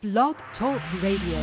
Blog Talk Radio.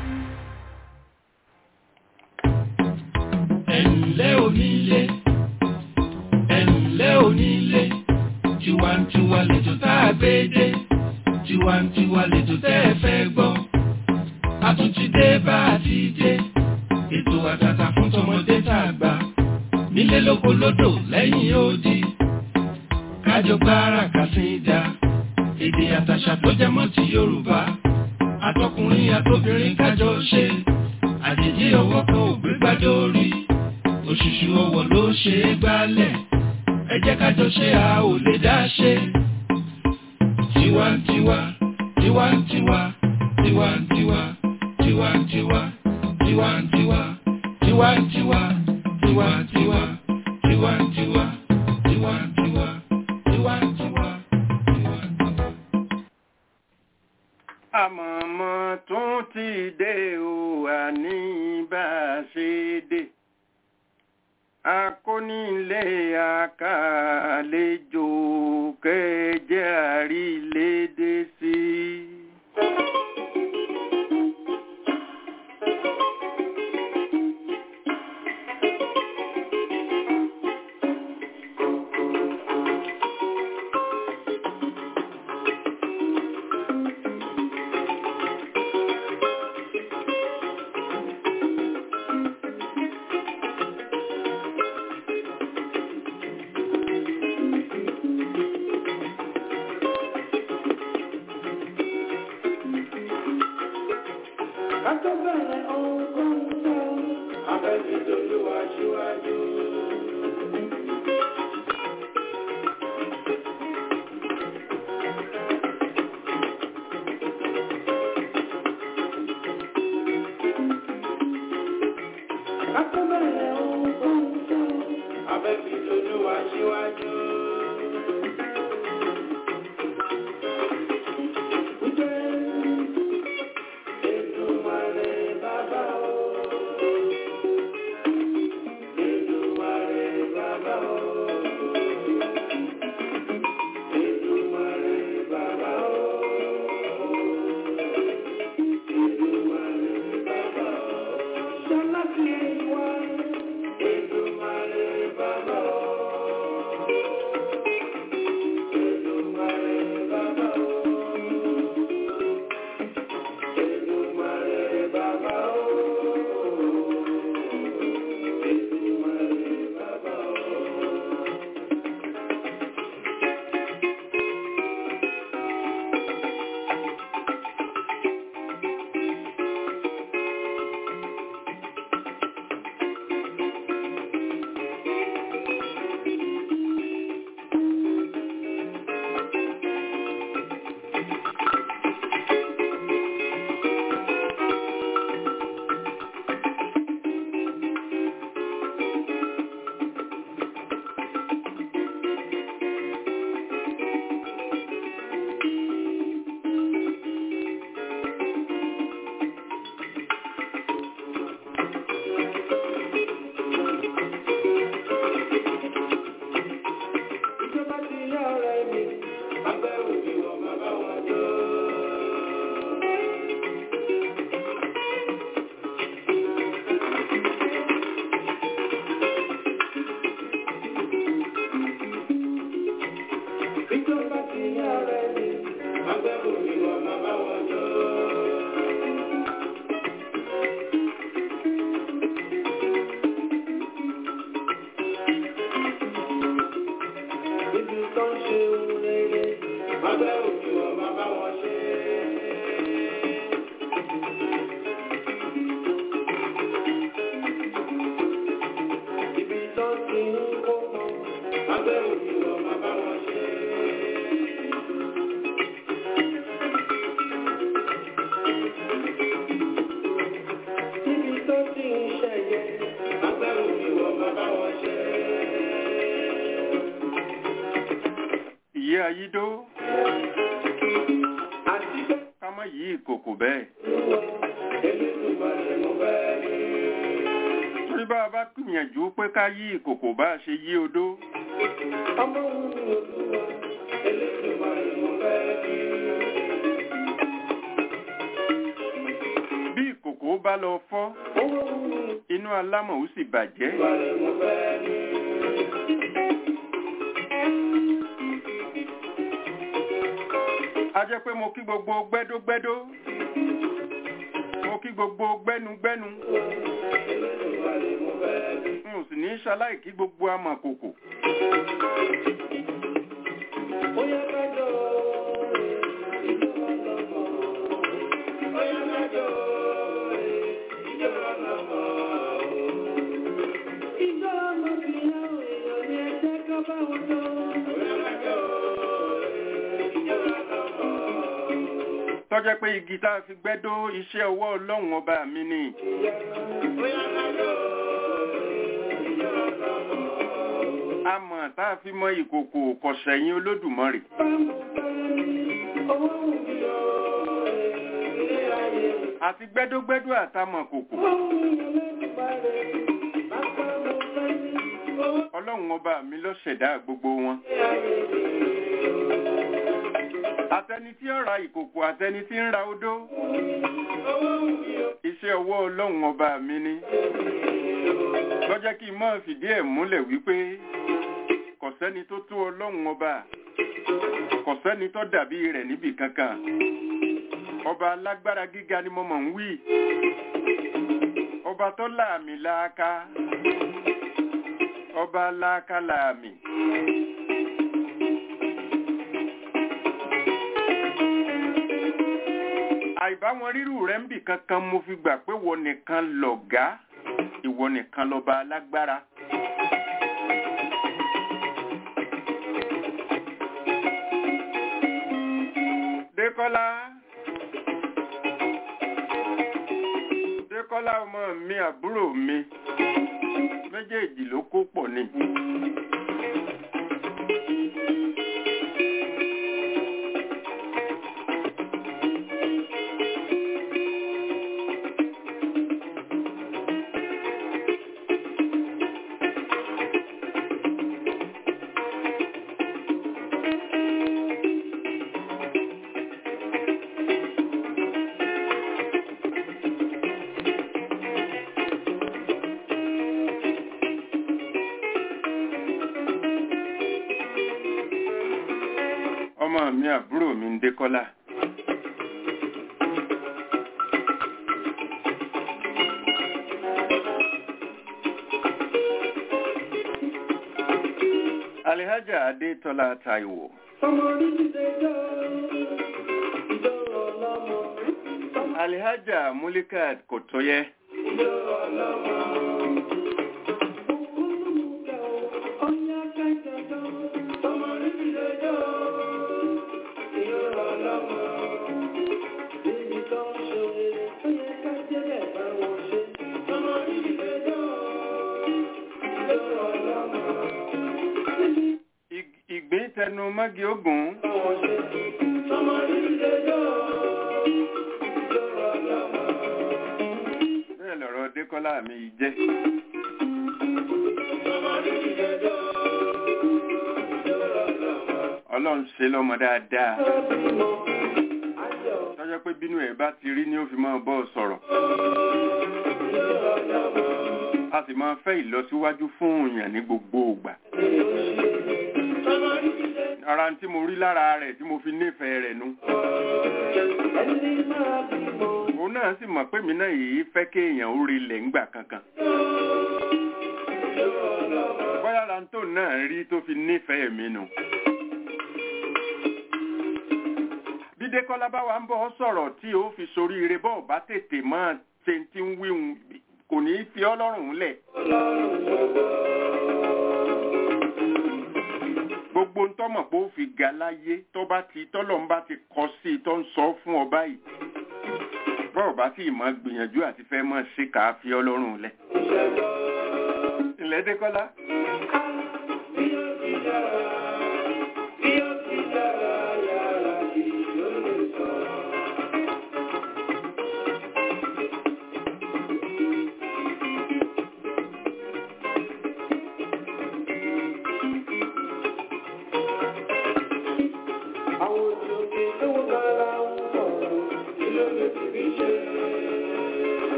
ẹ̀ǹlẹ́ onílé ẹ̀ǹlẹ́ onílé tiwantiwa lètò tá a gbé dé tiwantiwa lètò tẹ́ ẹ fẹ́ gbọ́ a tún ti dé bá a ti dé ètò àtàtà fún tọmọdé tá a gbà nílé lóko lódò lẹ́yìn odi kájọ gbára kàsídà èdè àtàṣà tó jẹmọ́ ti Yorùbá àtọkùnrin àtobìnrin kájọ ṣe àjèjì ọwọ́ kan ò gbé gbájọ orí òṣùṣù ọwọ́ ló ṣe é gbálẹ̀ ẹ jẹ́ kájọ ṣe a ò lè dá ṣe. tiwantiwa tiwantiwa tiwantiwa tiwantiwa tiwantiwa tiwantiwa tiwantiwa tiwantiwa tiwantiwa tiwantiwa tiwantiwa. àmọ̀mọ́ tún ti dé o àní bá a ṣe dé akónílé àkàlejò kẹjẹ àrílédé sí. Akọ́bẹ̀rẹ̀ ohun kan sọ, abẹ́sídolúwa ṣíwájú. Akọ́bẹ̀rẹ̀ ohun kan sọ, abẹ́sídolúwa ṣíwájú. Èdùmàrè bàbá o. Èdùmàrè bàbá o. Èdùmàrè bàbá o. Èdùmàrè bàbá o. Ṣọlá ti wá. Èdùmàrè bàbá o. Èdùmàrè bàbá o. Èdùmàrè bàbá o. Èdùmàrè bàbá o. Ìjọba ti yá ọ̀rẹ́ mi, agbẹ́rù mi wọ̀ bàbá wọn jọ. Ìjọba ti yá ọ̀rẹ́ mi, agbẹ́rù mi wọ̀ bàbá wọn jọ. Ibi tó ń ṣe ohun rere, agbẹ́rù mi wọ̀ bàbá wọn ṣe. Ibi tó ti ń kó mọ́, agbẹ́rù mi wọ̀ bàbá wọn ṣe. Ibi tó ti ń ṣẹ̀yẹ, agbẹ́rù mi wọ̀ bàbá wọn ṣe. ìyé ayídó Àti pé ká má yí ìkòkò bẹ́ẹ̀. Elédùmarè mo fẹ́ rí. torí bá a bá gbìyànjú pé ká yí ìkòkò bá a ṣe yí odó Ọmọ wù mí olúwa, Elédùmarè mo fẹ́ rí. bá lọ fọ́ inú alámọ̀ ó sì bàjẹ́ a jẹ́ pé mo kí gbogbo gbẹ́dógbẹ́dó mo kí gbogbo gbẹ́nugbẹ́nu n ò sì ní ṣaláì kí gbogbo amọ̀kòkò tọ́jẹ́ pé igi tá a fi gbẹ́dó iṣẹ́ ọwọ́ ọlọ́run ọba mi ni amọ̀ tá a fi mọ ìkòkò kọ̀sẹ̀yìn olódùmarè àti gbẹ́dógbẹ́dó àtàmọ̀ kòkò ọlọ́run ọba mi ló ṣẹ̀dá gbogbo wọn àtẹni tí ó ra ìkòkò àtẹni tí ń ra odó iṣẹ́ ọwọ́ ọlọ́run ọba mi ni lọ́jọ́ kí n máa fìdí ẹ̀ múlẹ̀ wípé kò sẹ́ni tó tó ọlọ́run ọba kò sẹ́ni tó dàbí rẹ̀ níbì kankan ọba alágbára gíga ni mo mọ̀ ń wí ọba tó láàmì láàká ọba láàká láàmì. àìbáwọn rírù rẹ̀ ń bì kankan mo fi gbà pé wọ nìkan lọ̀gá ìwọ nìkan lọba alágbára. Dékọ́lá Dékọ́lá ọmọ mi àbúrò mi méjèèjì ló kó pọ̀ ni. ọmọ mi àbúrò mi ń dékọ́lá. Alihaja Adétọ́lá Táíwò. Alihaja Mulikat Kòtóyẹ. Ig- Ìgbín tẹnu mọ́gi ogun. Bẹ́ẹ̀ lọ̀rọ̀ Dékọ́lá mi yìí jẹ́. Ọlọ́run ṣe lọ́mọ dáadáa. Tọ́jọ́ pé bínú ẹ̀ bá ti rí ni ó fi máa bọ́ ọ sọ̀rọ̀. A sì máa fẹ́ ìlọsíwájú fún èèyàn ní gbogbo ìgbà. Ara tí mo rí lára rẹ̀ tí mo fi nífẹ̀ẹ́ rẹ̀ nu. Òun náà sì mọ̀ pé mi náà yìí fẹ́ kéèyàn ó rilẹ̀ ńgbà kankan. Bóyá ara tó náà rí tó fi nífẹ̀ẹ́ mi nu. Bí Dékọ́lá bá wa ń bọ̀ ọ́ sọ̀rọ̀ tí ó fi soríire bọ́ọ̀ bá tètè máa ṣe ti ń wíhun kò ní í fi ọ́ lọ́rùn lẹ̀. gbogbo ń tọ́mọ̀ pé ó fi ga láyé tó bá ti tọ́lọ̀ ń bá ti kọ sí i tó ń sọ fún ọ báyìí bọ́ọ̀ bá sì mọ̀ gbìyànjú àti fẹ́ mọ̀ ṣe kà á fi ọlọ́run lẹ̀. ilẹ̀ Dékọ́lá.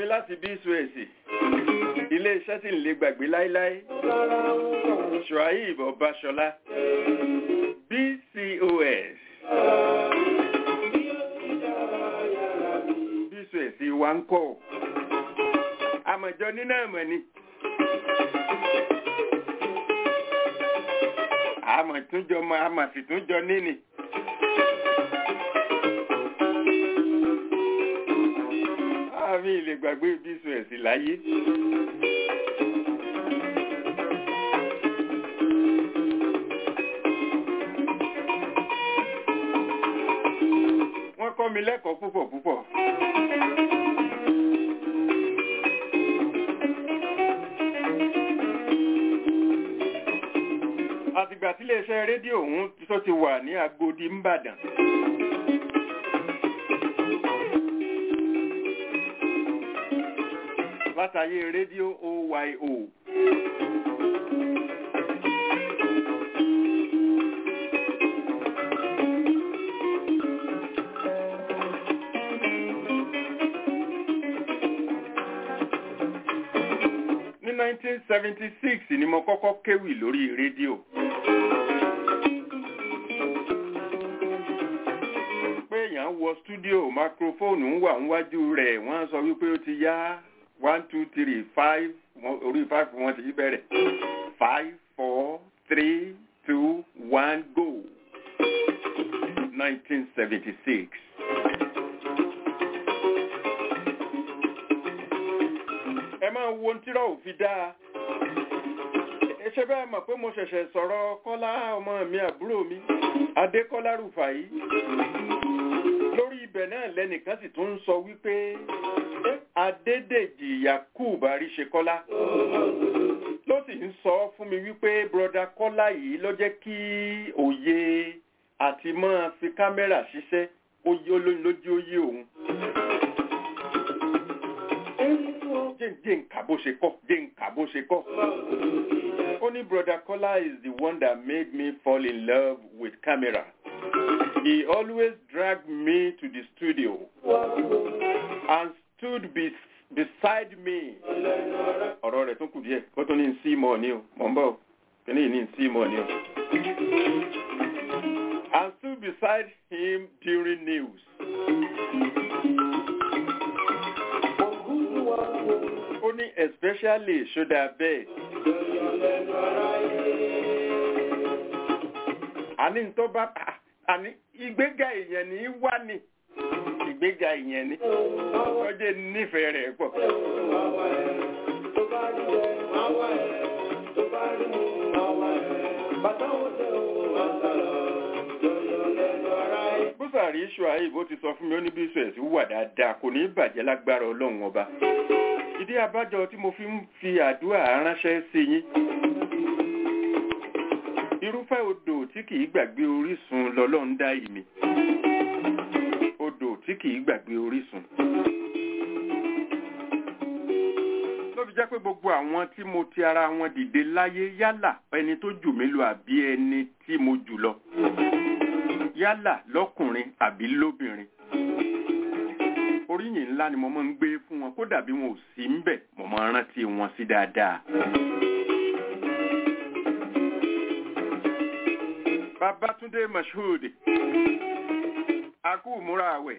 láti bí suwèsì ilé iṣẹ́ tí ń lè gbàgbé láíláí Shuaib Ọbaṣọlá BCOS BCOS wa ń kọ́ àmọ̀jọ nínú àmọ̀ ni àmọ̀ túnjọ mọ àmọ̀ sì túnjọ níní. àmì ilé gbàgbé BCOS láyé. wọ́n kọ́ mi lẹ́kọ̀ọ́ púpọ̀ púpọ̀. àtìgbà tí iléeṣẹ́ rédíò ọ̀hún tó ti wà ní Agodi ńbàdàn. látàyé rédíò OYO. ní 1976 ni mo kọ́kọ́ kéwì lórí rédíò. pé èèyàn wọ stúdíò máikrófóònù ń wà níwájú rẹ̀ wọ́n sọ wípé ó ti yá one two three five orí five wọn ti bẹ̀rẹ̀ five four three two one go 1976. ẹ máa wo ohun tírọ̀ òfin dáa ẹ ṣe bẹ́ẹ̀ mọ̀ pé mo ṣẹ̀ṣẹ̀ sọ̀rọ̀ kọ́lá ọmọ mi àbúrò mi adékọ́lá rúfàyí lórí ibẹ̀ náà lẹ́nìkan sì tún ń sọ wípé adédèjì yakub àríṣekọ́lá ló sì ń sọ fún mi wípé broda kọ́lá yìí ló jẹ́ kí òye àti máa fi kámẹ́rà ṣiṣẹ́ lójú oyé òun jẹ́ nǹkan bó ṣe kọ́ jẹ́ nǹkan bó ṣe kọ́. ó ní brother Kola is the one that made me fall in love with camera. He always dragged me to the studio and stood be beside me. ọ̀rọ̀ rẹ̀ tún kù díẹ̀ kó tó ní sí mọ̀ ní o mọ̀ ń bọ̀ kíní yìí ní sí mọ̀ ní o. and stood beside him during news. ó ní especially ṣódà bẹ́ẹ̀. àní tó bá àní ìgbéga èèyàn ní wá ní ìgbéga èèyàn ní ọjọ́ nífẹ̀ẹ́ rẹ̀ pọ̀. bùsàrí ṣùáì bó ti sọ fún mi ó ní bí sùẹ̀sì wà dáadáa kò ní bàjẹ́ lágbára ọlọ́run ọba ìdí abájọ tí mo fi ń fi àdúrà ránṣẹ́ sí yín irúfẹ́ odò tí kìí gbàgbé orísun lọ́lọ́run dá ìmì odò tí kìí gbàgbé orísun ló fi jẹ́ pé gbogbo àwọn tí mo ti ara wọn dìde láyé yálà ẹni tó jù mí lọ àbí ẹni tí mo jù lọ yálà lọ́kùnrin àbí lóbìnrin oríyìn ńlá ni mo máa ń gbé fún wọn kódà bí wọn ò sí ń bẹ̀ mo máa ń rántí wọn sí dáadáa. Babátúndé Mashood akú múra àwẹ̀.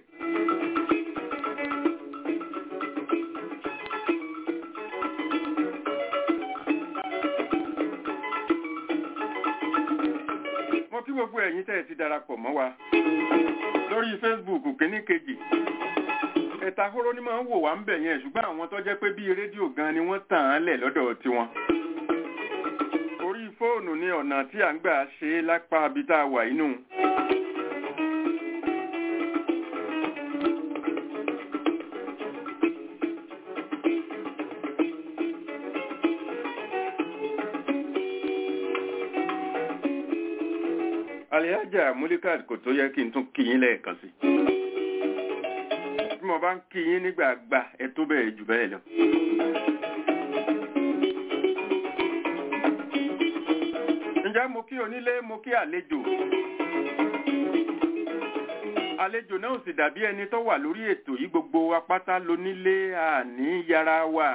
mo kí gbogbo ẹ̀yin tẹ́ ẹ ti darapọ̀ mọ́ wa lórí Facebook kínní kejì ẹ̀ta hóró ní máa ń wò wá ń bẹ̀ yẹn ṣùgbọ́n àwọn tó jẹ́ pé bíi rédíò gan ni wọ́n tàn án lẹ̀ lọ́dọ̀ tiwọn. orí fóònù ni ọ̀nà tí à ń gbà ṣe lápá ibi tá a wà inú. alihaja mulikat kò tó yẹ kí n tún kí yín lẹ́ẹ̀kan sí bí mo bá ń kí yín nígbàgbà ẹ tó bẹ́ẹ̀ jù bẹ́ẹ̀ lọ. ǹjẹ́ mo kí onílé mo kí àlejò àlejò náà ò sì dàbí ẹni tó wà lórí ètò yìí gbogbo apáta lónílé àní yàrá wà.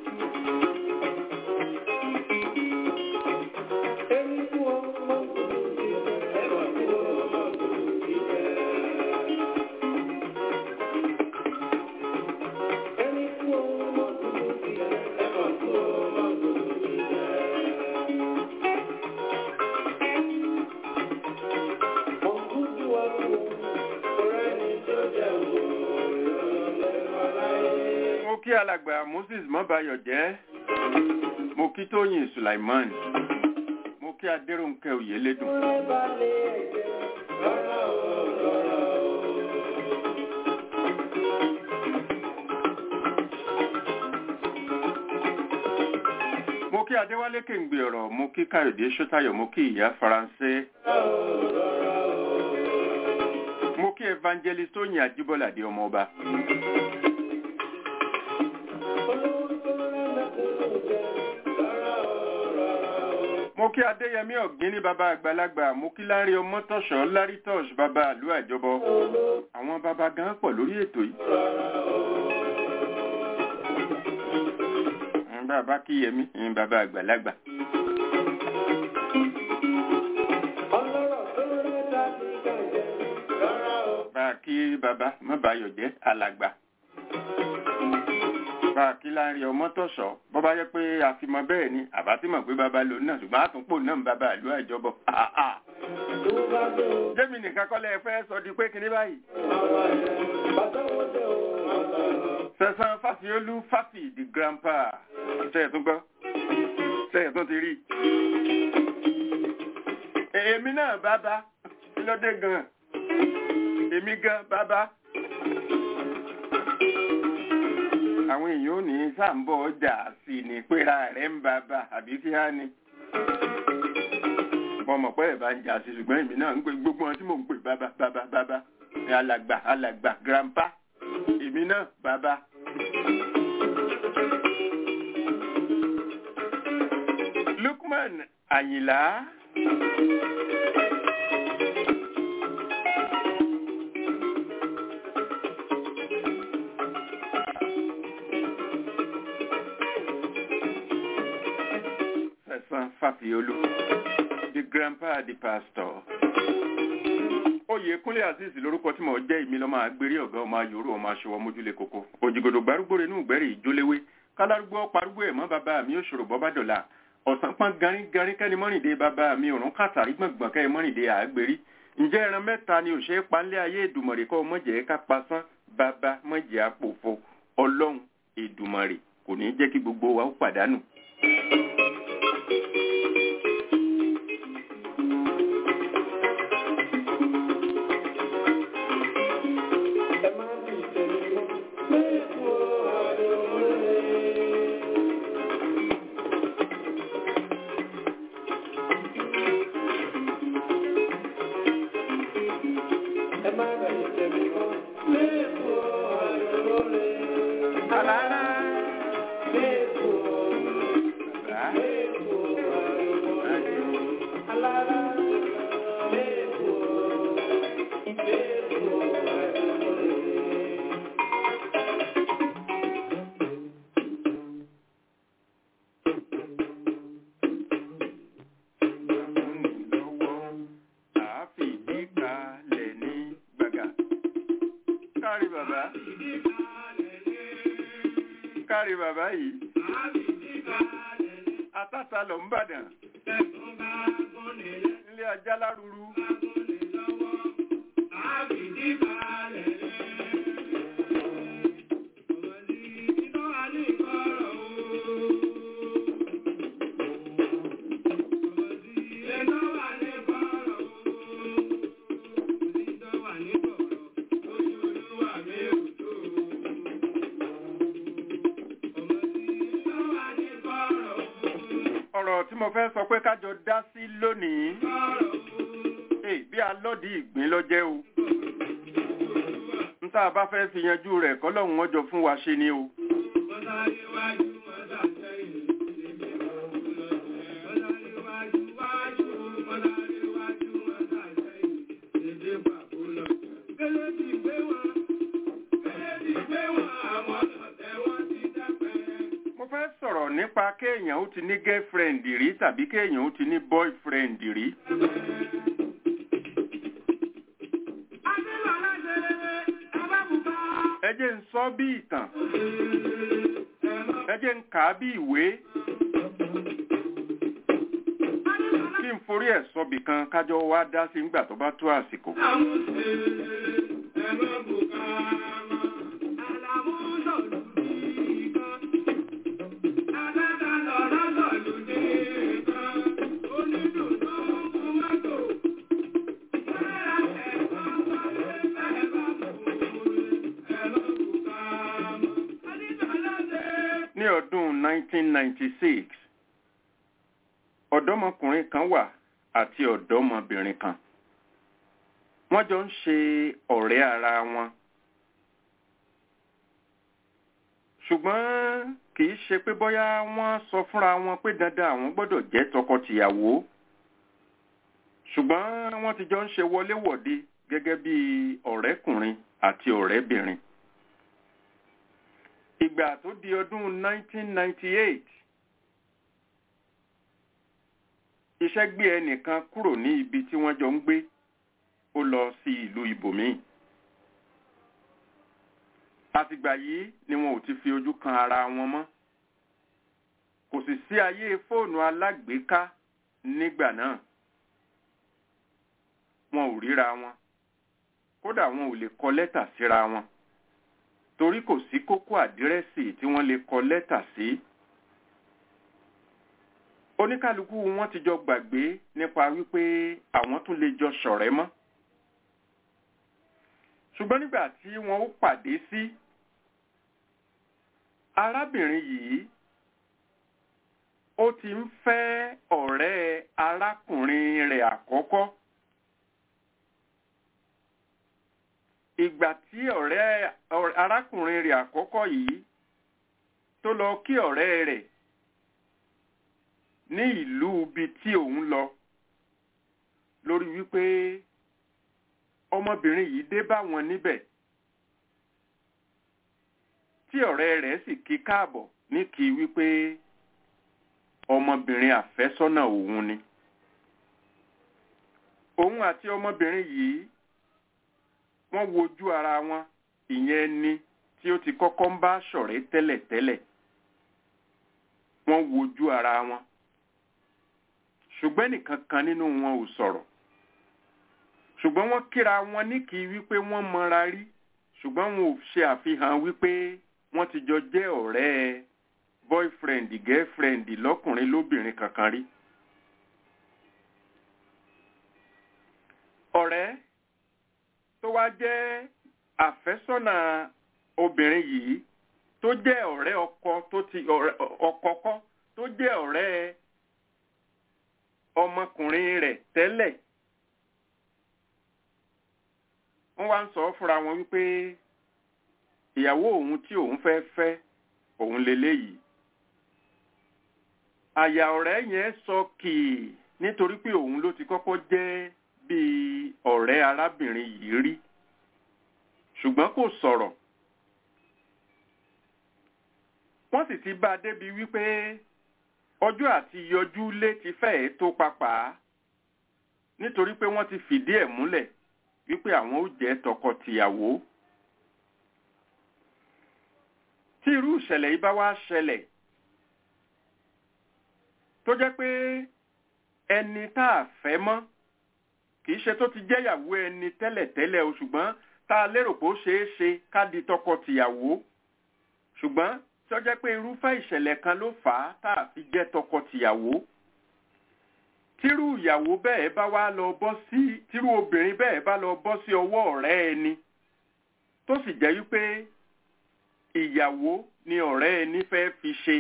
mo kí alàgbà moses mọ́bayọ̀ jẹ́ mo kí tóyìn sulaiman mo kí adéròǹkẹ́ oyèlédùn. mo kí adéwálé kéǹgbé ọ̀rọ̀ mo kí káyọ̀dé sọ́tayọ̀ mo kí ìyá faransé. mo kí evangelist tóyìn àjíbọ́ládé ọmọọba. mo kí adéyẹmí ọ̀gbìn ní bàbá àgbàlagbà mo kí lárí ọmọ tọ̀ṣọ́ lárí tọ̀ṣ bàbá àlú àjọbọ àwọn bàbá gan pọ̀ lórí ètò yìí. Àwọn bàbá kíyẹmí ẹ̀yin bàbá àgbàlagbà. bá a kí bàbá mọ́bàáyọ̀ jẹ́ alàgbà bá a kí láàrin ọmọ tọ̀sọ̀ bọ́ bá yẹ pé àfimọ́ bẹ́ẹ̀ ni àbá tí mọ̀ pé bàbá lò náà ṣùgbọ́n àtúnpò náà ń bàbá ìlú àjọbọ̀ jẹ́mi nìkan kọ́lẹ̀ fẹ́ sọ di pé kíní báyìí sẹ́sán fásiolú fási di grandpa ṣẹ́yẹ̀ tún gbọ́ ṣẹ́yẹ̀ tún ti rí èmi náà bàbá kí ló dé gan èmi gan bàbá àwọn èèyàn ò ní sàǹbọ̀ ọjà sí ni péra rẹ̀ ń bàbá àbí kí á ní. mo mọ̀ pé ẹ̀ bá ń jà sí ṣùgbọ́n èmi náà ń pè gbogbo wọn tí mò ń pè bàbá bàbá bàbá alàgbà alàgbà grandpa èmi náà bàbá. Lukman Àyìnlá. Sẹ̀sán Fàfiolú, the grandpa the pastor. Oyèkúnlé Azeez lórúkọ tí mo jẹ́ ìmí lọ́mọ agbérí ọ̀gá ọmọ ayòrò ọmọ aṣọwọ́ mójúlé koko. Òjìgòdò gbárùgbòrè inú ìgbẹ́rì ìjóléwé. Kálárúgbó parúgbó ẹ̀mọ́ bàbá mi òṣòro bọ́ bá dọ̀la. Ọ̀sán pọ́n garin garin kẹ́ni mọ́rìndé bàbá mi òrùn kàtàrí gbọ̀ngbọ̀n kẹ́ni mọ́rìndé àgbérí. Ǹjẹ́ ẹran mẹ́ta ni òṣèré panlé ayé Èdùmàrè kọ́ mọ̀jẹ̀ ká pasán bàbá mọ̀jẹ̀ àpòfo ọlọ́run Èdùmàrè kò ní jẹ́ kí gbogbo wa ó pàdánù. kárí bàbá kárí bàbá yìí àtàtà lọ ń bàdàn ilé ajá lárúurú. ọ̀rọ̀ tí mo fẹ́ sọ pé kájọ dá sí lónìí bí alọ́dì ìgbín lọ́jẹ́ o n tá a bá fẹ́ fi yanjú rẹ̀ kọ́lọ́hún wọn jọ fún wa ṣe ni o. Thank you. nípa kéèyàn ó ti ní girlfriend rí tàbí kéèyàn ó ti ní boyfriend rí. ẹ jẹ́ ń sọ bí ìtàn ẹ jẹ́ ń kà á bí ìwé kí n forí ẹ̀ sọbì kan kájọ wá dá sí nígbà tó bá tó àsìkò. ní ọdún 1996 ọ̀dọ́mọkùnrin kan wà àti ọ̀dọ́mọbìnrin kan wọ́n jọ ń ṣe ọ̀rẹ́ ara wọn ṣùgbọ́n kì í ṣe pé bóyá wọ́n sọ fúnra wọn pé dandan àwọn gbọ́dọ̀ jẹ́ tọkọ-tìyàwó ṣùgbọ́n wọ́n ti jọ ń ṣe wọléwọ̀de gẹ́gẹ́ bí ọ̀rẹ́kùnrin àti ọ̀rẹ́bìnrin ìgbà tó di ọdún 1998 iṣẹ́ gbé ẹnìkan kúrò ní ibi tí wọ́n jọ ń gbé ó lọ sí ìlú ibòmíì àtìgbà yìí ni wọn ò ti fi ojú kan ara wọn mọ́ kò sì sí ayé fóònù alágbèéká nígbà náà wọn ò ríra wọn kódà wọn ò lè kọ lẹ́tà síra wọn torí kò sí kókó àdírẹ́sì tí wọ́n lè kọ lẹ́tà sí. oníkálukú wọn ti jọ gbàgbé nípa wípé àwọn tún lè jọ ṣọ̀rẹ́ mọ́. ṣùgbọ́n nígbà tí wọ́n ó pàdé sí arábìnrin yìí ó ti ń fẹ́ ọ̀rẹ́ arákùnrin rẹ̀ àkọ́kọ́. ìgbà tí ọ̀rẹ́ arákùnrin rẹ̀ àkọ́kọ́ yìí tó lọ kí ọ̀rẹ́ rẹ̀ ní ìlú ibi tí òun lọ lórí wípé ọmọbìnrin yìí dé bá wọn níbẹ̀ tí ọ̀rẹ́ rẹ̀ sì kí káàbọ̀ ní kí wípé ọmọbìnrin àfẹ́sọ́nà òun ni òun àti ọmọbìnrin yìí wọ́n wojú ara wọn ìyẹn ni tí ó ti kọ́kọ́ ń bá ṣọ̀rẹ́ tẹ́lẹ̀tẹ́lẹ̀ wọ́n wojú ara wọn ṣùgbọ́n nìkan kan nínú wọn ò sọ̀rọ̀ ṣùgbọ́n wọ́n kíra wọn ní kí wípé wọ́n mọra rí ṣùgbọ́n wọn ò ṣe àfihàn wípé wọ́n ti jọ jẹ́ ọ̀rẹ́ boyfriend girlfriend lọ́kùnrin lóbìnrin kankan rí. ọ̀rẹ́ tó wá jẹ́ àfẹ́sọ́nà obìnrin yìí tó jẹ́ ọ̀rẹ́ ọkọ tó ti ọkọ kọ́ tó jẹ́ ọ̀rẹ́ ọmọkùnrin rẹ̀ tẹ́lẹ̀ wọ́n wá ń sọ fúnra wọn wípé ìyàwó òun tí òun fẹ́ fẹ́ òun leléyìí àyà ọ̀rẹ́ yẹn sọ kìí nítorí pé òun ló ti kọ́kọ́ jẹ́ bíi ọ̀rẹ́ arábìnrin yìí rí ṣùgbọ́n kò sọ̀rọ̀ wọ́n sì ti bá a débi wípé ọjọ́ àti yọjú lé ti fẹ́ẹ̀ tó papà nítorí pé wọ́n ti fìdí ẹ̀ múlẹ̀ wípé àwọn ó jẹ́ tọkọ-tìyàwó tí irú ìṣẹ̀lẹ̀ yìí bá wá ṣẹlẹ̀ tó jẹ́ pé ẹni tá a fẹ́ mọ́ kì í ṣe tó ti jẹ́yàwó ẹni tẹ́lẹ̀tẹ́lẹ̀ o ṣùgbọ́n tá a lérò pé ó ṣeé ṣe ká di tọkọ-tìyàwó ṣùgbọ́n tí ó jẹ́ pé irúfẹ́ ìṣẹ̀lẹ̀ kan ló fà á tá a fi jẹ́ tọkọ-tìyàwó tírú ìyàwó bẹ́ẹ̀ bá wá lọ bọ́ sí tírú obìnrin bẹ́ẹ̀ bá lọ bọ́ sí ọwọ́ ọ̀rẹ́ ẹni tó sì jẹ́ wípé ìyàwó ni ọ̀rẹ́ ẹni fẹ́ fi ṣe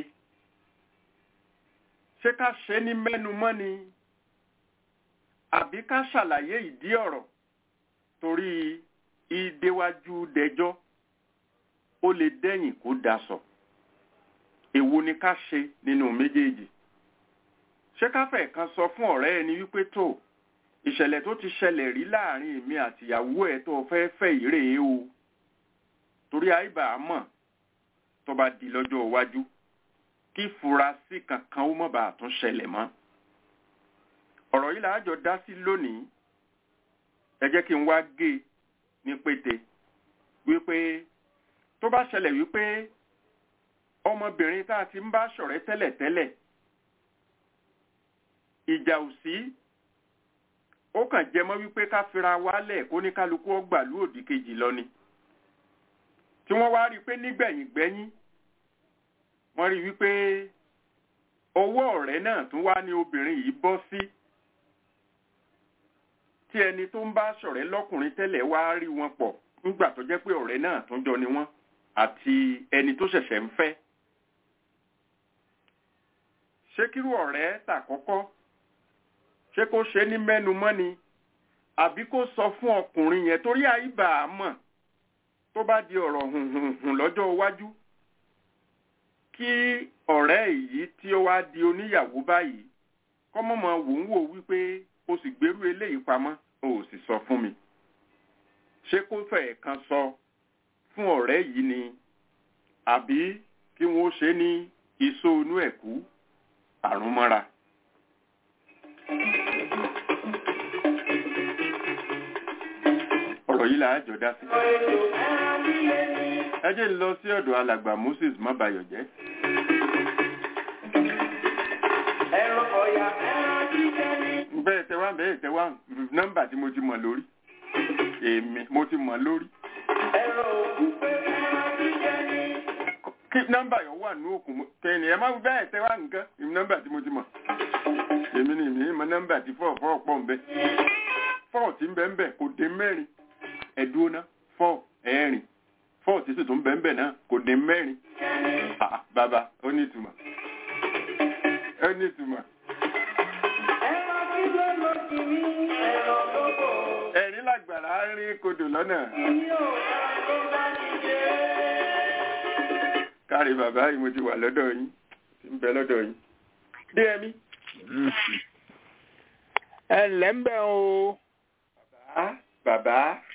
ṣé ká ṣe ní mẹ́numọ́ ni àbí ká ṣàlàyé ìdí ọ̀rọ̀ torí ìdéwájú dẹjọ́ ó lè dẹ́yìn kó daṣọ èwo ni ká ṣe nínú méjèèjì ṣé káfẹ́ kan sọ fún ọ̀rẹ́ ẹni wípé tó ìṣẹ̀lẹ̀ tó ti ṣẹlẹ̀ rí láàrin èmi àtìyàwó ẹ̀ tó fẹ́ fẹ́ ìrèé o torí àìbá mọ̀ tó bá di lọ́jọ́ iwájú kí furasí kankan ó mọ̀ bá a tún ṣẹlẹ̀ mọ́ ọ̀rọ̀ yìí làájọ dá sí lónìí ẹ jẹ́ kí n wá gé e ní pété wípé tó bá ṣẹlẹ̀ wípé ọmọbìnrin tá a ti ń bá ṣọ̀rẹ́ tẹ́lẹ̀tẹ́lẹ̀ ìjà ò sí ó kàn jẹ mọ́ wípé ká fira wálẹ̀ kó ní kálukú ọgbà lú òdì kejì lọ ni tí wọ́n wá rí i pé nígbẹ̀yìn gbẹ́yìn wọ́n rí i wípé ọwọ́ ọ̀rẹ́ náà tún wá ní obìnrin yìí bọ́ sí tí ẹni tó ń bá ṣọ̀rẹ́ lọ́kùnrin tẹ́lẹ̀ wá rí wọn pọ̀ nígbà tó jẹ́ pé ọ̀rẹ́ náà tún jọ ni wọ́n àti ẹni tó ṣẹ̀ṣẹ̀ ń fẹ́ ṣé kírú ọ̀rẹ́ tàkọ́kọ́ ṣé kó ṣe ní mẹ́nu mọ́ni àbí kó sọ fún ọkùnrin yẹn torí àìbà á mọ̀ tó bá di ọ̀rọ̀ hùhùhùn lọ́jọ́ iwájú kí ọ̀rẹ́ èyí tí ó wá di oníyàwó báyìí kọ́mọ́mọ́ wò ń wò wípé o sì gbérú eléyìí pamọ́ o ò sì sọ fún mi ṣé kó fẹ̀ẹ́ kan sọ fún ọ̀rẹ́ yìí ni àbí kí wọ́n ṣe ní iṣó inú ẹ̀kú àrùn mọ́ra. ọ̀rọ̀ yìí là á jọ dá sí. ẹ jẹ́ ń lọ sí ọ̀dọ̀ alàgbà Moses mọ́bayọ̀jẹ́. bẹ́ẹ̀ tẹ wá bẹ́ẹ̀ tẹ wá nọ́mbà tí mo ti mọ̀ lórí èmi mo ti mọ̀ lórí. kí nọ́mbà yẹn wà ní òkun kẹ́ni ẹ má bẹ́ẹ̀ tẹ wá nǹkan nọ́mbà tí mo ti mọ̀ èmi ni èmi mọ̀ nọ́mbà tí fọ́ọ̀ fọ́ọ̀ pọ̀ ń bẹ fọ́ọ̀ tí ń bẹ ń bẹ kò dé mẹ́rin ẹ̀dúró ná fọ́ọ̀ ẹ̀rin fọ́ọ̀ tí sì tún bẹ ń bẹ náà kò dé mẹ́rin bàbá ó ní ìtumọ̀ ó ní ìtumọ̀. ẹ̀rín làgbàrá rí kodò lọ́nà. kárí bàbá yìí mo ti wà lọ́dọ̀ yín ti ń bẹ lọ́dọ̀ yín. dé ẹmí. ẹ ǹlẹ́ ń bẹ̀ o. bàbá bàbá.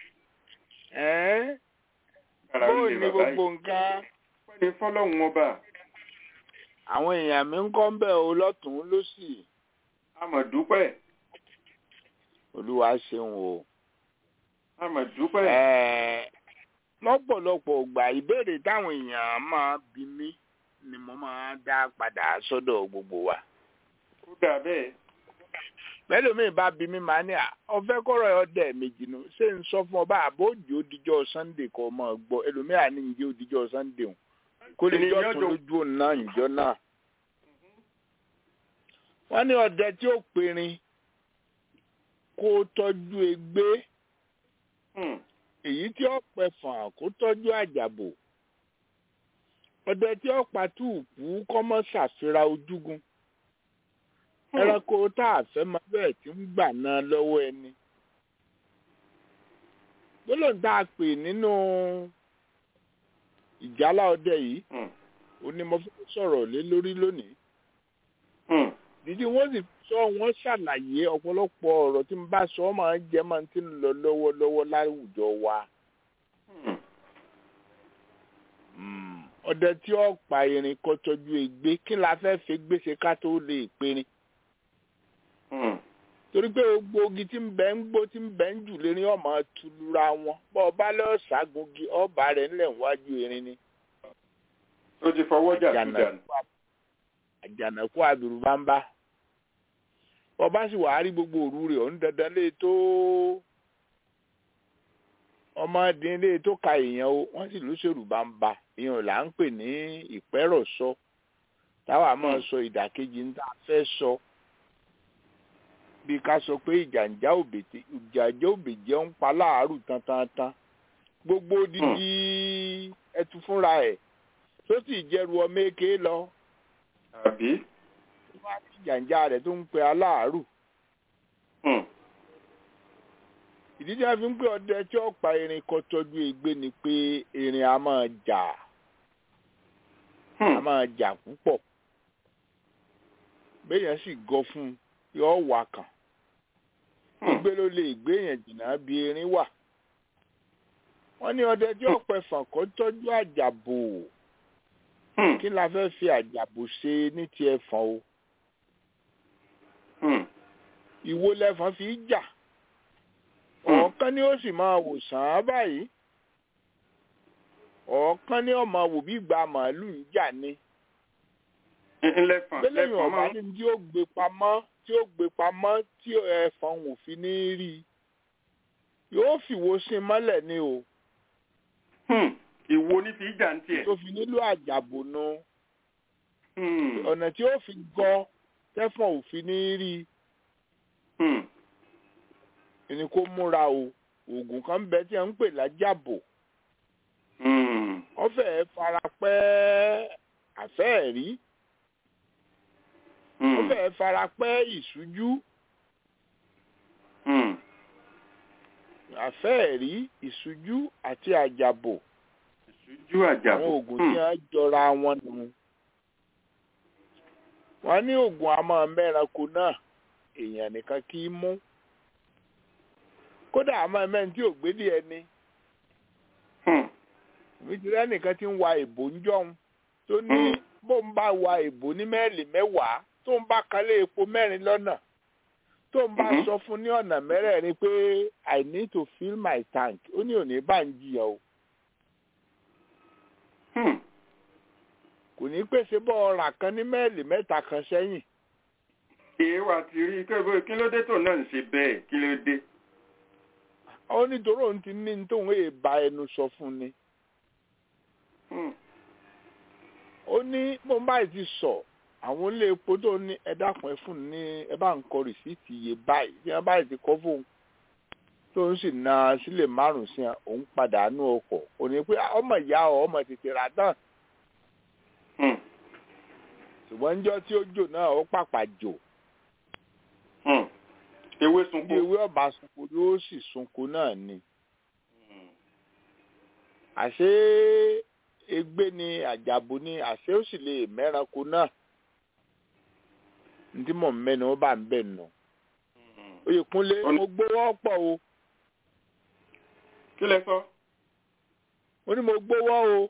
ẹ́ bàrà bóò wílé ní bàbá gbogbo yìí. nǹkan. pẹ́ ni fọ́lọ́hún ọba àwọn èèyàn mi ń kọ́ ń bẹ̀ o lọ́tún lọ́sì. àmọ̀dúpẹ́ olúwa ṣeun o. àmọ̀dúpẹ́. Ẹ́, lọ́pọ̀lọpọ̀ ìgbà ìbéèrè táwọn èèyàn máa bí mí ni mo máa dá padà sọ́dọ̀ gbogbo wa. ó dà bẹ́ẹ̀. mẹ́lòmíì bá bí mi máa ní à ọ̀fẹ́ kọ́rọ̀ ọdẹ méjì nù ṣé ń sọ fún ọba àbójì òdìjọ́ sunday kọ́ ọmọ gbọ́ ẹlòmíì ní ìjẹ́ òdìjọ́ sunday hùn kó lè jọ́ tún lójú òun náà ìjọ náà. wọ́n ní ọdẹ tí ó perin kó tọ́jú egbé Hmm. èyí tí ó pẹ̀fọ̀n kó tọ́jú àjàbò ọdẹ tí ó patúùkú kọ́mọ́ ṣàfihàn ojúgun Hmm. ẹranko tá a fẹ́ máa bẹ́ẹ̀ tí ń gbà náà lọ́wọ́ ẹni. gbólóhùn tá a pè nínú ìjálá ọdẹ yìí Hmm. ó ní mo fẹ́ sọ̀rọ̀ lé lórí lónìí. Hmm. dídí wọ́n sì sọ wọ́n ṣàlàyé ọ̀pọ̀lọpọ̀ ọ̀rọ̀ tí n bá sọ ọ́ máa ń jẹ́ máa ti ń lọ lọ́wọ́lọ́wọ́ láwùjọ wa. Hmm. Mm. ọdẹ tí ó pa irin kó tọ́jú ègbé kí la fẹ́ fi gbèsè ká tó lè perin. Hmm. torí pé gbogbo ogi tí ń bẹ ń gbó tí ń bẹ ń jù lérí ọmọ tulura wọn bọ́ ọba lọ́ọ́ ṣàgùngi ọba rẹ̀ ńlẹ̀ wájú erin ni. ó ti fọwọ́ jà tó dànù. àjànàkú àbìrù bá ń bá ọba sì wàá rí gbogbo òru rẹ̀ ọ̀hún dandan lé tó ọmọdé lé tó ka èèyàn o wọ́n sì lóṣèlú bá ń ba èèyàn là ń pè ní ìpẹ́rọ̀sọ táwa máa sọ ìdàkejì ń tá a fẹ́ sọ bí ká sọ pé ìjàǹjà òbètè ìjàǹjà òbèjẹ ń pa láàárù tantantan gbogbo dídí ẹtù fúnra ẹ̀ tó sì jẹ́rù ọmọ èké lọ àbí. wá sí jàǹjà rẹ̀ tó ń pe aláàárù Hmm. ìdí tí wọ́n fi ń pè ọdẹ tí ó pa erin kó tọ́jú ègbé ni pé erin a máa jà a Hmm. máa jà púpọ̀ béèyàn sì gọ fún un yóò wà kàn Hmm. gbé ló lè gbé yẹn jìnnà bí erin wà wọ́n ní ọdẹ tí ó pẹ̀fọ̀n kó tọ́jú àjàbò Hmm. kí la fẹ́ fi àjàbò ṣe ní ti ẹ̀fọn o Hmm. ìwo lẹ́fọn fi í jà Hmm. ọ̀ọ́kán ni ó sì máa wò sàn án báyìí ọ̀ọ́kán ni ó máa wò bí ìgbà màálù ń jà ni ńlẹ́fọ̀n gbẹ́lẹ́yìn lẹ́fọ̀n ọ̀bá máa ní tí ó gbé pamọ́ tí ó gbé pamọ́ tí ẹ̀fọn ò fi ní rí i yóò fìwo sí i mọ́lẹ̀ ni o Hmm. ìwo ní fi jà ń tiẹ̀. tó fi nílò àjàbò nu Hmm. ọ̀nà tí ó fi gọ tẹ́fọ̀n ò fi ní rí Hmm. i ni kó múra o oògùn kan bẹ tí wọ́n ń pè lájàbò Hmm. wọ́n fẹ́ẹ́ fara pẹ́ àfẹ́ẹ̀rí wọ́n Hmm. fẹ́ẹ́ fara pẹ́ ìṣújú Hmm. àfẹ́ẹ̀rí ìṣújú àti àjàbò ìṣújú àjàbò. àwọn oògùn tí wọ́n jọra wọn nù. wọ́n ní oògùn àmọ́ mẹ́ranko náà èèyàn nìkan kì í mú kódà àmọ́ mẹ́rin tí ò gbédè ẹni Hmm. nítorí ẹnìkan tí ń wa ìbò ń jọun tó ní Mm. bó ń bá wa ìbò ní mẹ́ẹ̀lì mẹ́wàá tó ń bá kalẹ̀ epo mẹ́rin lọ́nà tó ń bá Mhm. sọ fún ní ọ̀nà mẹ́rẹ̀ẹ̀rin pé i need to fill my tank ó ní òní bá ń jiyàn o Hmm. kò ní pèsè bọ́ ọ̀rà kan ní mẹ́ẹ̀lì mẹ́ta kan sẹ́yìn èèwà ti rí kébé kí ló dé tó náà ń ṣe bẹ́ẹ̀ kí ló dé. ó nítorí òun ti ní ní tóun èè bá ẹnu sọ fún ni Hmm. ó ní bó ń báyìí ti sọ àwọn ilé epo tó ní ẹ dákun ẹ fún ní ẹ bá ń kọ rìsíìtì iye báyìí bí wọn báyìí ti kọ fóun tó ń sì na sílẹ̀ márùn sí òun padà nú ọkọ̀ ò ní pé ọmọ ìyá ọ ọmọ tètè rà tán Hmm. ṣùgbọ́n níjọ́ tí ó jò náà ó pàpà jò Hmm. ewé bí sunko. ewé ọba sunko yóò sì sunko náà ni Hmm. àṣé egbé ni àjàbù ni àṣé ó sì lè mẹ́ranko náà ní tí mò ń mẹ́nu ó bá ń bẹ̀ nù. Hmm. Oyèkúnlé Ó ní- mo gbówó pọ̀ o kí lẹ sọ. mo ní mo gbówó o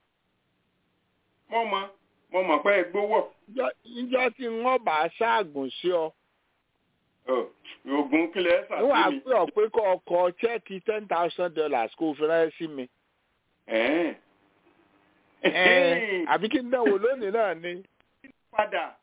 mo mọ mo mọ pé ẹ gbówó. Níjọ́- níjọ́ tí wọ́n bá ṣáàgùn sí ọ Ọ, oògùn kí lẹ níwọ̀n á ṣàtì mi. pé ọ pé kọ́ ọkọ̀ chẹ́ẹ̀kì ten thousand dollars kó o fi ránṣẹ́ sí mi Ẹ̀ẹ́n. Ẹ̀ẹ́n, àbí kí n dánwò lónìí náà ni padà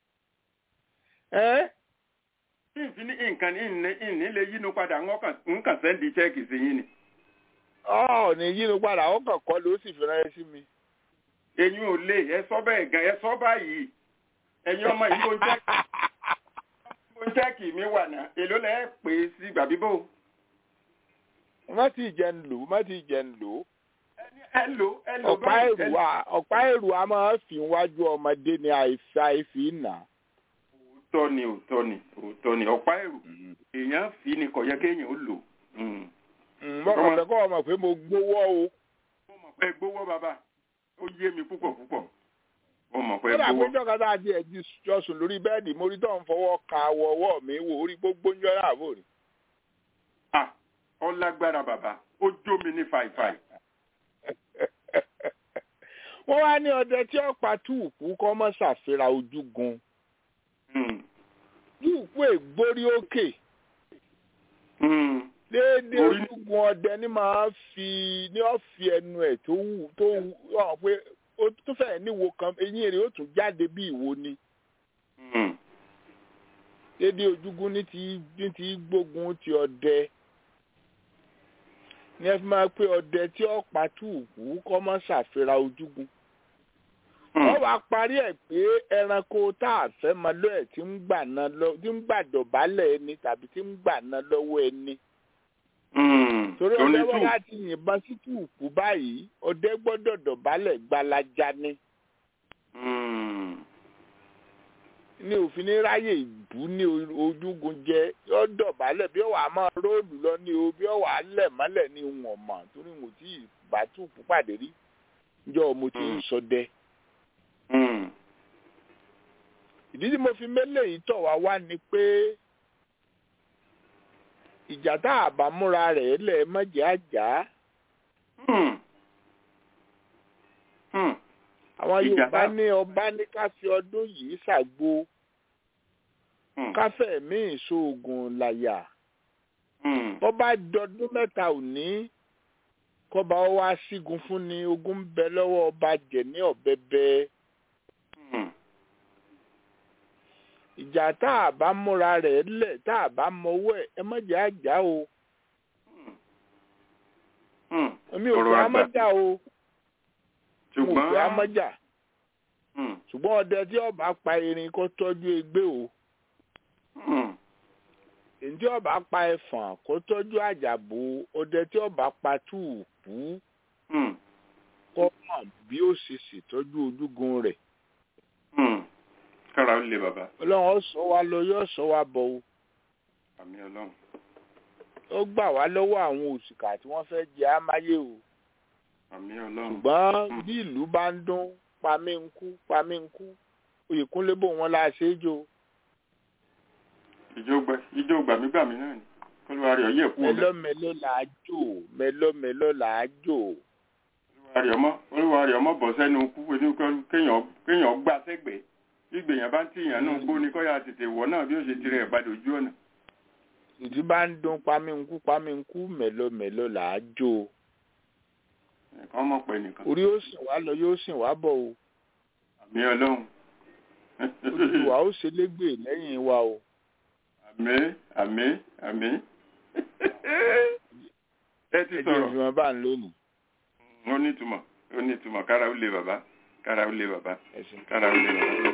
ẹ́ tí n fi ní nǹkan ní ìní- ìní lè yínú padà ń kàn ń kàn sẹ́ndì chẹ́ẹ̀kì sí yín ni. ọ̀ ní yínú padà ó kàn kọ́ ló sì fi ránṣẹ́ sí mi. eyín ò lè ẹ sọ bẹ́ẹ̀ gan ẹ sọ báyìí ẹ̀yin ọmọ yìí ló ń chẹ́ẹ̀kì ló ń chẹ́ẹ̀kì mi wà náà èló lẹ́ pè é sí gbàbíbò. má ti jẹ́ ń lò ó má ti jẹ́ ń lò ó. ẹ lò ẹ lò ọ̀pá èrò a ọ̀pá èrò a máa fi wájú ọmọdé ní àìsí àìfi nà. òótọ́ ni òótọ́ ni òótọ́ ni ọ̀pá èrò èèyàn fi ni kò yẹ kéèyàn ó lò. Mm. mọ̀kàn fẹ́ kọ́ ọmọ pé mo gbówó o. mo mọ̀ pé gbówó bàbá ó yé mi púpọ̀ púpọ̀ mo mọ̀ pé kódà pé gbówó. jọ́ka tá a di ẹ̀jí jọ́sùn lórí bẹ́ẹ̀dì mo rí tó ń fọwọ́ ka awọ ọwọ́ mi wò orí gbogbo ń jọ́ra àbò rí. ah ó lágbára bàbá ó jó mi ní fàìfàì. wọ́n wá ní ọdẹ tí ó pa túùkù kọ́ mọ́ ṣàfihàn ojúgun Mm. túùkù ègbórí òkè Mm. déédéé Orí- ojúgun ọdẹ ní máa fi ní ó fi ẹnu ẹ̀ tó wù tó wù hàn pé ó tó fẹ́ẹ̀ níwo kan eyín rẹ̀ ó tún jáde bí ìwo ni Mm. déédéé ojúgun ní ti ní ti gbógun ti ọdẹ ní ẹ fi máa pé ọdẹ tí ó pa túùkù kọ́ mọ́ ṣàfihàn ojúgun wọ́n wá parí ẹ̀ pé ẹranko tá a fẹ́ mọ lọ́ ẹ̀ tí ń gbà ná lọ tí ń gbà dọ̀bálẹ̀ ẹni tàbí tí ń gbà ná lọ́wọ́ ẹni. Mm. torí Tó ní ọdẹ wọn tù. láti yìnbọn sí túùkù báyìí ọdẹ gbọ́dọ̀ dọ̀bálẹ̀ gbalaja ni Mm. ní òfin ní ráyè ìbú ní o- ojúgun jẹ yọ dọ̀bálẹ̀ bí ọwọ́ àmọ́ róòlù lọ ní o bí ọwọ́ alẹ̀ mọ́lẹ̀ ní wọn mọ̀ torí mo ti bá túùkù pàdé rí njọ́ mo ti ń Mm. sọdẹ. Mm. ìdí tí mo fi mélé yìí tọ̀ wá wá ni pé ìjà tá a bá múra rẹ̀ lẹ̀ mọ́jẹ́ àjà Mm. Mm. àwọn Ìjà yorùbá bá- ní ọba ní ká fi ọdún yìí ṣàgbo Hmm. káfẹ́ míì sóògùn làyà Hmm. bọ́ bá dọdún mẹ́ta òní kọba ó wá sígun fún ni ogun ń bẹ lọ́wọ́ ọba jẹ̀ ní ọ̀bẹ̀bẹ̀ Hmm. ìjà tá a bá múra rẹ̀ lẹ̀ tá a bá mọwọ́ ẹ̀ ẹ má jẹ́ àjà o Hmm. èmi ò Ọ̀rọ̀ fẹ́ àgbà. amájà o mo ṣùgbọ́n fẹ́ amájà Hmm. ṣùgbọ́n ọdẹ tí ọba pa erin kó tọ́jú egbé o Hmm. èyí tí ọba pa ẹfọ̀n kó tọ́jú àjàbò ọdẹ tí ọba pa túùpù Hmm. kó mọ̀ bí ó ṣe ṣètọ́jú ojúgun rẹ̀ Hmm. kára ó le bàbá ọlọ́run ó sọ wa lọ yóò sọ wa bọ̀ o àmì ọlọ́run ó gbà wá lọ́wọ́ àwọn òṣìkà tí wọ́n fẹ́ jẹ amáyé o àmì ọlọ́run ṣùgbọ́n bí ìlú bá ń dún pamí ń kú pamí ń kú oyèkúnlé bò wọ́n la ṣe é jò ìjó gbẹ ìjó gbàmígbàmí náà ni kólúwa rẹ̀ ọyẹ́ kú rẹ̀ mẹlọmẹlọ là á jò mẹlọmẹlọ là á jò olúwa rẹ̀ ọmọ olúwa rẹ̀ ọmọ bọ̀ sẹ́nu kú pé ní kọ́- kéèyàn kéèyàn gbà sẹ́gbẹ̀ẹ́ ìgbèyàn bá ń tìyàn náà gbó ni kọ́ya tètè wọ̀ náà bí ó ṣe tirẹ̀ padà ojú ọ̀nà ìdí bá ń dún pamí ń kú pamí ń kú mẹlọmẹlọ là á jò ẹ̀kan mọ̀ pé nìkan orí ó sìn wá lọ yóò sìn wá bọ̀ o àmì ọlọ́run olùwà ó ṣe légbè lẹ́yìn wa o àmì àmì àmì ẹ ti ẹ jẹ́ sọ̀rọ̀ ìfihàn bá ń lónìí ó ní ìtumọ̀ ó ní ìtumọ̀ kára ó le bàbá kára ó le bàbá ẹ̀sìn. kára ó le bàbá.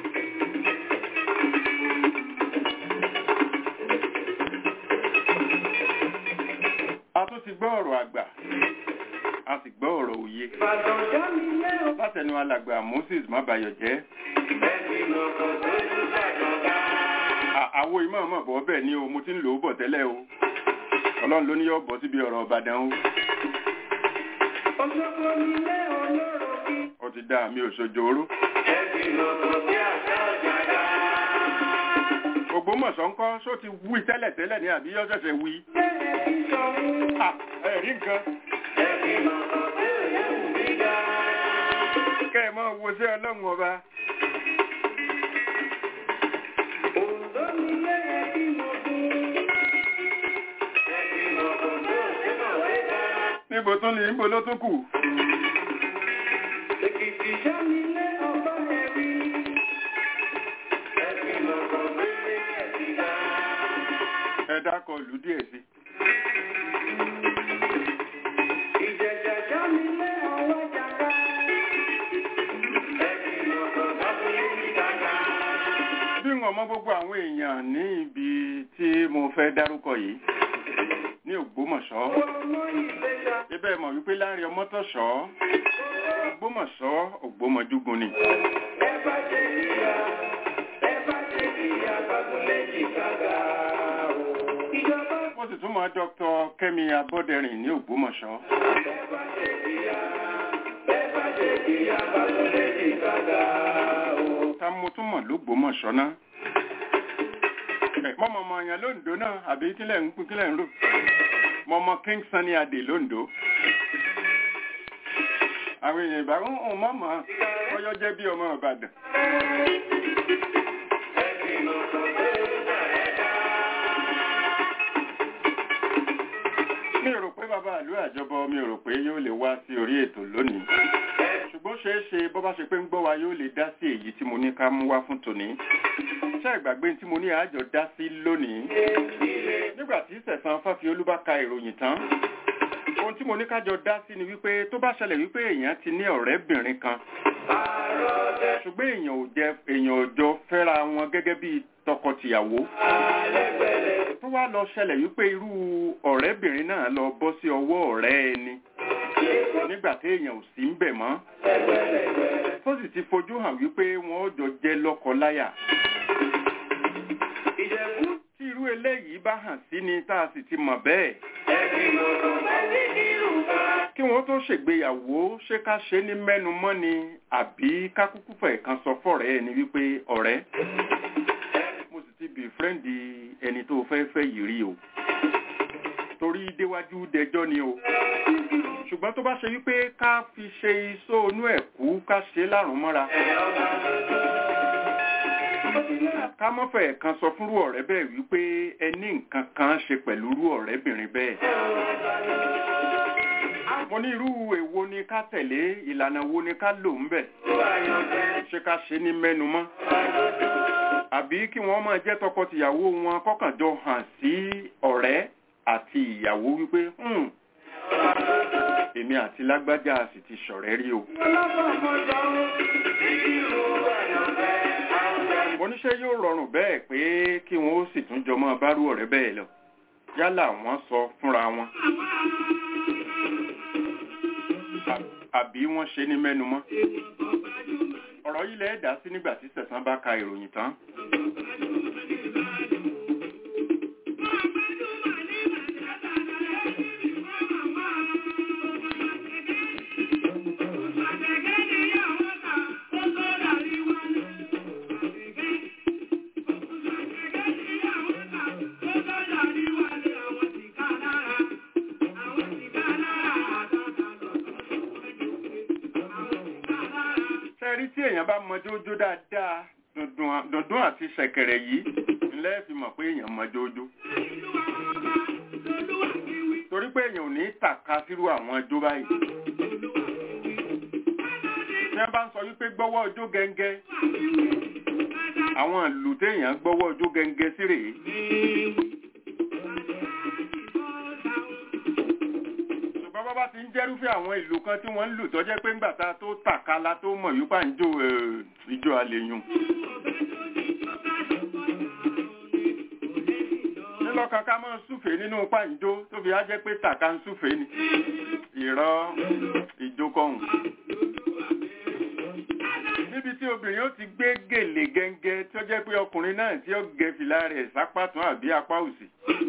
a tún ti gbọ́ ọ̀rọ̀ àgbà a sì gbọ́ ọ̀rọ̀ òye látẹnu alàgbà Moses mábayọ̀jẹ́ À- àwo ìmọ̀ ọmọ bọ̀ bẹ́ẹ̀ ni o mo ti ń lò ó bọ̀ tẹ́lẹ̀ o ọlọ́run ló ní yọ bọ̀ síbi ọ̀rọ̀ Ìbàdàn o ó ti dá mi ò ṣojóró Ògbómọ̀ṣọ́ ńkọ́ ṣó ti wí tẹ́lẹ̀ tẹ́lẹ̀ ní àbí yọ́ ṣẹ̀ṣẹ̀ wí Ah, ẹ̀rí nǹkan kẹ́ ẹ̀ mọ́ wo sí ọlọ́run ọba níbo tún ní níbo ló tún kù ẹ dákọ̀ lù díẹ̀ sí bí wọn mọ gbogbo àwọn èèyàn ní ibi tí mo fẹ́ dárúkọ yìí ní Ògbómọ̀ṣọ́ ibẹ̀ mọ̀ wípé láàrin ọmọtọ̀ṣọ́ Ògbómọ̀ṣọ́ Ògbómọjúgun ni mo sì tún mọ Dr. Kẹ́mi Abọ́dẹrìn ní Ògbómọ̀ṣọ́ ta mo tún mọ̀ lÓgbómọ̀ṣọ́ náà mọ́mọ́ ọmọ yẹn lóńdó náà àbí kílẹ̀ ń pín kílẹ̀ ń rò mọ́mọ́ King Sunny Adé lóńdó àwọn èèyàn ìbá ń hàn mọ́mọ́ ọyọ́ jẹ́ bí ọmọ Ìbàdàn mi ò rò pé bàbá àlú àjọbọ mi ò rò pé yóò lè wá sí orí ètò lónìí ṣùgbọ́n ṣeé ṣe bó bá ṣe pé ń gbọ́ wa yóò lè dá sí èyí tí mo ní ká mú wá fún tòní ṣé ìgbàgbé tí mo ní àjọ dá sí lónìí nígbà tí sẹ̀sán fáfiolú bá ka ìròyìn tán ohun tí mo ní kájọ dá sí ni wípé tó bá ṣẹlẹ̀ wípé èèyàn ti ní ọ̀rẹ́bìnrin kan ṣùgbọ́n èèyàn ò jẹ èèyàn ò jọ fẹ́ra wọn gẹ́gẹ́ bí tọkọtìyàwó tó wá lọ ṣẹlẹ̀ wípé irú ọ̀rẹ́bìnrin náà lọ bọ́ sí ọwọ́ ọ̀rẹ́ ẹni nígbà tí èèyàn ò sí ń bẹ̀ mọ́ tó sì ti fojú hàn wípé wọn ó jọ jẹ́ lọ́kọ-láyà tí irú eléyìí bá hàn sí ni tá a sì ti mọ̀ bẹ́ẹ̀ kí wọ́n tó ṣègbéyàwó ṣé ká ṣe ní mẹ́nu mọ́ ni àbí ká kúkú fẹ̀ kan sọ fọ́rẹ́ ẹni wípé ọ̀rẹ́ mo sì ti bì fírẹ́ǹdì ẹni tó fẹ́ fẹ́ yìí rí o torí déwájú dẹjọ́ ni o ṣùgbọ́n tó bá ṣe wípé ká fi ṣe iṣó inú ẹ̀ kú ká ṣe lárùn mọ́ra ká mọ́fẹ̀ kan sọ fúnrú ọ̀rẹ́ bẹ́ẹ̀ wípé ẹni nǹkan kan ṣe pẹ̀lú irú ọ̀rẹ́bìnrin bẹ́ẹ̀ mo ní irú èwo ni ká tẹ̀lé ìlànà wo ni ká lò ń bẹ̀ ṣé ká ṣe ní mẹ́nu mọ́ àbí kí wọ́n máa jẹ́ tọkọtìyàwó wọn kọ́kànjọ hàn sí ọ̀rẹ́ àti ìyàwó wípé "Hmm, èmi àti lágbájá sì ti ṣọ̀rẹ́ rí o. mo ní ṣé yóò rọrùn bẹ́ẹ̀ pé kí wọ́n ó sì tún jọmọ́ bárú ọ̀rẹ́ bẹ́ẹ̀ lọ yálà wọ́n sọ fúnra wọn à- àbí wọ́n ṣe ní mẹ́nu mọ́. ọ̀rọ̀ yìí lẹ́ẹ̀ dá sí nígbà tí sẹ̀sán bá ka ìròyìn tán. sẹ́rí tí èèyàn bá mọ jójó dáadáa dùndùn dùndùn àti ṣẹ̀kẹ̀rẹ̀ yìí ńlẹ́ fi mọ̀ pé èèyàn mọ jójó. torí pé èèyàn ò ní tàka sírú àwọn ẹjọ́ báyìí. tí wọ́n bá ń sọ wípé gbọ́wọ́ ọjọ́ gẹ́ngẹ́ àwọn ìlú téèyàn gbọ́wọ́ ọjọ́ gẹ́ngẹ́ sí rèé. ṣùgbọ́n bá bá ti ń jẹ́rúfẹ́ àwọn ìlú kan tí wọ́n ń lù tọ́jẹ́ pé ńgbà tá a tó tàkálá tó mọ̀ yípa ń jó eh, ijó àlèyùn. nílọ́kan ká mọ́ súfèé nínú pàǹjó tó fi á jẹ́ pé tàka ń súfèé ni ìrọ́ ìjókòhùn. níbi tí obìnrin ó ti gbé gèlè gẹ́ngẹ́ tó jẹ́ pé ọkùnrin náà tí ó gẹ fìlà rẹ̀ sápá tún àbí apá òsì.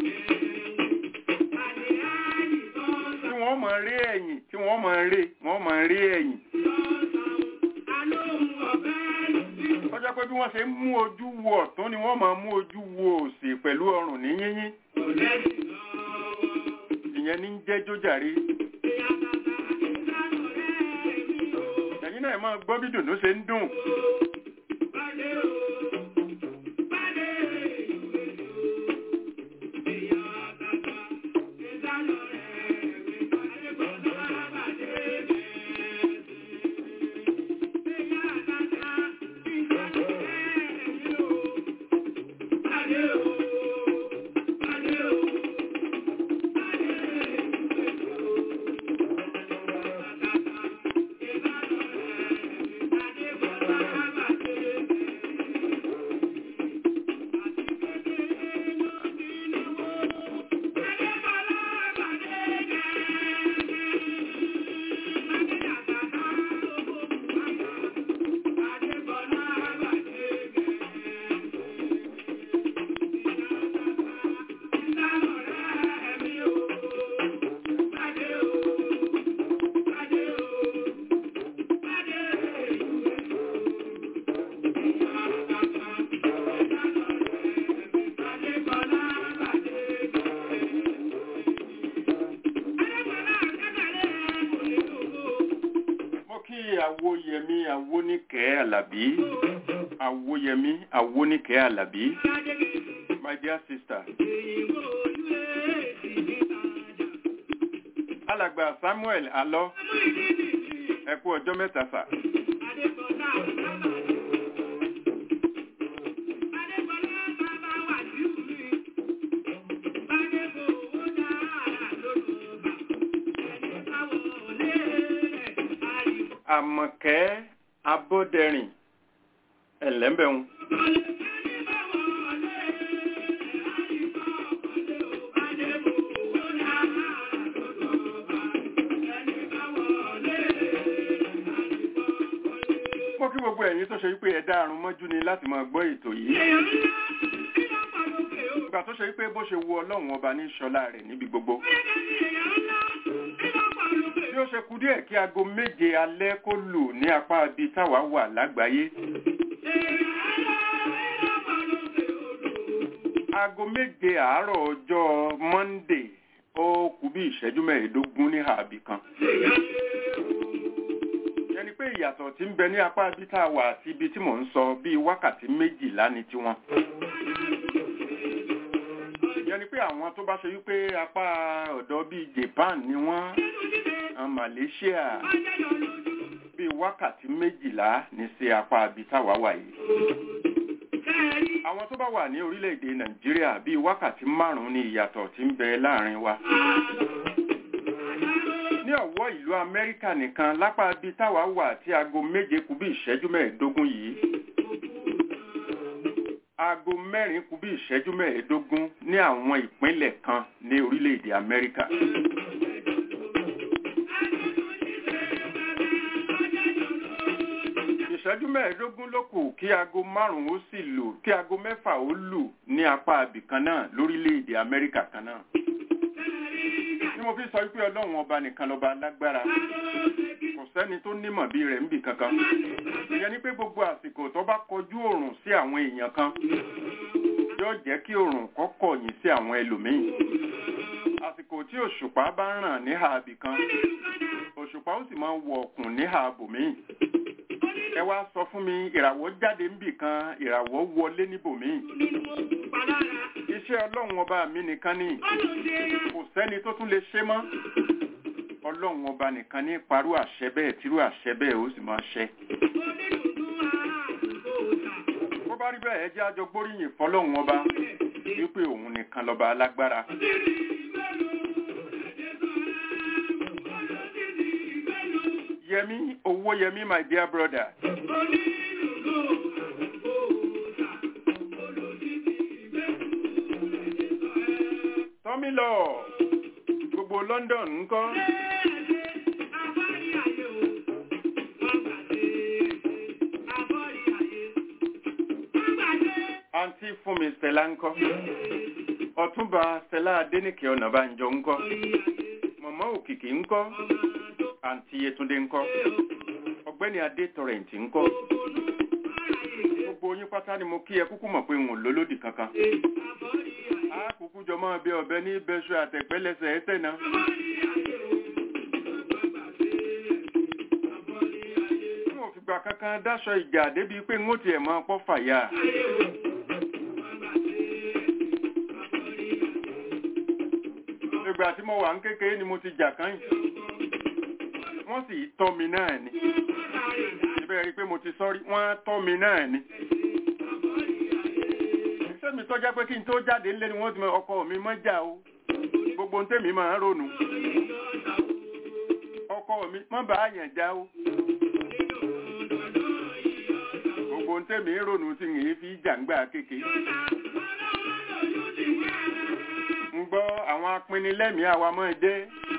tí wọ́n mọ̀ rí ẹ̀yìn tí wọ́n mọ̀ rí wọ́n mọ̀ rí ẹ̀yìn. ó jẹ́ pé bí wọ́n ṣe ń mú ojú wo ọ̀tún ni wọ́n máa mú ojú wo òsì pẹ̀lú ọrùn ní yínyín. ìyẹn ní ń jẹ́ jójàre. ẹ̀yin náà máa gbọ́ bí dùnú ṣe ń dùn. mo kí àwòyẹmí àwóníkẹ́ àlàbí àwòyẹmí àwóníkẹ́ àlàbí my dear sister alàgbà samuel alọ ẹ kú ọjọ́ mẹ́ta sà àmọ̀kẹ́ abọ́dẹrìn ẹ̀lẹ́mbẹ̀hún mo kí gbogbo ẹ̀yin tó ṣe wípé ẹ̀dá àrùn mọ́jú ni láti máa gbọ́ ètò yìí ìgbà tó ṣe wípé bó ṣe wu ọlọ́run ọba ní ṣọlá rẹ̀ níbi gbogbo bí ó ṣe kú díẹ̀ kí aago méje alẹ́ kó lù ní apá ibi táwa wà lágbàáyé aago méje àárọ̀ ọjọ́ monday ó kù bí ìṣẹ́jú mẹ́ẹ̀ẹ́dógún ní àbí kan yẹni pé ìyàtọ̀ tí ń bẹ ní apá ibi tá a wà àti ibi tí mò ń sọ bíi wákàtí méjìlá ni tiwọn yẹni pé àwọn tó bá ṣe wípé apá ọ̀dọ̀ bíi Japan ni wọ́n àwọn Malaysia bíi wákàtí méjìlá ní sí apá ibi táwa wà yìí àwọn tó bá wà ní orílẹ̀-èdè Nàìjíríà bíi wákàtí márùn-ún ni ìyàtọ̀ tí ń bẹ láàrin wa ní ọ̀wọ́ ìlú Amẹ́ríkà nìkan lápá ibi táwa wà tí aago méje kù bí ìṣẹ́jú mẹ́ẹ̀ẹ́dógún yìí aago mẹ́rin kù bí ìṣẹ́jú mẹ́ẹ̀ẹ́dógún ní àwọn ìpínlẹ̀ kan ní orílẹ̀-èdè Amẹ́ríkà. ìṣẹ́jú mẹ́ẹ̀ẹ́dógún ló kù kí aago márùn-ún ó sì lù kí aago mẹ́fà ó lù ní apá abìkan náà lórílẹ̀-èdè Amẹ́ríkà kan náà. tí mo fi sọ wípé ọlọ́run ọba nìkan lọ́ba lágbára kò sẹ́ni tó nímọ̀ bí rẹ̀ ń bì kankan. ìyẹn ni pé gbogbo àsìkò tó bá kọjú òòrùn sí àwọn èèyàn kan yóò jẹ́ kí òòrùn kó kọ̀yìn sí àwọn ẹlòmíì. àsìkò tí òṣùpá bá ń ràn níhà abìkan òṣùpá ó sì máa wọ ọ̀kùn níhà abòmíì ẹ wá sọ fún mi ìràwọ̀ jáde ń bì kan ìràwọ̀ wọlé níbòmíì iṣẹ́ ọlọ́run ọba mi nìkan ni kò sẹ́ni tó tún lè ṣe mọ́ ọlọ́run ọba nìkan ní parú àṣẹ bẹ́ẹ̀ tírú àṣẹ bẹ́ẹ̀ ó sì máa ṣẹ. bó bá rí bẹ́ẹ̀ ẹ jẹ́ àjọ gbóríyìn fọlọ́run ọba wípé òun nìkan lọ́ba alágbára. Yẹmí owó Yẹmí my dear brother. Tọ́mílọ̀ gbogbo London ńkọ́. Àǹtí Fúnmi Stella ńkọ́. Ọ̀túnba Stella Adéníkè Ọ̀nàbánjọ ńkọ́. Mọ̀mọ́ Òkìkí ńkọ́. Àǹtí Yétúndé ńkọ́. Ọ̀gbẹ́ni Adé Tọrẹ̀ǹtì ńkọ́. Gbogbo yín pátá ni mo kí ẹ kúkú mọ̀ pé n ò lólódì kankan. A kúkú jọ máa bẹ ọ̀bẹ ní bẹ́ṣọ àtẹ̀pẹ́lẹsẹ̀ ẹ̀tẹ̀ náà. N ò fìgbà kankan dáṣọ ìjà débi pé n ó tiẹ̀ máa pọ́ fàyà. Ìgbà tí mo wà ń kékeré ni mo ti jà kán yìí wọ́n sì tọ́ mi náà ni. Ibẹ̀ rí pé mo ti sọ́rí, wọ́n tọ́ mi náà ni. Sẹ́mi tó jẹ́ pé kí n tó jáde ńlé ni wọ́n ti mọ ọkọ mi mọ́ jà o. Gbogbo ń tèmi máa ń ronú. Ọkọ mi mọ́ bá àyàn já o. Gbogbo ń tèmi ń ronú tí n fi jàǹgbà kékeré. Ń gbọ́ àwọn apinilẹ́mìí àwa mọ́ ẹ dé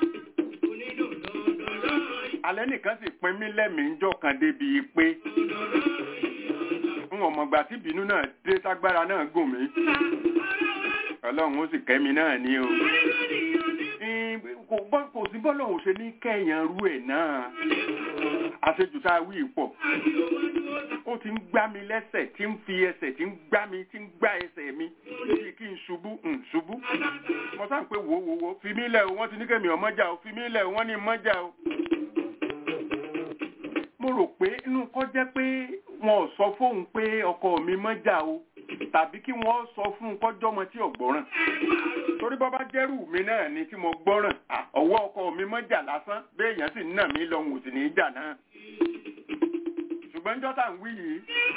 alẹ́ nìkan sì pin mí lẹ́mìí ń jọ̀kan débi pé n ò mọ̀gbà tí ìbínú náà dé tágbára náà gùn mí ọlọ́run ó sì kẹ́mi náà ní o kò sí bọ́lọ̀ ò ṣe ní kẹ́yàn rú ẹ̀ náà àṣejù tá a wí pọ̀ ó ti ń gbá mi lẹ́sẹ̀ tí ń fi ẹsẹ̀ tí ń gbá mi tí ń gbá ẹsẹ̀ mi bí kí n ṣubú ń ṣubú mo sáà ń pé wò wò wò fi mí lẹ̀ o wọ́n ti ní kẹ́mi ọmọjà o fi mí lẹ̀ o wọ́n ní mọ́jà o mo rò pé inú kọ́ jẹ́ pé wọn ò sọ fóun pé ọkọ mi mọ́jà o tàbí kí wọ́n sọ fún un kọjọ́ ọmọ tí ò gbọ́ràn torí bọ́ bá jẹ́rù mi náà ni tí mo gbọ́ràn ọwọ́ ọkọ mi mọ́jà lásán béèyàn sì ń nà mí lọ́hùn òsì ní í jà náà ṣùgbọ́n jọ́tà ń wí yìí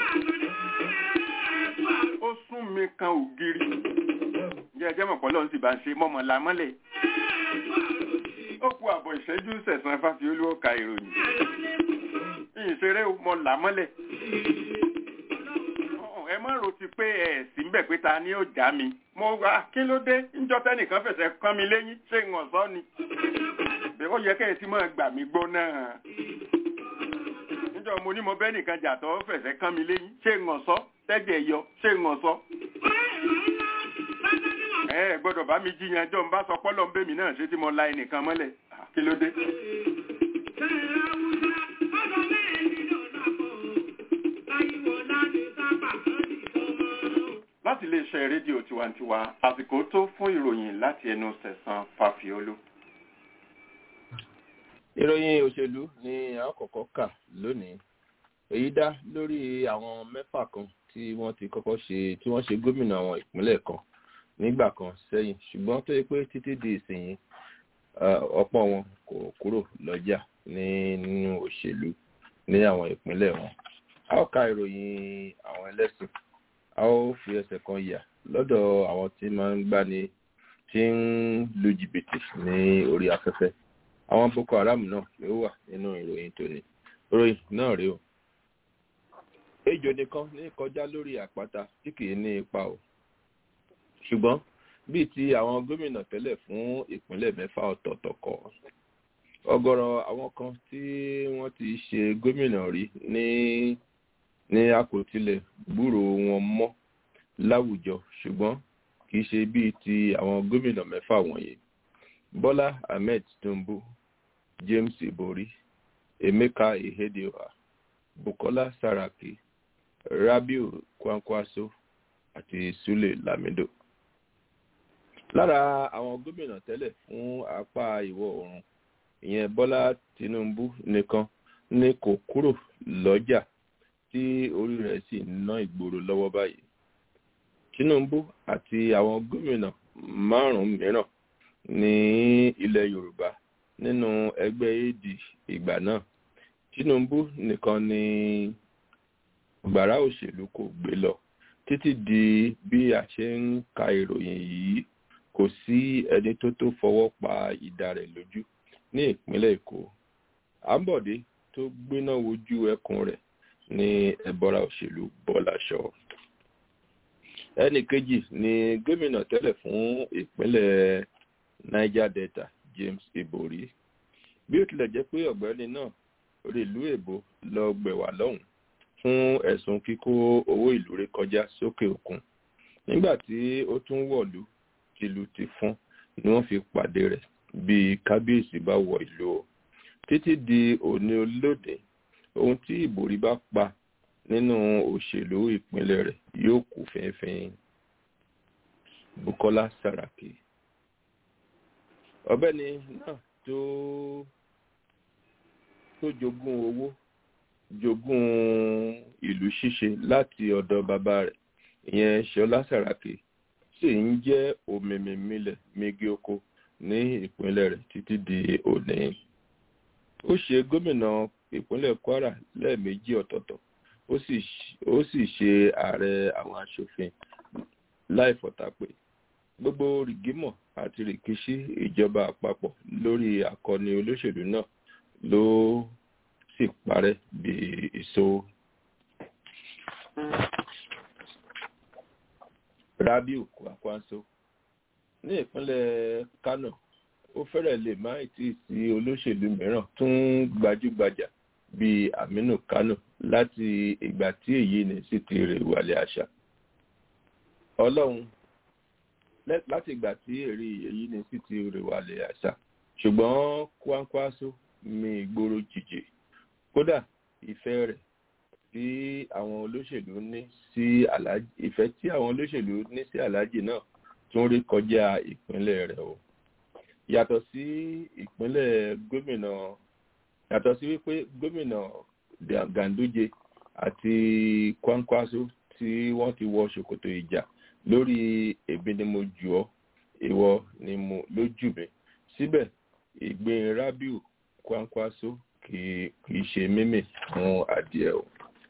ó sún mi kan ògiri jẹ́ ẹjẹ́ mọ̀pọ̀ lọ́n sì bá ń ṣe mọ́mọ́ la mọ́lẹ̀ ó kú àbọ̀ ìṣẹ́jú sẹ̀sán fáfiolú ó ka ìròyìn ìṣeré mọ là mọ́lẹ̀ ẹ má rò ti pé ẹ sì ń bẹ̀ pé ta ni ó já mi mo wá kí ló dé níjọ́ tẹ́nìkan fẹsẹ̀ kán mi lẹ́yìn ṣé ń ọ̀sọ́ ni bẹ́ẹ̀ ó yẹ kẹ́ ẹ ti máa gbà mí gbọ́ náà níjọ́ mo ní mo bẹ́ nìkan jà tó fẹsẹ̀ kán mi lẹ́yìn ṣé ń ọ̀sọ́ tẹ́jẹ̀ yọ ṣé ń ọ̀sọ́ ẹ gbọ́dọ̀ bá mi jiyàn jọ ń bá sọ pọ́lọ́ ń bẹ́ mi náà ṣé tí mo la ẹnìkan mọ́lẹ̀ kí ló dé. láti lè iléeṣẹ́ rédíò tiwantiwa àsìkò tó fún ìròyìn láti ẹnu sẹ̀sán fàfiolú. ìròyìn òṣèlú ni a kọ́kọ́ kà lónìí èyí dá lórí àwọn mẹ́fà kan tí wọ́n ti kọ́kọ́ ṣe tí wọ́n ṣe gómìnà àwọn ìpínlẹ̀ kan nígbà kan sẹ́yìn ṣùgbọ́n tó yẹ pé títí di ìsinyìí ọ̀pọ̀ wọn kò kúrò lọ́jà nínú òṣèlú ní àwọn ìpínlẹ̀ wọn a ó ka ìròyìn àwọn ẹlẹ́sìn a ó fi ẹsẹ̀ kan yà lọ́dọ̀ àwọn tí máa ń gbani tí ń lu jìbìtì ní orí afẹ́fẹ́ àwọn boko haram náà ló wà nínú ìròyìn tòní ìròyìn náà rèé o ejò nìkan ní kọjá lórí àpáta tí kìí ní ipa o ṣùgbọ́n bíi ti àwọn gómìnà tẹ́lẹ̀ fún ìpínlẹ̀ mẹ́fà ọ̀tọ̀ọ̀tọ̀ kọ́ ọ̀gọ̀rọ̀ àwọn kan tí wọ́n ti ṣe gómìnà rí ní ní àkótílẹ̀ gbúrò wọn mọ́ láwùjọ ṣùgbọ́n kì í ṣe bíi ti àwọn gómìnà mẹ́fà wọ̀nyí bọ́lá ahmed tinubu james ibori emeka ihedioha bukola saraki rabiu kwankwaso àti sule lamido lára àwọn gómìnà tẹ́lẹ̀ fún apá ìwọ̀ oòrùn ìyẹn bọ́lá tinubu nìkan ni kò kúrò lọ́jà tí orí rẹ̀ sì ń ná ìgboro lọ́wọ́ báyìí tinubu àti àwọn gómìnà márùn-ún mìíràn ní ilẹ̀ yorùbá nínú ẹgbẹ́ ad ìgbà náà tinubu nìkan ni gbàrà òṣèlú kò gbé lọ títí di bí a ṣe ń ka ìròyìn yìí kò sí ẹni tó tó fọwọ́ pa ìdá rẹ̀ lójú ní ìpínlẹ̀ èkó àbọ̀dé tó gbéná wojú ẹkùn rẹ̀ ní ẹ̀bọra òṣèlú bọ́láṣọ ẹnì kejì ni gómìnà tẹ́lẹ̀ fún ìpínlẹ̀ niger delta james ibori bí ó tilẹ̀ jẹ́ pé ọ̀gbẹ́ni náà orí ìlú èbó lọ gbẹ̀wà lọ́hùn fún ẹ̀sùn kíkó owó ìlú rẹ̀ kọjá sókè òkun nígbà tí ó tún wọ̀lú tìlù ti fún ni wọ́n fi pàdé rẹ̀ bí kábíyèsí bá wọ ìlú o títí di òní olóde ohun tí ìbòrí bá pa nínú òṣèlú ìpínlẹ̀ rẹ̀ yóò kú fẹ́ẹ́fẹ́ẹ́ bukola saraki ọ̀bẹ́ni náà tó tó jogún owó jogún ìlú ṣíṣe láti ọ̀dọ̀ bàbá rẹ̀ ìyẹn ṣọlá saraki sì ń jẹ́ òmìmìmilẹ̀ megi oko ní ìpínlẹ̀ rẹ̀ títí di òní. ó ṣe gómìnà ìpínlẹ̀ kwara lẹ́ẹ̀mejì ọ̀tọ̀ọ̀tọ̀ ó sì ṣe ààrẹ àwọn asòfin láìfọ̀tàpè gbogbo rìgímọ̀ àti rìkíṣí ìjọba àpapọ̀ lórí akọni olóṣèlú náà ló sì parẹ́ bí èso. rabiu kwakwanso ní ìpínlẹ̀ kano ó fẹ́rẹ̀ lè má tí ì sí olóṣèlú mìíràn tún gbajúgbajà bíi aminu kano láti ìgbà tí èyí ní sí ti rè wàlẹ̀ àṣà ọlọ́run láti ìgbà tí èrè èyí ní sí ti rè wàlẹ̀ àṣà ṣùgbọ́n kwankwaso mi ìgboro jìjì kódà ìfẹ́ rẹ̀ tí àwọn olóṣèlú ní sí aláàjì ìfẹ́ tí àwọn olóṣèlú ní sí aláàjì náà tún rí kọjá ìpínlẹ̀ rẹ̀ o yàtọ̀ sí ìpínlẹ̀ gómìnà yàtọ̀ sí wípé gómìnà ganduje àti kwankwaso tí wọ́n ti wọ ṣòkòtò ìjà lórí èmi ni mo jù ọ́ ìwọ ni mo lójú mi síbẹ̀ ìgbín rabiu kwankwaso kì í ṣe mímì fún adìẹ o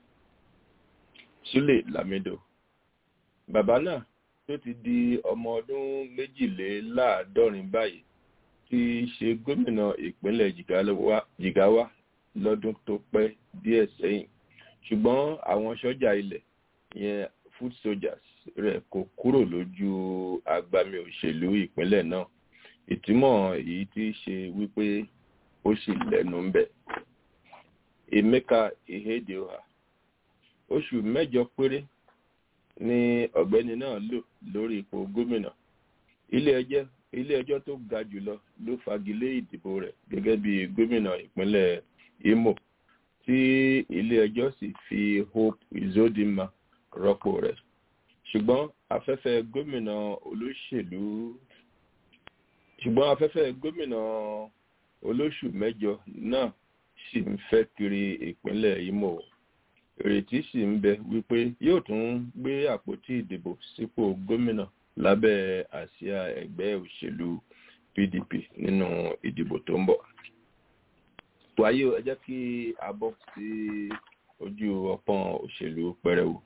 sule lamido bàbá náà tó ti di ọmọ ọdún méjìléláàádọ́rin báyìí ti ṣe gómìnà ìpínlẹ̀ jigawa lọ́dún tó pẹ́ díẹ̀ sẹ́yìn ṣùgbọ́n àwọn sọ́jà ilẹ̀ yẹn foot soldiers rẹ̀ kò kúrò lójú agbami òṣèlú ìpínlẹ̀ náà ìtumọ̀ èyí tí ṣe wípé ó sì lẹ́nu ń bẹ̀. emeka ihedioha oṣù mẹ́jọ péré ni ọ̀gbẹ́ni náà lò lórí ipò gómìnà ilé ẹjọ́ tó ga jùlọ ló fagilé ìdìbò rẹ̀ gẹ́gẹ́ bí gómìnà ìpínlẹ̀ imo tí ilé ẹjọ́ sì fi hope izodima rọ́pò rẹ̀ ṣùgbọ́n afẹ́fẹ́ gómìnà olóṣèlú ṣùgbọ́n afẹ́fẹ́ gómìnà olóṣù mẹ́jọ náà sì ń fẹ́ kiri ìpínlẹ̀ Imo ìrètí sì ń bẹ wípé yóò tún gbé àpótí ìdìbò sípò gómìnà lábẹ́ àsíá ẹgbẹ́ òṣèlú PDP nínú ìdìbò tó ń bọ̀. wáyé ẹ jẹ́ kí a bọ́ sí ojú ọpọ́n òṣèlú pẹrẹwu.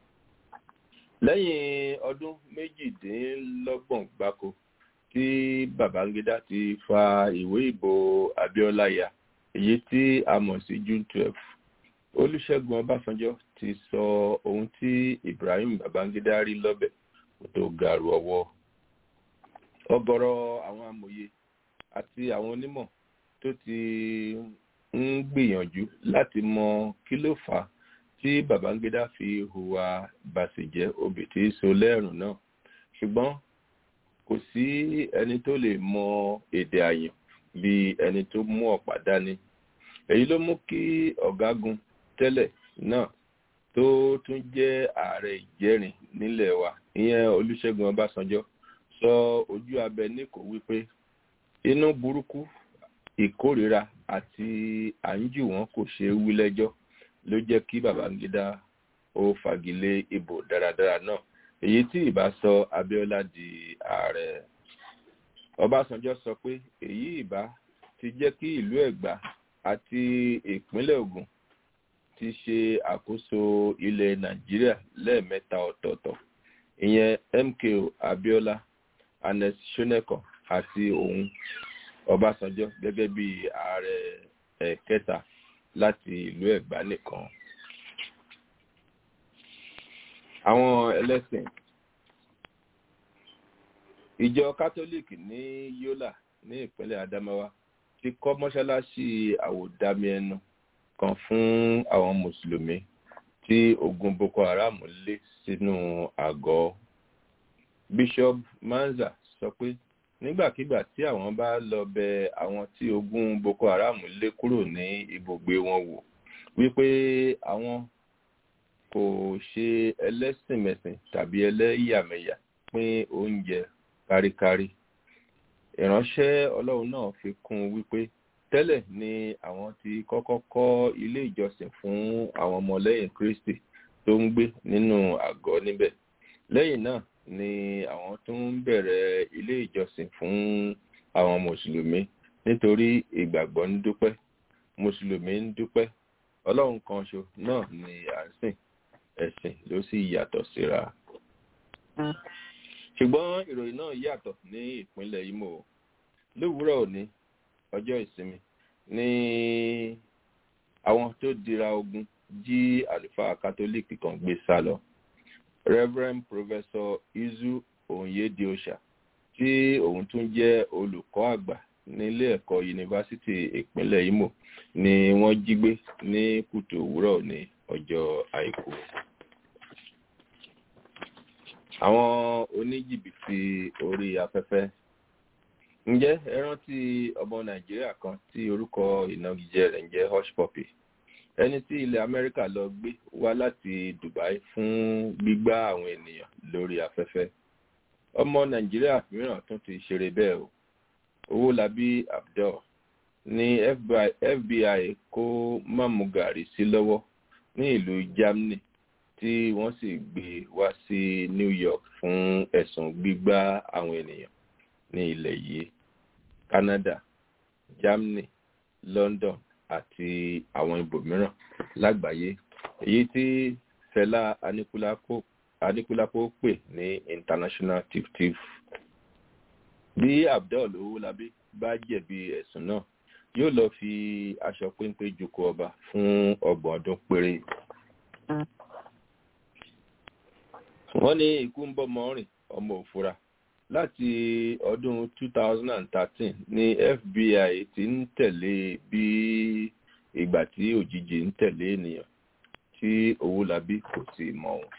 lẹ́yìn ọdún méjìdínlọ́gbọ̀n gbáko tí Babangida ti fa ìwé ìbò Abiola ya èyí tí a mọ̀ sí June twelve Olúṣẹ́gun Ọbásanjọ́ ti sọ ohun tí Ibrahim Babangida rí lọ́bẹ̀ kó tó gàrú ọwọ́ ọ̀gọ̀rọ̀ àwọn amòye àti àwọn onímọ̀ tó ti ń gbìyànjú láti mọ kí ló fà á tí Babangida fi hùwà bàṣẹ̀jẹ́ obì tí so lẹ́rùn náà ṣùgbọ́n kò sí ẹni tó lè mọ èdè àyàn bí ẹni tó mú ọ̀pá dání èyí ló mú kí ọ̀gágun tẹ́lẹ̀ náà tó tún jẹ́ ààrẹ ìjẹrin nílẹ̀ wa ìyẹn Olúṣẹ́gun Ọbásanjọ́ sọ ojú abẹ níkò wípé inú burúkú ìkórìíra àti àńjù wọn kò ṣeé wí lẹ́jọ́ ló jẹ́ kí Babangida ó fagilé ìbò dáradára náà èyí tí ìbá sọ Abíọ́lá di ààrẹ Ọbásanjọ́ sọ pé èyí ìbá ti jẹ́ kí ìlú Ẹ̀gbá àti ìpínlẹ̀ Ògùn ti ṣe àkóso ilẹ̀ Nàìjíríà lẹ́ẹ̀mẹ́ta ọ̀tọ̀ọ̀tọ̀ ìyẹn MKO Abíọ́lá Ernest Shonekan àti òun Ọbásanjọ́ gẹ́gẹ́ bí ààrẹ ẹ̀kẹta láti ìlú Ẹ̀gbá nìkan. Àwọn ẹlẹ́sìn ìjọ kátólíìkì ní Yola ní ìpínlẹ̀ Adamawa ti kọ́ mọ́ṣáláṣí àwòdámi ẹnu kan fún àwọn mùsùlùmí tí ogun Boko Haram lé sínú àgọ́. Bishop Manza sọ pé nígbàkigbà tí àwọn bá lọ bẹ àwọn tí ogun Boko Haram lé kúrò ní ibùgbé wọn wò wípé àwọn kò ṣe ẹlẹ́sìnmẹ̀sìn tàbí ẹlẹ́yàmẹ̀yà pín oúnjẹ káríkárí ìránṣẹ́ Ọlọ́run náà fi kún un wípé tẹ́lẹ̀ ni àwọn ti kọ́kọ́ kọ́ ilé ìjọsìn fún àwọn ọmọlẹ́yìn Kristi tó ń gbé nínú àgọ́ níbẹ̀ lẹ́yìn náà ni àwọn tó ń bẹ̀rẹ̀ ilé ìjọsìn fún àwọn mùsùlùmí nítorí ìgbàgbọ́ ń dúpẹ́ mùsùlùmí ń dúpẹ́ Ọlọ́run kan ṣo náà ni à ń sìn ẹ̀sìn ló sì yàtọ̀ síra ṣùgbọ́n ìròyìn náà yàtọ̀ ní ìpínlẹ̀ Imo lówùúrọ̀ òní ọjọ́ ìsinmi ní àwọn tó dira ogun jí àlùfáà kátólíìkì kan gbé sá lọ Reverend Professor Izu Onyediosa tí òun tún jẹ́ olùkọ́ àgbà nílé ẹ̀kọ́ yunifásitì ìpínlẹ̀ Imo ni wọ́n jí gbé ní kùtù òwúrọ̀ ní ọjọ́ àìkú àwọn oníjìbìtì orí afẹ́fẹ́ ǹjẹ́ ẹ rántí ọmọ nàìjíríà kan tí orúkọ ìnagijẹ rẹ̀ ń jẹ́ hush puppy ẹni tí ilẹ̀ amẹ́ríkà lọ gbé wá láti dubai fún gbígbá àwọn ènìyàn lórí afẹ́fẹ́ ọmọ nàìjíríà mìíràn tún ti ṣeré bẹ́ẹ̀ o owólabí abdul ní fbi kó mamugari sí lọ́wọ́ ní ìlú germany tí wọ́n sì gbé wá sí New York fún ẹ̀sùn gbígbá àwọn ènìyàn ní ilẹ̀ yìí Canada Germany London àti àwọn ibòmíràn lágbàáyé èyí tí Fẹlá Aníkúlápó pè ní international thief thief bí Abdul Owólabí bá jẹ̀bi ẹ̀sùn náà yóò lọ fi aṣọ péńpé jukọ ọba fún ọgbọ̀n ọdún péré wọ́n ní ikú ń bọ́ mọ́rin ọmọ òfura láti ọdún 2013 ní FBI ti ń tẹ̀lé bí ìgbà tí òjijì ń tẹ̀lé ènìyàn tí Owólabí kò sì mọ̀ wọn.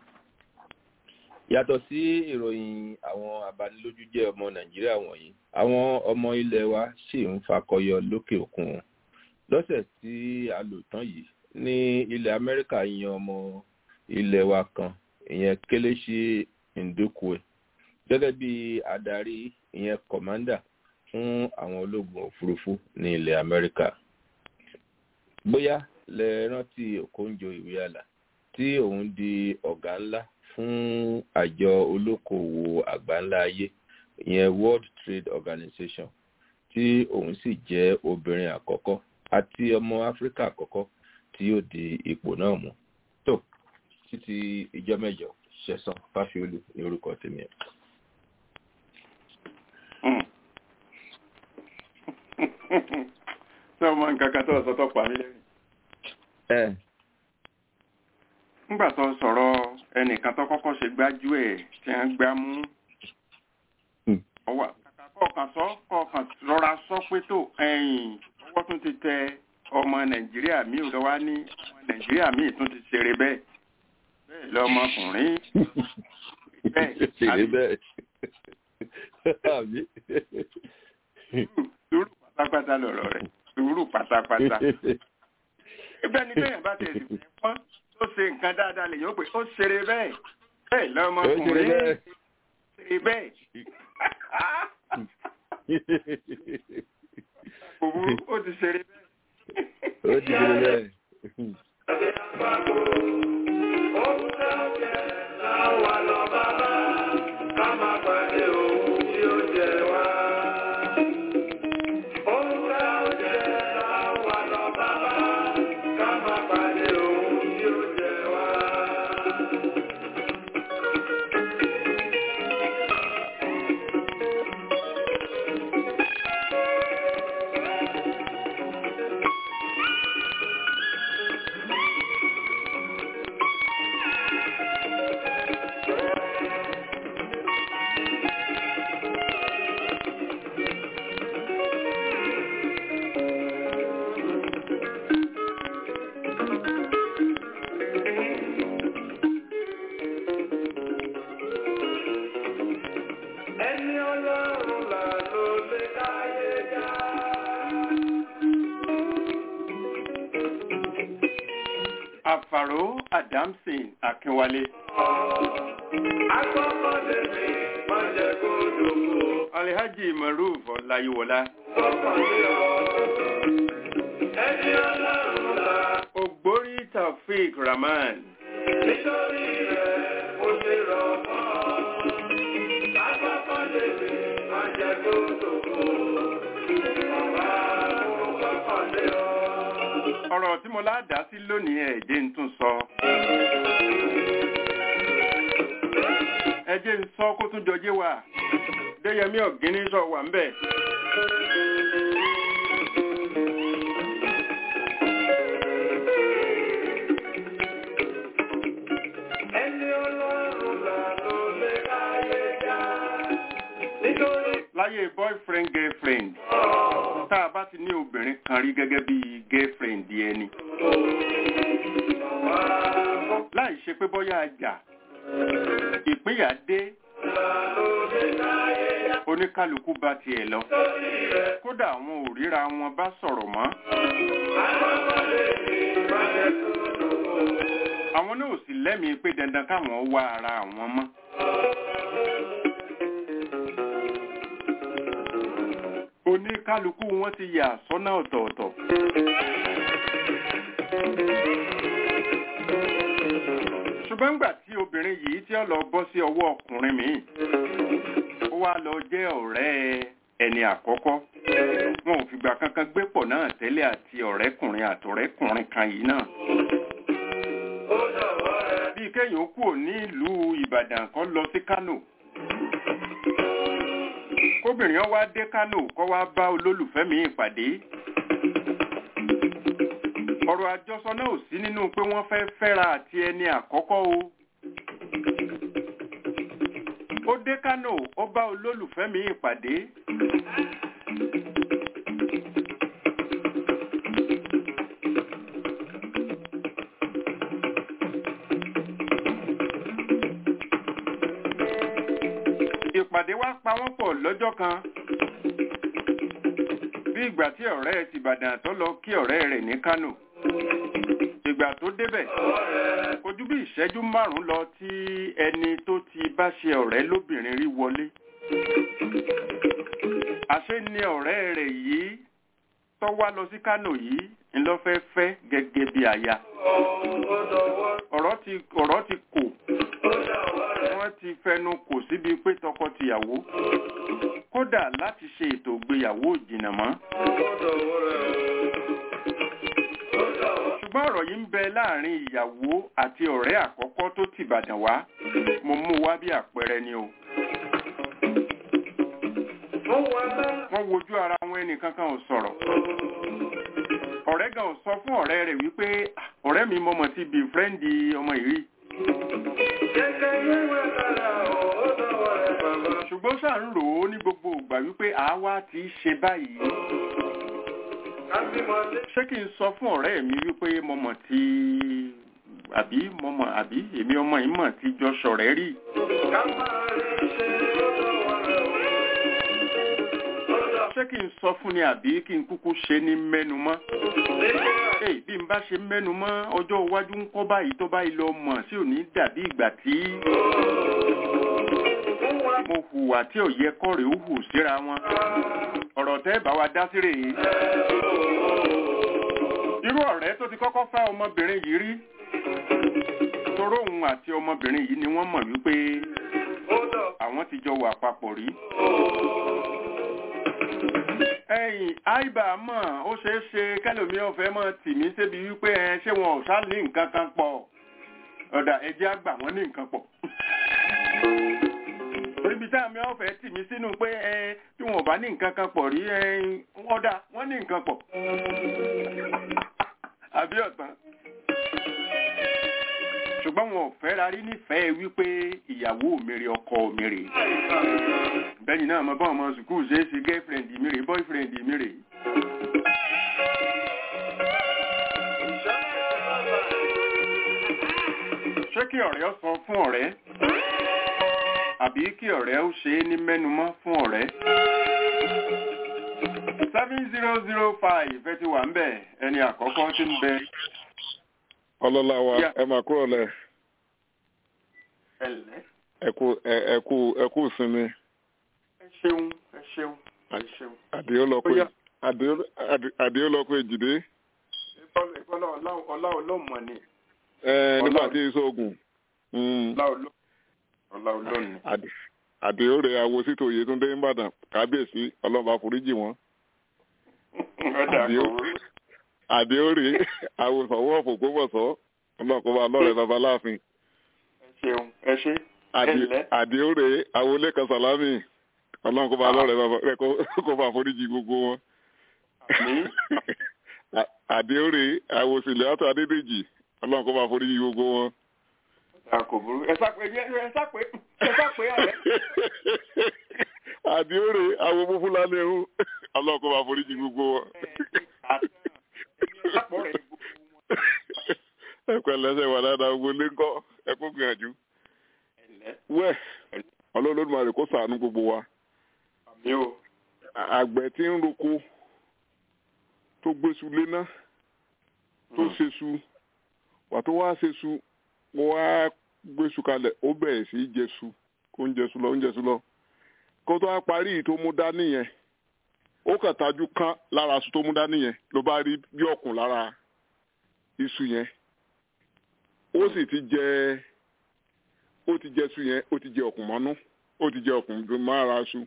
yàtọ̀ sí ìròyìn àwọn abanilójú jẹ́ ọmọ Nàìjíríà wọ̀nyí àwọn ọmọ ilẹ̀ wa ṣì ń fakọyọ lókè òkun wọn lọ́sẹ̀ tí a lò tán yìí ní ilẹ̀ Amẹ́ríkà yan ọmọ ilẹ̀ wa kan ìyẹn Kelechi ndukwe gẹ́gẹ́ bí adarí ìyẹn kọ̀mándà fún àwọn ológun òfurufú ní ilẹ̀ amẹ́ríkà bóyá lẹ rántí okonjo iweala tí òun di ọ̀gá ńlá fún àjọ olókoòwò àgbáńlá ayé ìyẹn world trade organization tí òun sì jẹ́ obìnrin àkọ́kọ́ àti ọmọ áfíríkà àkọ́kọ́ tí yóò di ipò náà mú tó títí ìjọ mẹ́jọ ṣẹ̀san fáfiolú ní orúkọ tèmi ẹ̀. ṣé ọmọ nǹkan kan tó sọ tó pa mí lẹ́rìn. ẹ nígbà tó sọ̀rọ̀ ẹnìkan tó kọ́kọ́ ṣe gbájú ẹ̀ tí wọ́n gbá mú ọwọ́ kàkà kọ̀ọ̀kan sọ kọ̀ọ̀kan rọra sọ pé tó ẹ̀yìn ọwọ́ tún ti tẹ ọmọ nàìjíríà míì lọ wá ní ọmọ nàìjíríà míì tún ti ṣeré bẹ́ẹ̀ bẹ́ẹ̀ lọmọkùnrin bẹ́ẹ̀ ṣèlè bẹ́ẹ̀ àbí sùúrù pátápátá lọ̀rọ̀ rẹ̀ sùúrù pátápátá ibẹ̀ ni bẹ́ẹ̀ bá tẹ̀sí fẹ́ pọ́n tó ṣe nǹkan dáadáa lè yóò pé ó ṣeré bẹ́ẹ̀ bẹ́ẹ̀ ó ṣèlè lọmọkùnrin bẹ́ẹ̀. ṣeré bẹ́ẹ̀ òwú ó ti ṣeré bẹ́ẹ̀. ó ti ṣèlè bẹ́ẹ̀. àfàró adamson akínwálé. alhaji maruf ọláyíwọlá. ògbórí taofeek rahman. ọ̀rọ̀ tí mo ládàá sí lónìí ẹ̀jẹ̀ ń tún sọ. ẹjẹ́ ń sọ kó tún jọjé wà déyẹmí ọ̀gíní sọ wà ń bẹ̀. láyé boyfriend girlfriend tá a bá ti ní obìnrin kan rí gẹ́gẹ́ bí girlfriend ẹni láì ṣe pé bóyá ajá ìpínyà dé oníkálukú bá tiẹ̀ lọ kódà àwọn ò ríra wọn bá sọ̀rọ̀ mọ́ àwọn náà ò sì lẹ́mìí pé dandan káwọn wá ara àwọn mọ́. oníkálukú wọn ti yà sọ́nà ọ̀tọ̀ọ̀tọ̀. ṣùgbọ́n ńgbà tí obìnrin yìí tí ó lọ bọ́ sí ọwọ́ ọkùnrin míì ó wá lọ jẹ́ ọ̀rẹ́ ẹni àkọ́kọ́ wọn ò fìgbà kankan gbé pọ̀ náà tẹ́lẹ̀ àti ọ̀rẹ́kùnrin àtọ̀rẹ́kùnrin kan yìí náà bí kéèyàn kúrò ní ìlú Ìbàdàn kó lọ sí Kánò kóbìnrin wá dé Kánò kó wá bá olólùfẹ́ mi ìpàdé ọ̀rọ̀ àjọsọ náà ò sí nínú pé wọ́n fẹ́ fẹ́ra àti ẹni àkọ́kọ́ o ó dé Kánò ó bá olólùfẹ́ mi ìpàdé ìpàdé wá pa wọ́n pọ̀ lọ́jọ́ kan bí ìgbà tí ọ̀rẹ́ ti Ìbàdàn tó lọ kí ọ̀rẹ́ rẹ̀ ní Kánò ìgbà tó débẹ̀ kò ju bí ìṣẹ́jú márùn-ún lọ tí ẹni tó ti bá ṣe ọ̀rẹ́ lóbìnrin rí wọlé àṣé ni ọ̀rẹ́ rẹ̀ yìí tó wá lọ sí Kánò yìí ńlọ fẹ́ fẹ́ gẹ́gẹ́ bí aya ọ̀rọ̀ ti ọ̀rọ̀ ti kò wọ́n ti fẹnu kò síbi pé tọkọ-tìyàwó kódà láti ṣe ètò ìgbéyàwó ìjìnà mọ́ ṣùgbọ́n ọ̀rọ̀ yìí ń bẹ láàrin ìyàwó àti ọ̀rẹ́ àkọ́kọ́ tó tìbàdàn wá mo mú wá bí àpẹẹrẹ ni o wọ́n wojú ara wọn ẹnìkankan ò sọ̀rọ̀ ọ̀rẹ́ gan ò sọ fún ọ̀rẹ́ rẹ̀ wípé "Ah, ọ̀rẹ́ mi mọ̀mọ́ ti bí fírẹ́ǹdì ọmọ ìrí ṣùgbọ́n ṣáà ń rò ó ní gbogbo ìgbà wípé àwa ti ṣe báyìí ṣé kí n sọ fún ọ̀rẹ́ mi wípé mọ̀mọ́ ti àbí mọ̀mọ́ àbí èmi ọmọ yìí mọ̀ ti jọ ṣọ̀rẹ́ rí ṣé kí n sọ fún ni àbí kí n kúkú ṣe ní mẹ́nu mọ́ Èyí bí n bá ṣe mẹ́nu mọ́ ọjọ́ iwájú ń kọ́ báyìí tó báyìí lọ mọ̀ sí ò ní dàbí ìgbà tí mo hùwà tí ò yẹ kọ́ rèé ó hù síra wọn ọ̀rọ̀ tẹ́ bá wa dá sí rèé irú ọ̀rẹ́ tó ti kọ́kọ́ fẹ́ ọmọbìnrin yìí rí toró òun àti ọmọbìnrin yìí ni wọ́n mọ̀ wípé àwọn ti jọ wà papọ̀ rí ẹ̀yìn àìbá mọ̀ ó ṣeé ṣe kẹlòmí ọ̀fẹ́ mọ̀ tì mí sébi wípé ẹ ṣé wọn ò sá ní nǹkan kan pọ̀ ọ̀dà ẹjẹ́ àgbà wọn ní nǹkan pọ̀ oríbi tá àmì ọ̀fẹ́ tì mí sínú pé ẹ tí wọn ò bá ní nǹkan kan pọ̀ rí ẹ ọ̀dà wọn ní nǹkan pọ̀ àbí ọ̀tán ṣùgbọ́n wọn ò fẹ́ rarí nífẹ̀ẹ́ wípé ìyàwó mi rè ọkọ mi rè bẹ́ẹ̀ni náà mo bá ọmọ sùkúù ṣe é ṣe girlfriend mi rè boyfriend mi rè. ṣé kí ọ̀rẹ́ ó sọ fún ọ̀rẹ́ àbí kí ọ̀rẹ́ ó ṣe é ní mẹ́numọ́ fún ọ̀rẹ́ seven zero zero five ẹ ti wà ń bẹ̀ ẹni àkọ́kọ́ tí ń bẹ ọlọ́lá wa Yeah. ẹ máa kúrò lẹ̀ ẹ̀lẹ́ ẹ kú ẹ- ẹ kú ẹ kú sinmi ẹ ṣeun ẹ ṣeun ẹ ṣeun. àdìó lọ pé Ó yá. àdìó àdì- àdìó lọ pé jìdé ìbọ́lá ọlá ọlọ́mọ ni ẹ nígbà Ọlọ́run. tí ìṣòògùn ọlá ọlọ́ ọlá ọlọ́ni. àdìó rẹ awo sítò Yétúndé nìbàdàn kábíyèsí ọlọ́ba foríjì wọn ọ̀dà Àbíó. kò àdìó rè awo sọ̀wọ́ òfògbómọ̀sọ́ ọlọ́kọ̀ọ́ba lọ́rẹ̀ babaláàfin ẹ ṣeun ẹ ṣe Àdì- Ẹ̀lẹ́. àdìó rè awo lẹ́kan sàlámì ọlọ́kọ̀ọ́ba lọ́rẹ̀ baba rẹ kó bá foríjì gbogbo wọn. Àmín. àdéhùrè àwòsílẹ̀ àtọ̀ adédèjì ọlọ́run kó bá forí yí gbogbo wọn. ọ̀dà kò burú ẹ sápẹ́ ẹ sápẹ́ ẹ sápẹ́ ààrẹ. àdéhùrè àwọ̀ mú fúlàní ẹ̀hún ọlọ́run kó bá forí yí gbogbo wọn. àpọ̀ rẹ̀ gbogbo wọn. ẹ̀kọ́ ẹlẹ́sẹ̀ wà dáadáa gbogbo lé ńkọ́ ẹ̀kọ́ gbìyànjú. Ẹ̀lẹ́. wẹ́ ọlọ́run kó ṣàánú gbogbo wa. àmì o àgbẹ̀ tí ń roko tó gbéṣu léná tó ṣeṣu wà tó wá ṣeṣu mo wá gbéṣu kalẹ̀ ó bẹ̀rẹ̀ sí í jẹṣu kó ń jẹṣu lọ ń jẹṣu lọ kó tó wá parí yìí tó mú dání yẹn ó kàn tajú kán lára aṣọ tó mú dání yẹn ló bá rí bí ọ̀kùn lára iṣu yẹn ó sì ti jẹ ó ti jẹ iṣu yẹn ó ti jẹ ọ̀kùn mọ́nú ó ti jẹ ọ̀kùn mára iṣu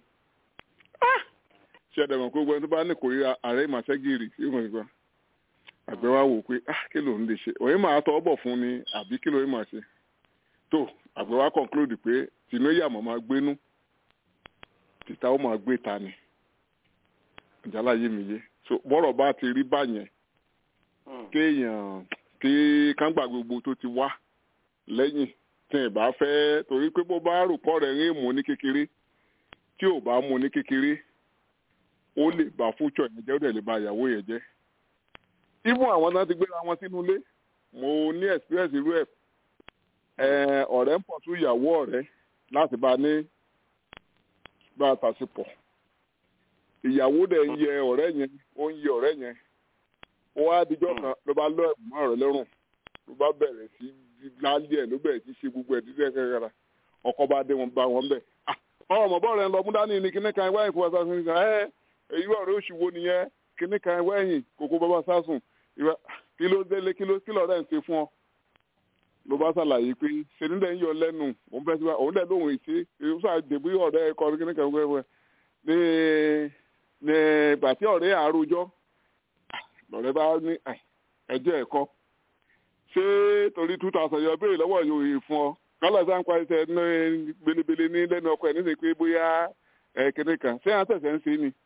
ṣe ẹ̀dẹ̀mọ̀ pé gbogbo ẹni tó bá ní kórìíra ààrẹ ìmàṣẹ́gìrì yóò mọ̀ nípa àgbẹ̀ wa wò pé ah kí ló ń lè ṣe òye máa tọ́ bọ̀ fún ni àbí kí ló ń máa ṣe tó àgbẹ̀ wa conclude pé tìǹú ìyàmọ̀ máa gbénú tìta ó máa gbé ta ni ìjálá yé mi yé so bọ́rọ̀ bá ti rí báyẹn kéèyàn kí kángbà gbogbo tó ti wá lẹ́yìn tí ì bá fẹ́ torí pé bó bá rò pọ̀ rẹ̀ ń mú ní kékeré tí ò bá mú ní kékeré ó lè bá fúnṣọ yẹn jẹ́ ó dẹ̀ lè ba ìyàwó yẹn jẹ́. even àwọn náà ti gbéra wọn sínú ilé mo ní experience irú ẹ̀ ẹ̀ ọ̀rẹ́ ń pọ̀ tún ìyàwó ọ̀rẹ́ láti bá a ní bá a tàṣepọ̀. ìyàwó dẹ̀ ń yẹ ọ̀rẹ́ yẹn ó ń yẹ ọ̀rẹ́ yẹn ó wá dijọ́ kan ló bá lọ ẹ̀bùn mọ́ ọ̀rẹ́ lọ́rùn ló bá bẹ̀rẹ̀ sí lálẹ́ ẹ̀ ló bẹ̀rẹ̀ sí ṣe gbogbo ẹ̀ dídẹ́ kẹ́kẹ́ra ọkọ bá dé wọn bá wọn bẹ̀ ọmọ bọ́ọ̀lù ẹ̀ ń lọ mú dání ni kíní kan wáyìn kó bá sásùn nìkan ẹ èyí ọ̀rẹ́ oṣù wo nìyẹn kíní kan wáyìn kókó bá bá sásùn kí ló délé kí ló kí lọ́ọ̀rẹ́ ń ṣe fún ọ ló bá ṣàlàyé pé ṣèlúdẹ̀ ń yọ lẹ́nu òun fẹ́ sí wa òun dẹ̀ lóhùn ìṣe èyí sọ àdèbí ọ̀rẹ́ ẹ̀kọ́ kíní kan wẹ́wẹ́ ní ní bàtí ọ̀rẹ́ àròjọ́ lọ́rẹ́ bá ní ẹjọ́ ẹ̀kọ́ ṣé torí two thousand yọ béèrè lọ́wọ́ yòòyè fún ọ kálọ̀ sáà ń pa ẹsẹ̀ ní belebele ní lẹ́nu ọkọ ẹ̀ níṣẹ́ pé bóyá kíní kan ṣé àwọn tẹ̀sẹ̀ ń ṣe ni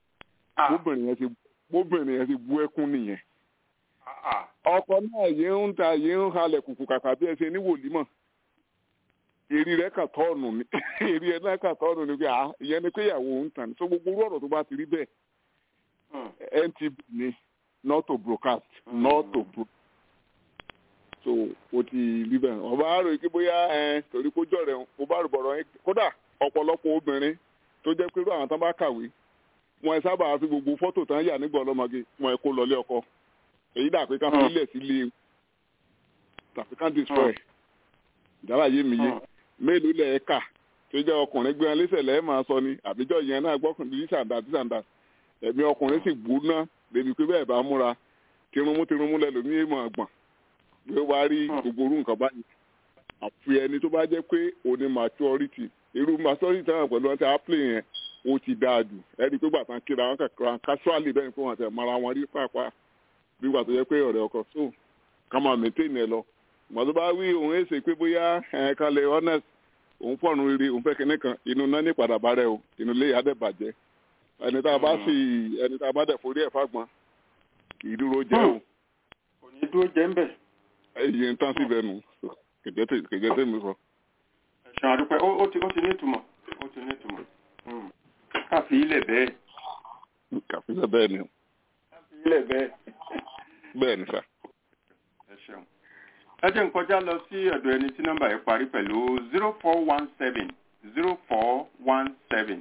bóbìnrin yẹn ti bú ẹkún nìyẹn ọkọ náà yìí ń ta yìí ń halẹ̀ kùkù kàkà bí ẹ ṣe ní wòlímọ̀ èrì rẹ̀ kà tọ́ọ̀nù ni èrì ẹ̀ náà kà tọ́ọ̀nù ni pé ìyẹn ni pé ìyàwó ń tàn so gbogbo orú ọ̀rọ̀ tó bá ti rí bẹ́ẹ̀ ntv ni not to broadcast not to broadcast so o ti rí bẹ́ẹ̀ ọba àrò yìí kí bóyá ẹ torí kó jọ rẹ̀ mo bá rò bọ̀rọ̀ yín kódà ọ̀pọ̀lọpọ̀ obìnrin tó jẹ́ pé irú àwọn tán bá kàwé wọn ẹ sábà fi gbogbo fọ́tò tán yà nígbà ọlọ́mọge wọn ẹ kó lọlé ọkọ èyí dà pé ká fi ilẹ̀ sílé tàbí ká destroy ìdára yé mi yé mélòó lẹ̀ ẹ́ kà tó jẹ́ ọkùnrin gbé wọn lẹ́sẹ̀ lẹ́ẹ̀ máa sọ ni àbíjọ́ yẹn náà gbọ́kùnrin ní sàǹdà tí sàǹdà ẹ̀mí ọkùnrin sì gbóná débi pé bẹ́ẹ̀ bá múra tirunmú tirunmú lẹ lómi èèmọ̀ àgbọ̀n pé wàá rí gbogbo orú nǹkan báyìí àfi ẹni tó bá jẹ́ pé òní maturity irú maturity náà pẹ̀lú ọtí apple yẹn ó ti dáa jù ẹni pé gbàtàn kíra wọn kàkàrà casually bẹ́ẹ̀ ni pé wọn tẹ̀ mara wọn rí pàápàá bí gbà tó yẹ pé ọ̀rẹ́ ọkọ so ká máa maintain ẹ lọ ìgbà tó bá wí òun èsè pé bóyá ẹ̀ kalẹ̀ honest òun fọ̀rùn rere òun fẹ́ kinní kan inú náà ní padà bá rẹ o inú ilé yà dẹ̀ bàjẹ́ ẹni tá a bá sì ẹni tá a bá dẹ̀ forí ẹ̀ fagbọn kì í dúró jẹ́ o. kò ní dúró jẹ́ ń bẹ̀. iye ń tán síbẹ̀ nù kẹ̀jẹ́ tèmi sọ. ẹ̀sùn àdúpẹ́ ó ti ó ti ní ìtumọ̀ ó ti ní ìtumọ̀ káfí ilẹ̀ bẹ́ẹ̀. káfí ilẹ̀ bẹ́ẹ̀ ni. káfí ilẹ̀ bẹ́ẹ̀. bẹ́ẹ̀ ni sà. ẹ ṣeun ẹ jẹ́ n kọjá lọ sí ọ̀dọ̀ ẹni tí nọ́mbà yẹn parí pẹ̀lú zero four one seven zero four one seven.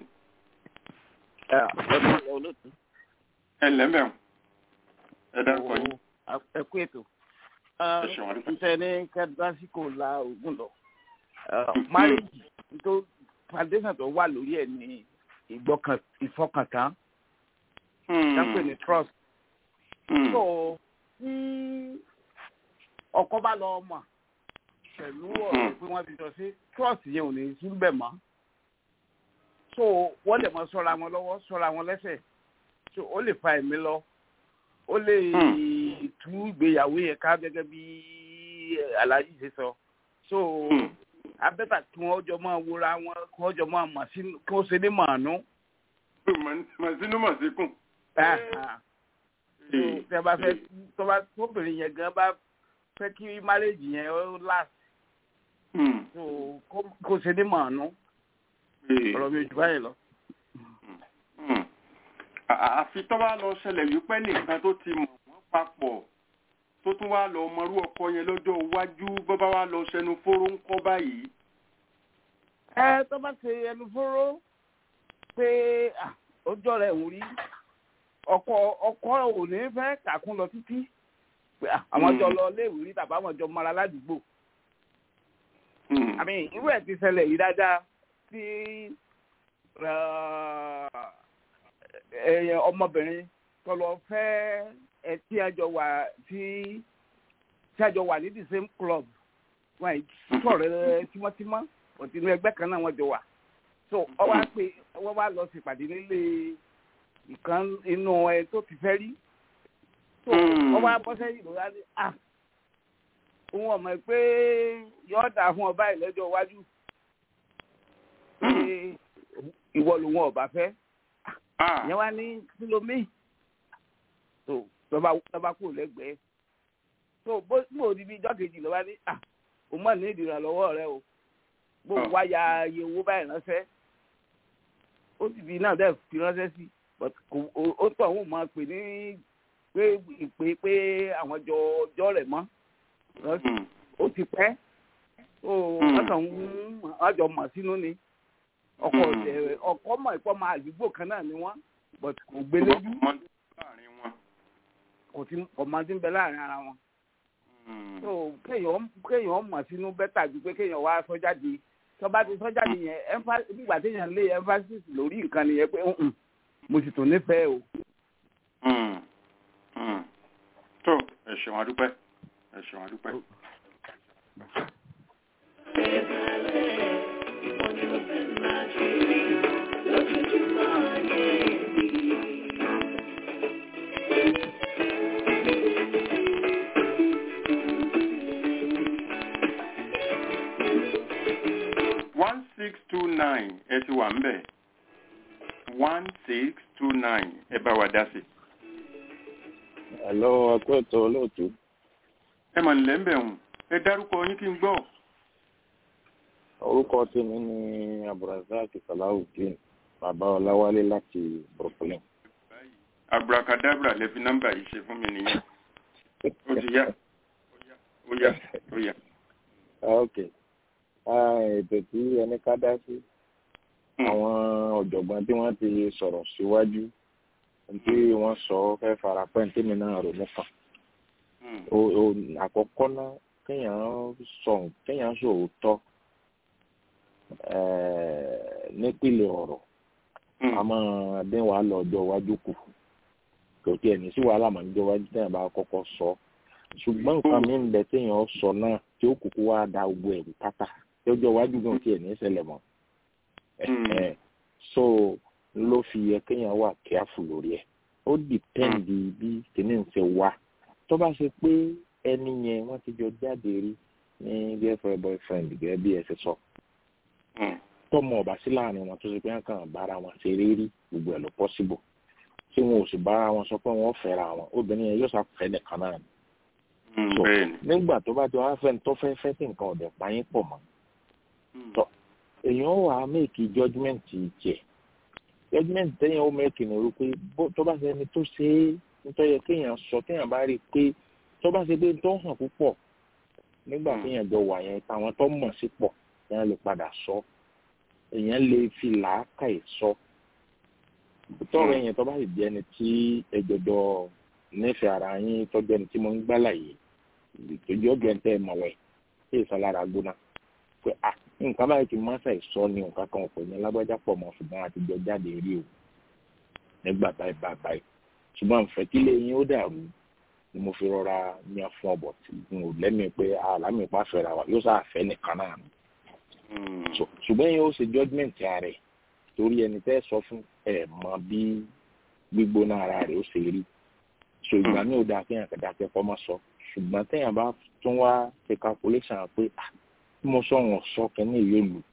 ẹ lẹ́mẹ̀ọ́ ẹ dárúkọ yín. ẹ kú ètò. ẹ ṣeun àdúgbò. ntẹ ní kẹdásíkò la ogun lọ. máàlìjì tó foundation tó wà lórí ẹ ní ìgbọkàn ìfọkàntán. dápẹ́ ní trust. so tí ọkọ bá lọ mọ̀ pẹ̀lú ọ̀rọ̀ pé wọ́n ti jọ sí trust yẹn ò ní síbẹ̀ mọ́ so wọ́n lè mọ sọ́ra wọn lọ́wọ́ sọ́ra wọn lẹ́sẹ̀ so ó lè fa ẹ̀mí lọ ó lè tú ìgbéyàwó yẹn ká gẹ́gẹ́ bí aláàjì ṣe sọ so abẹ́tà kí wọ́n jọ máa wúra wọn kí wọ́n jọ máa mọ̀ sínú kí wọ́n ṣe ní màánú. mọ̀ sínú mọ̀ síkùn. tẹ bá fẹ́ tọ́ba tóbìnrin yẹn gan bá fẹ́ kí márèjì yẹn ó last so kó ṣe ní màánú ọ̀rọ̀ mi ò jù báyìí lọ. àfi tó bá lọ ṣẹlẹ̀ wípé nìkan tó ti mọ̀ wọ́n papọ̀ tó tún wá lọ mọrú ọkọ yẹn lọ́jọ́ iwájú bó bá wá lọ ṣẹnu fóró ń kọ́ báyìí. ẹ tó bá ṣe ẹnu fóró pé ọjọ́ rẹ̀ ń rí ọkọ ọkọ ò ní fẹ́ kàkún lọ títí pé àwọn jọ lọ léèwé rí tàbí àwọn jọ mara ládùúgbò. àmì irú ẹ̀ ti ṣẹlẹ̀ yìí dáadáa tí ọmọbìnrin tó lọ fẹ́ ẹ tí a jọ wà tí tí a jọ wà ní the same club wọn yìí sọ̀rọ̀ tímọ́tímọ́ òtí inú ẹgbẹ́ kan náà wọ́n jọ wà so wọ́n wá pé wọ́n wá lọ sípàdé nílé ìkan inú ẹ tó ti fẹ́ rí so wọ́n wá bọ́ sẹ́yìn ló wá ní à òun ọmọ pé yọ̀ọ́ dà fún ọba ìlẹ́jọ́ iwájú pé ìwọ lòun ọba fẹ́ yẹn wá ní kílómì tó lọba lọba kúrò lẹ́gbẹ̀ẹ́ tó bó bó di bí ijọ́ kejì lọba ní à o mọ̀ ní ìdìrànlọ́wọ́ rẹ o bó wá ya iye owó báyìí ránṣẹ́ ó sì fi náà dẹ́ fi ránṣẹ́ sí but ó tọ̀ òun máa pè ní pé ìpè pé àwọn jọ ọjọ́ rẹ̀ mọ́ ó ti pẹ́ ó wọ́n kàn ń wọ́n jọ mọ̀ sínú ni ọkọ ọdẹ ọkọ mọ ìpọ máa àdúgbò kan náà ni wọn but kò gbé lójú kò tí kò máa ti ń bẹ láàrin ara wọn so kéèyàn kéèyàn mọ̀ sínú bẹ́tà ju pé kéèyàn wá sọ jáde tó bá ti sọ jáde yẹn empha- nígbà téèyàn lé emphasis lórí nǹkan nìyẹn pé "Mm-mm, mo sì tún nífẹ̀ẹ́ o. Mm. Mm. tó ẹ ṣeun adúpẹ́ ẹ ṣeun adúpẹ́. one six two nine ẹ ti wà ń bẹ̀ one six two nine ẹ bá wa dá sí. Hello, ẹkú ètò olóòtú. ẹ mà nílẹ̀ ń bẹ̀ hùn ẹ dárúkọ yín kí n gbọ́. Orúkọ tèmi ni Abdulrasaq Salawudeen, bàbá Ọláwálé láti Brooklyn. abracadabra lẹ fi nọ́mbà yìí ṣe fún mi nìyẹn ó ti yá ó yá ó yá. Ok. Ah, Ètò tí ẹni ká dá sí. Àwọn ọ̀jọ̀gbọ́n tí wọ́n ti sọ̀rọ̀ síwájú tí wọ́n sọ fẹ́ fara pẹ́ ní tèmi náà rò mú kan. O- o- Àkọ́kọ́ náà kéèyàn sọ kéèyàn sòótọ́ eh, nípìnlẹ̀ ọ̀rọ̀ a máa dín wàhálà ọjọ́ iwájú kù kò tí ẹ̀ ní sí wàhálà màá níjọ́ iwájú téèyàn bá kọ́kọ́ sọ ṣùgbọ́n nǹkan mi ń bẹ téèyàn sọ náà tí ó kúkú wá da gbogbo ẹ̀rù pátá tí ọjọ́ iwájú gan tí ẹ̀ ní ṣẹlẹ̀ mọ́ Ẹ̀hẹ̀. so ló fi yẹ kéèyàn wà kíáfù lórí ẹ̀ ó dìpẹ́ǹdì bí kìíní ń ṣe wá tó bá ṣe pé ẹni yẹn wọ́n ti jọ jáde rí ní girlfriend boyfriend gẹ́gẹ́ bí ẹ ṣe sọ tọmọ ọba sí láàrin wọn tó ṣe pé wọn kàn bára wọn ṣe rírí gbogbo ẹ lọ pọsibò tí wọn ò sì bára wọn sọ pé wọn fẹ́ra wọn obìnrin yẹn yóò ṣàfẹ́ nìkan náà ni. So, nígbà tó bá ti wá fẹ́ tó fẹ́ fẹ́ tí nǹkan ọ̀dẹ̀ pa yín pọ̀ mọ́ tọ́ èèyàn wà á méèkì judgement jẹ judgement tẹ́yìn ó méèkì ní orí pé bó- tó bá ṣe ẹni tó ṣe é nítorí yẹ kéèyàn sọ kéèyàn bá rí i pé tó bá ṣe pé tó hàn púpọ̀ nígbà kéèyàn jọ wà yẹn táwọn tó mọ̀ sí pọ̀ kéèyàn lè padà sọ èèyàn lè fi làákàyè sọ tọrọ yẹn tó bá sì jẹ ẹni tí ẹjọjọ nífẹ̀ẹ́ ara yín tọ́jú ẹni tí mo ń gbá láàyè ìtọ́jú ọ̀gẹ̀ ń tẹ́ ẹ mọ̀wẹ́ tí èso lára gbóná pé à nǹkan báyìí ti máa ṣàì sọ ni nǹkan kan ọ̀pọ̀ ní lágbájá pọ̀ mọ́ ṣùgbọ́n àtijọ́ jáde rí o nígbà báyìí báyìí báyìí ṣùgbọ́n àǹfẹ́ kílé yín ó dàrú ni mo fi rọra yan fún ọbọ̀ tí n ò lẹ́mìí pé àlámì pàfẹ́ra wa yóò sáà fẹ́ nìkan náà ni So, ṣùgbọ́n yẹn ó ṣe judgement ara ẹ̀ torí ẹni tẹ́ sọ fún ẹ̀ mọ bí gbígbóná ara rẹ̀ ó ṣe rí so ìgbà mi ò dáa kéèyàn kẹta kẹkọọ má sọ ṣùgbọ́n téèyàn bá tún wá ṣe calculation pé ah bí mo sọ wọn sọ kẹ́ni yóò lù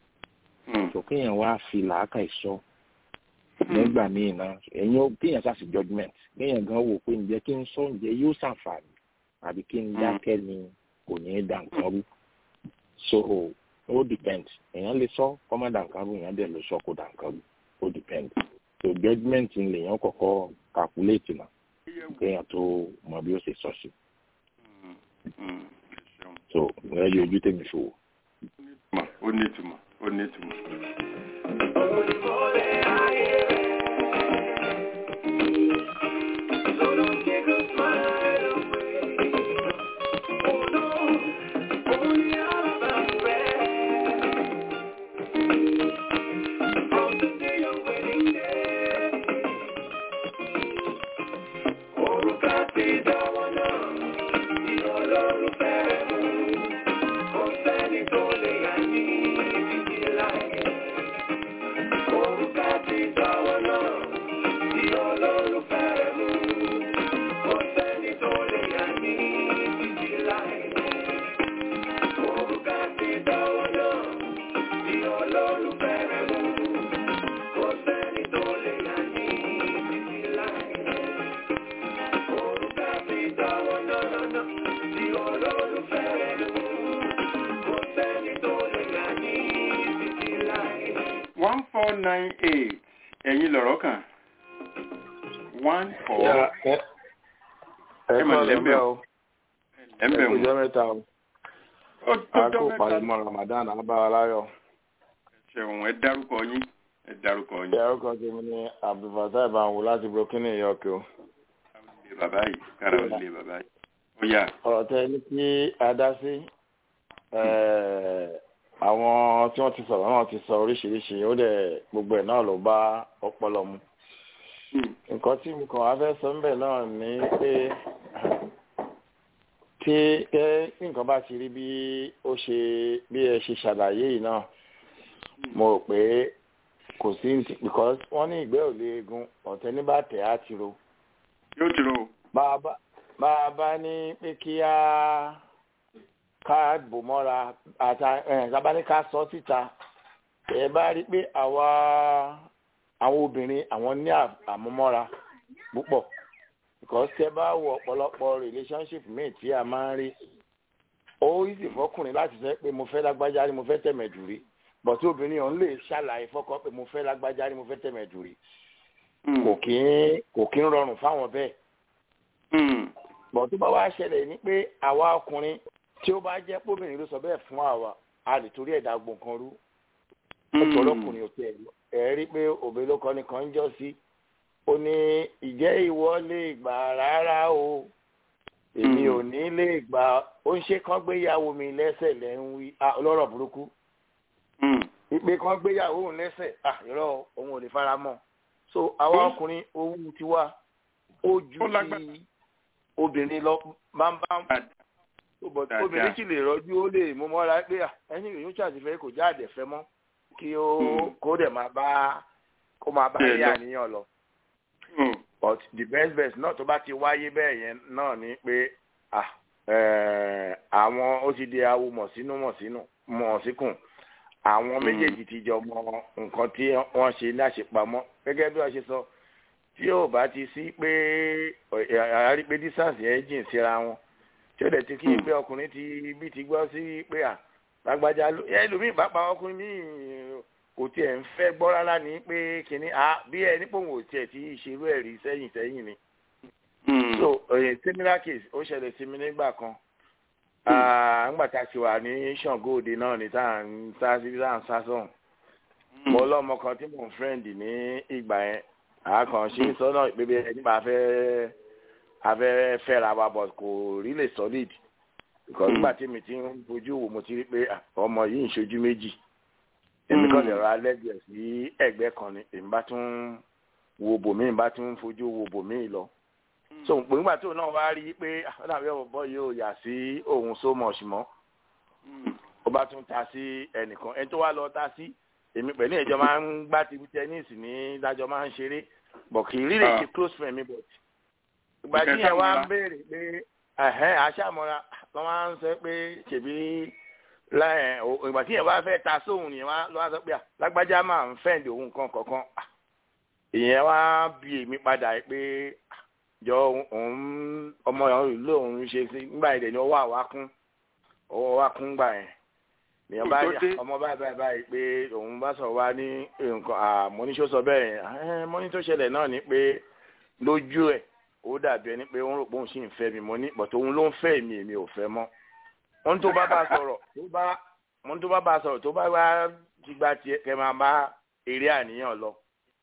so kéèyàn wá fi làákà ìsọ nígbà míì náà ẹ̀yin ó kéèyàn ṣàṣì judgement kéèyàn gan wò pé ǹjẹ́ kí n sọ ǹjẹ́ yóò ṣàǹfààní àbí kí n dákẹ́ ni kò ní í dà nǹkan rú so ó depend èèyàn lè sọ kọ́mọ́ dà nǹkan rú èèyàn dẹ̀ lè sọ kó dà nǹkan rú ó depend so judgement lèèyàn kọ́kọ́ calculate náà kéèyàn tó mọ bí ó ṣe sọ sí so ẹ yọ ojú tèmi fi wò. ó ní ìtumọ̀ ó ní ìtumọ̀. one four nine eight ẹ̀yin lọ̀rọ̀ kan one four ẹ ẹ mà kọ́ lẹ́bẹ̀ lẹ́bẹ̀ o. o ẹ ẹ̀ńbẹ̀ kò wọn. jọ mẹ́ta o ó tó a jọ kò mẹ́ta palẹ̀mọ́ Ramadan abára láyọ̀. ṣẹ̀wọ̀n ẹ dárúkọ yín ẹ dárúkọ yín. ìyá ọkọ tèmi ni Abdulfatah Ibanwo láti Burkina York o. lé bàbá yìí kára ó lé bàbá yìí. ọ̀rọ̀ tẹ ní kí a dá sí àwọn tí wọ́n ti sọ̀rọ̀ náà ti sọ oríṣiríṣi ó dẹ̀ gbogbo ẹ̀ náà ló bá ọpọlọ mu nǹkan tí mo kàn wá fẹ́ sọ ńbẹ̀ náà ni pé tí ẹ nǹkan bá ti rí bí ó ṣe bí ẹ ṣe ṣàlàyé yìí náà mo rò pé kò sí ní because wọ́n ní ìgbẹ́ ò lè gun ọ̀tẹ́ ní bá tẹ̀ á ti ro. yóò ti ro. bá a bá ní pé kí á ká bò mọ́ra àtà ẹ̀ ní ká sọ síta ẹ bá rí pé àwa àwọn obìnrin àwọn ní àmúmọ́ra púpọ̀ because tẹ bá wọ ọ̀pọ̀lọpọ̀ relationship míì tí a máa ń rí ó easy fọkùnrin láti sọ pé mo fẹ́ lágbájá rí mo fẹ́ tẹ̀mẹ̀dù rí bọ̀tí obìnrin ọ̀hún lè ṣàlàyé fọ́kọ pé mo fẹ́ lágbájá rí mo fẹ́ tẹ̀mẹ̀dù rí kò kí ń kò kí ń rọrùn fáwọn bẹ́ẹ̀ bọ̀ tó bá wá ṣẹlẹ̀ ní pé àwa ọkùnrin tí ó bá jẹ́ póbìnrin ló sọ bẹ́ẹ̀ fún àwa a lè torí ẹ̀dá gbọ̀ǹkan rú ọ̀pọ̀lọkùnrin ò tẹ̀ ẹ̀ rí pé òbí ló kọ́ni kan ń jọ́ sí ó ní ìjẹ́ ìwọ lè gbà rárá o èmi ò ní lè gbà ó ń ṣe kán gbéyàwó mi lẹ́sẹ̀ lẹ́ ń wí ọlọ́rọ̀ burúkú ìpè kán gbéyàwó òun lẹ́sẹ̀ irọ́ òun ò lè fara mọ́ so àwa ọkùnrin owó tiwa ó ju ti obìnrin lọ máa ń bá obìnrin sì lè rọjú ó lè mú mọ́ra pé ẹni ìròyìn ṣàtìfẹ́ kò jáde fẹ́ mọ́ kí ó kó dẹ̀ máa bá kó máa bá ilé àníyàn lọ but the best best náà tó bá ti wáyé bẹ́ẹ̀ yẹn náà ni pé àwọn ó ti di awo mọ̀sínú mọ̀sínú mọ̀síkùn àwọn méjèèjì ti jọ mọ nǹkan tí wọ́n ṣe ní àṣepamọ́ gẹ́gẹ́ bí wọ́n ṣe sọ tí yóò bá ti sí pé àárí pé distance yẹn jìn síra wọn tí ó dẹ̀ ti kí pé ọkùnrin ti bí ti gbọ́ sí pé à lágbájá ẹlòmíì pàápàá ọkùnrin míì kò tiẹ̀ ń fẹ́ gbọ́ rárá ní pé kínní à bí ẹ nípò wò tiẹ̀ ti ṣerú ẹ̀ rí sẹ́yìn sẹ́yìn ni. so similar case ó ṣẹlẹ̀ sí mi nígbà kan nígbà tá a ti wà ní Ṣàngó Òde náà ní tá à ń sá sí tá à ń sá sọ̀hún. mo lọ́mọ kan tí mò ń friend ní ìgbà yẹn àkànṣe sọ́nà ìpébé ẹni bá fẹ́ afẹ́ fẹ́ra wa but kò rí lè solid because nígbà tí mi ti ń fojú wò mo ti rí pé ọmọ yìí ń ṣojú méjì èmi kàn lè ra lẹ́gbẹ̀ẹ́ sí ẹ̀gbẹ́ kan ni èmi bá tún wo bòmíì bá tún fojú wo bòmíì lọ so pé nígbà tó náà wá rí pé ọ̀nà àbí ọ̀bọ̀ yóò yà sí òun so much mọ́ ó bá tún ta sí ẹnìkan ẹni tó wá lọ ta sí èmi pẹ̀lú ìjọ máa ń gbá ti tẹ́nísì ní dájọ́ máa ń ṣeré bọ̀ kì í rí lè ṣe close friend mi but ìgbà tí yẹn wá ń béèrè pé ẹ̀hẹ́n aṣáàmọ́ra wọ́n máa ń sọ pé ṣèbí ìgbà tí yẹn wá fẹ́ ta sóhun yẹn wá lọ́wọ́ sọ pé lágbájá máa ń fẹ́ǹdì òun kan kọ̀ọ̀kan ìyẹn wá bí èmi padà pé jọ òun ọmọ ìlú òun ṣe sí nígbà yẹn ni ọwọ́ àwa kún ọwọ́ wa kún gbà yẹn nìyẹn bá yà ọmọ báyìí báyìí báyìí pé òun bá sọ̀rọ̀ wá ní nǹkan àmọ́níṣó sọ bẹ́ẹ̀ yẹn mọ́ní tó ṣẹlẹ̀ náà ni pé lójú ẹ̀ ó dàbí ẹni pé ó ń rò pé òun sì ń fẹ́ mi mo ní bọ̀tò òun ló ń fẹ́ mi èmi ò fẹ́ mọ́ wọ́n tó bá bá sọ̀rọ̀ tó bá wọ́n tó bá bá sọ̀rọ̀ tó bá wá ti gba tiẹ̀ kẹ́ máa bá eré àníyàn lọ.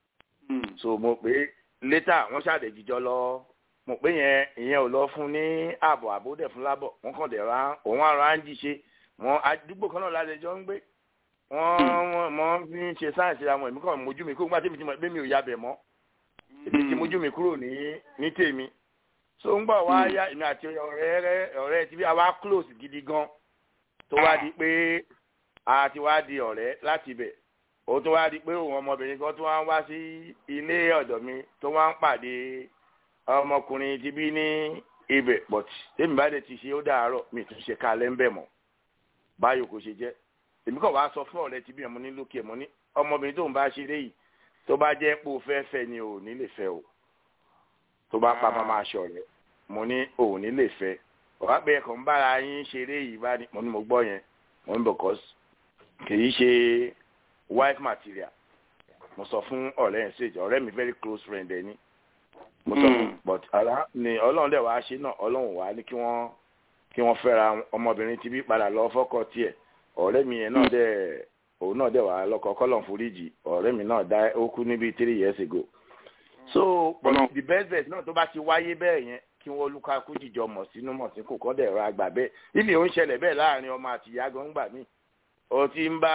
so mo pé létà wọ́n ṣàdé jíjọ lọ mo pé yẹn ìyẹn ò lọ fún ní ààbọ̀ àbódẹ̀ fún lábọ̀ wọ́n kàn dẹ̀ ra òun àrùn áńjì ṣe wọ́n àdúgbò kan náà lálejò ń gbé wọ́n wọ́n fi ń ṣe sáyẹ̀nsì àwọn èmi kàn mójú mi kó gbá tèmi ti mọ̀ pé mi ò yabẹ̀ mọ́ èmi ti mójú mi kúrò ní ní tèmi so ń gbọ́ wá yá èmi àti ọ̀rẹ́ rẹ ọ̀rẹ́ ti bí a wá close gidi gan tó wá di pé a ti wá di ọ̀rẹ́ láti ibẹ̀ ó tó wá di pé òun ọmọbìnrin kan tó wá ń wá sí ilé ọ̀dọ̀ mi tó wá ń pàdé ọmọkùnrin ti bí ní ibẹ̀ but tèmi bá dẹ̀ ti ṣe ó dàárọ̀ mi tún ṣe kalẹ̀ ń bẹ̀ mọ́ báyò kò ṣe jẹ́ èmi kàn wá sọ fún ọ̀rẹ́ ti bí ẹ̀mọ́ ní lókè ẹ̀mọ́ ní ọmọbìnrin tó ń bá ṣeré yìí tó bá jẹ́ pé o fẹ́ fẹ́ ni ò ní lè fẹ́ o tó bá pa máa ṣọ rẹ mo ní ò ní lè fẹ́ ọ̀rá pé ẹ̀kọ́ ń bára yín ṣeré yìí bá ní mo ní mo gbọ́ yẹn mo ní because kì í ṣe wife material mo sọ fún ọ̀rẹ́ yẹn ṣèjọ ọ̀rẹ́ mi very close friend ẹ̀ ní mo sọ fún but ara ni ọlọ́run dẹ̀ wá ṣe náà ọlọ́run wá ní kí wọ́n kí wọ́n fẹ́ra ọmọbìnrin ti bí padà lọ fọ́kọ tiẹ̀ ọ̀rẹ́ mi yẹn náà dẹ̀ òun náà dẹ̀ wà lọ́kọ̀ kọ́lọ̀ foríjì ọ̀rẹ́ mi náà dá ó kú níbi three years ago so but the best best náà tó bá ti wáyé bẹ́ẹ̀ yẹn kí wọ́n olúkakú jìjọ mọ̀ sínú mọ̀ sí kò kọ́ dẹ̀ ra gbà bẹ́ẹ̀ ilé ò ń ṣẹlẹ̀ bẹ́ẹ̀ láàrin ọmọ àti ìyá gan gbà mí o ti ń bá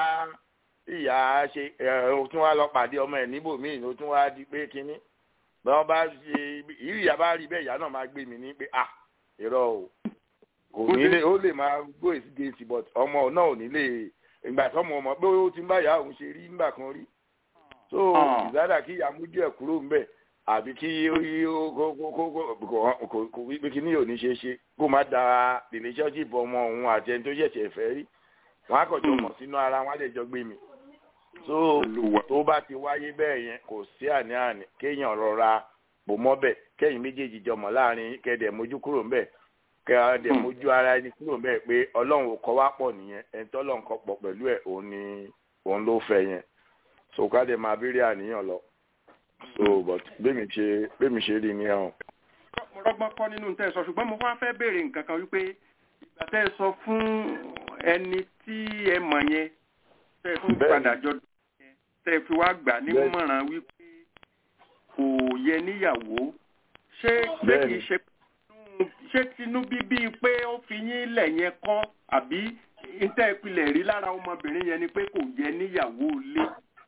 ìyá ṣe ẹ o tún wá lọ pàdé ọmọ ẹ̀ níbòmíì o tún wá di pé kínní bí wọ́n bá ṣe ìrì ìyá bá rí bẹ́ẹ̀ ìyá náà máa gbé mi ní pé ah irọ́ o kò ní lè ó lè máa go against but ọmọ náà ò ní lè ìgbà tó ọmọ ọmọ pé ó ti ń bá ìyá òun ṣe rí nígbà kan rí so ìzádà kí ìyá mú díẹ̀ kúrò ń bẹ̀ àbí kí ó yí ó kó kó kó kó kó kó wípé kí ní ò ní ṣe é ṣe kó má da relationship ọmọ òun àti ẹni tó ṣẹ̀ṣẹ̀ fẹ́ rí wọn á kọjọ mọ̀ sínú ara wọn á lè jọ gbé mi so tó bá ti wáyé bẹ́ẹ̀ yẹn kò sí àní-àní kéèyàn rọra bò mọ́bẹ̀ kẹ́yìn méjèèjì jọmọ̀ láàrin kẹ́dẹ̀ mójú kúrò ń bẹ̀ kẹ́dẹ̀ mójú ara ẹni kúrò ń bẹ̀ pé ọlọ́run ò kọ́ wá pọ̀ nìyẹn ẹni tó ọlọ́run kọ́ pọ̀ pẹ̀lú ẹ̀ òun ni òun ló fẹ́ yẹn so ká dẹ̀ máa béèrè àníyàn lọ so but bẹ́mi ṣe bẹ́mi ṣe rí ni ẹ̀hún. mo rọ́gbọ́n kọ́ nínú tẹ́ ẹ sọ ṣùgbọ́n mo wá fẹ́ béèrè nǹkan kan wípé ìgbà tẹ́ ẹ sọ fún ẹni tí ẹ mọ̀ yẹn tẹ́ ẹ tún padà jọ tẹ́ ẹ fi wá gbà nímọ̀ràn wípé kò yẹ níyàwó ṣé ṣé kìí ṣe ṣé tinú bíbí pé ó fi yín lẹ̀ yẹn kọ́ àbí ntẹ́ ìpìlẹ̀ rí lára ọmọbìnrin yẹn ni pé kò yẹ níyàwó lé.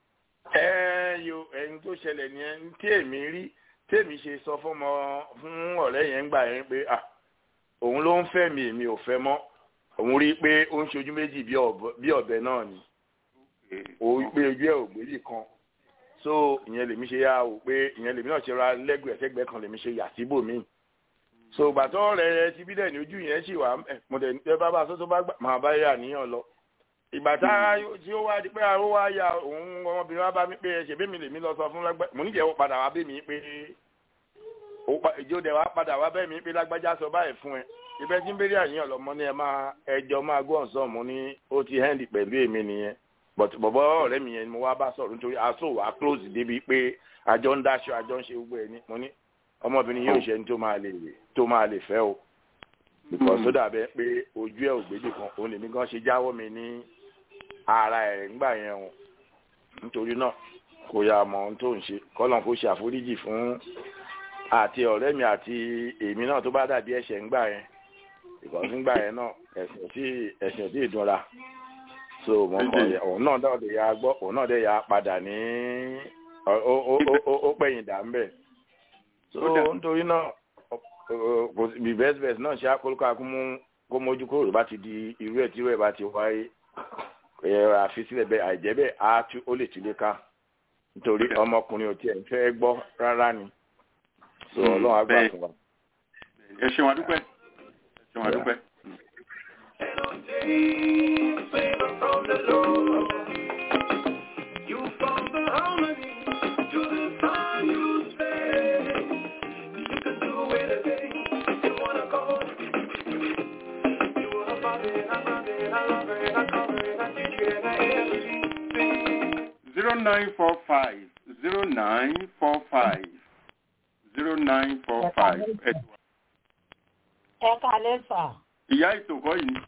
ẹ yo ẹni tó ṣẹlẹ̀ nìyẹn tí èmi rí tèmi ṣe sọ fọmọ fún ọ̀rẹ́ yẹn gbà yẹn pé ah òun ló ń fẹ́ mi èmi ò fẹ́ mọ́ òun rí i pé ó ń ṣojú méjì bí ọ̀bẹ náà ni òun pé ojú ẹ̀ ò gbélé kan so ìyẹn lèmi ṣe yá o pé ìyẹn lèmi náà ṣe ra lẹ́gbẹ̀ẹ́ sẹ́gbẹ́ kan lèmi ṣe yà síbò míì so gbàtọ́ rẹ̀ ti bí dẹ̀ ní ojú yẹn sì wà mo dẹ̀ ní bá bá sọ́tọ́ bá gbà máa bá yà níyàn lọ ìgbà tá tí ó wá di pé ó wá ya òun ọmọbìnrin wa bá mi pé ṣe bẹ́ẹ̀ mi lèmi lọ sọ fún lágbá mo níjẹ́ ó padà wá bẹ́ẹ̀ mi pé ìjọ dẹ̀ wá padà wá bẹ́ẹ̀ mi pé lágbájá sọ báyìí fún ẹ ibẹ̀ tí ń bẹ̀rẹ̀ àníyàn lọ mo ní ẹ máa ẹjọ́ máa gbọ́ ọ̀sán mo ní ó ti hẹ́ndì pẹ̀lú èmi nìyẹn but bọ̀bọ̀ ọ̀rẹ́ mi yẹn ni mo wá bá sọ̀rọ̀ nítorí aṣọ wa close débi pé àjọ ń dáṣọ àjọ ń ṣe gbogbo ẹ̀ ní mo ní ọmọbìnrin yóò ṣe ní tó máa lè tó máa lè fẹ́ o because ó dàbẹ́ pé ojú ẹ̀ ògbédè kan òun lèmi gan ṣe jáwọ́ mi ní ara ẹ̀ ńgbà yẹn o nítorí náà kò yà mọ ohun tó ń ṣe kọ́lọ́n kó ṣe àforíjì fún àti ọ̀rẹ́ mi àti èmi náà tó bá dàbí ẹ̀ṣẹ̀ ńgbà yẹn because ńgbà yẹn náà ẹ̀sìn tí ẹ̀sìn tí ìdúnra so mo kọ òun náà dẹ̀ ya gbọ́ òun náà dẹ̀ ya padà ní ó pẹ̀yìn dà ń bẹ̀ so nítorí náà kò bí bẹ́ẹ̀ bẹ́ẹ̀ náà ṣe àkólókò akúmú kó mójú kúrò bá ti di irú ẹ̀ tí irú ẹ̀ bá ti wáyé ẹ̀rọ àfisílẹ̀ bẹ́ẹ̀ àìjẹ́ bẹ́ẹ̀ á tú ó lè túlé ká nítorí ọmọkùnrin ò tiẹ̀ ń fẹ́ gbọ́ rárá ni so ọlọ́run á gbà fún wa. ẹ ṣeun adúpẹ́ ẹ ṣeun adúpẹ́. zero nine four five zero nine four five zero nine four five. ẹ kalẹ́ sà. ìyá ìtòkọ́ yìí.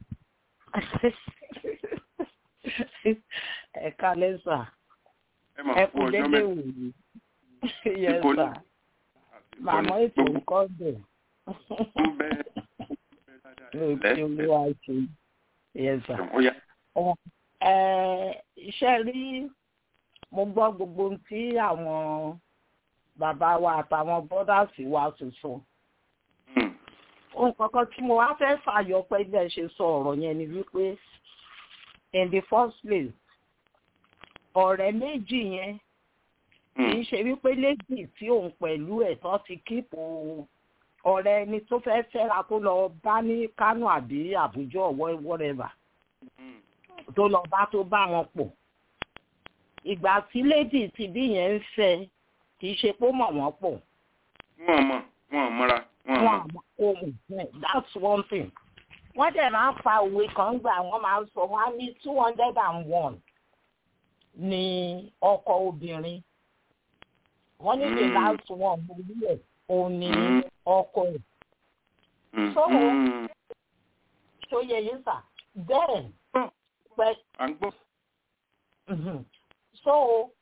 ẹ kalẹ́ sà. ẹ mà ẹ fún kú ọjọ́ dédé mẹ́ta. wò yìí. yẹ sà. màmá ètò nǹkan bẹ̀. ń bẹ lóòótọ́ olúwa ṣe. yẹ sà. ó yá. ẹ iṣẹ́ rí mo gbọ́ gbogbo ohun tí àwọn bàbá wa àtàwọn bọ́dàsì wa ti sọ. ohun kankan tí mo wá fẹ́ fàyọ pé bí ẹ ṣe sọ ọ̀rọ̀ yẹn ni wípé in the first place ọ̀rẹ́ méjì yẹn kì í ṣe wípé lẹ́jì tí òun pẹ̀lú ẹ̀ tán ti kíìpù ọ̀rẹ́ ẹni tó fẹ́ fẹ́ra tó lọ bá ní Kánò àbí Àbújá ọ̀wọ́ whatever tó lọ bá tó bá wọn pọ̀ ìgbà tí lady ti bí yẹn ń fẹ́ kì í ṣe pé ó mọ̀ wọ́n pọ̀ wọ́n mọ̀ wọ́n mọ́ra wọ́n mọ̀. wọn àmọ́ ohun that's one thing wọ́n dẹ̀ máa ń fa òwe kan gbà wọ́n máa ń sọ wọ́n á ní two hundred and one ní ọkọ obìnrin wọ́n ní the Mm. last one mo rí ẹ̀ òun ní Mm. ọkọ ẹ̀ Mm. So- Mm. tó yẹ yín sà bẹ́ẹ̀ pẹ́ à ń gbọ́. Mhm. so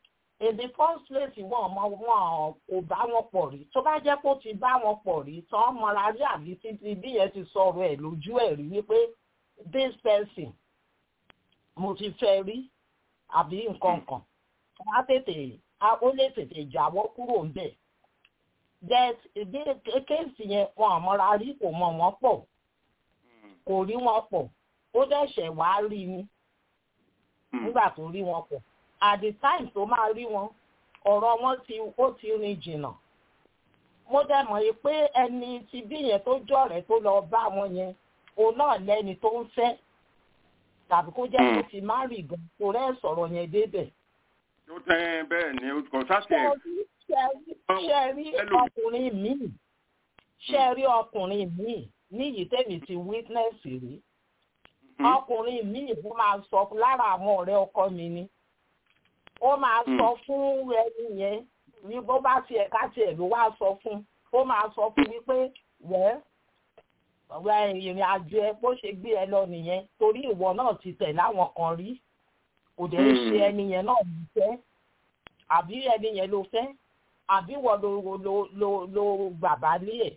in the first place wọn ọmọ wọn kò bá wọn pọ̀ rí tó bá jẹ́ kó ti bá wọn pọ̀ rí tán mọ́ra rí àbí títí bí yẹn ti sọ̀rọ̀ ẹ̀ lójú ẹ̀ rí wípé this person mo ti fẹ́ rí àbí nǹkan kan á tètè ó lè tètè jáwọ́ kúrò ńbẹ̀ that ìdí kéèsì yẹn wọn àmọ́ra rí kò mọ̀ wọ́n pọ̀ kò rí wọn pọ̀ ó dẹ̀ṣẹ̀ wá rí ni nígbà tó rí wọn pọ̀ at the time tó máa rí wọn ọ̀rọ̀ wọn ti ó ti rin jìnnà mo dẹ̀ mọ̀ yìí pé ẹni tí bí yẹn tó jọ̀rẹ́ tó lọ bá wọn yẹn òun náà lẹ́ni tó ń fẹ́ tàbí kó jẹ́ kó ti má rí gan kó rẹ́ sọ̀rọ̀ yẹn débẹ̀. ó tẹ bẹ́ẹ̀ ni kò sáṣẹ. ṣe rí ọkùnrin míì ṣe rí ọkùnrin míì níyìí tèmi ti witness rí ọkùnrin míì bó máa sọ lára àwọn ọ̀rẹ́ ọkọ mi ni ó máa sọ fún ẹni yẹn ní bó bá tiẹ̀ ká tiẹ̀ ló wá sọ fún ó máa sọ fún wípé wẹ́ẹ́ ọ̀rẹ́ ìrìn àjò ẹ bó ṣe gbé ẹ lọ nìyẹn torí ìwọ náà ti tẹ̀ láwọn kan rí kò dẹ̀ ń ṣe ẹni yẹn náà ló fẹ́ àbí ẹni yẹn ló fẹ́ àbí wọ́n ló ló ló ló bàbá lé ẹ̀.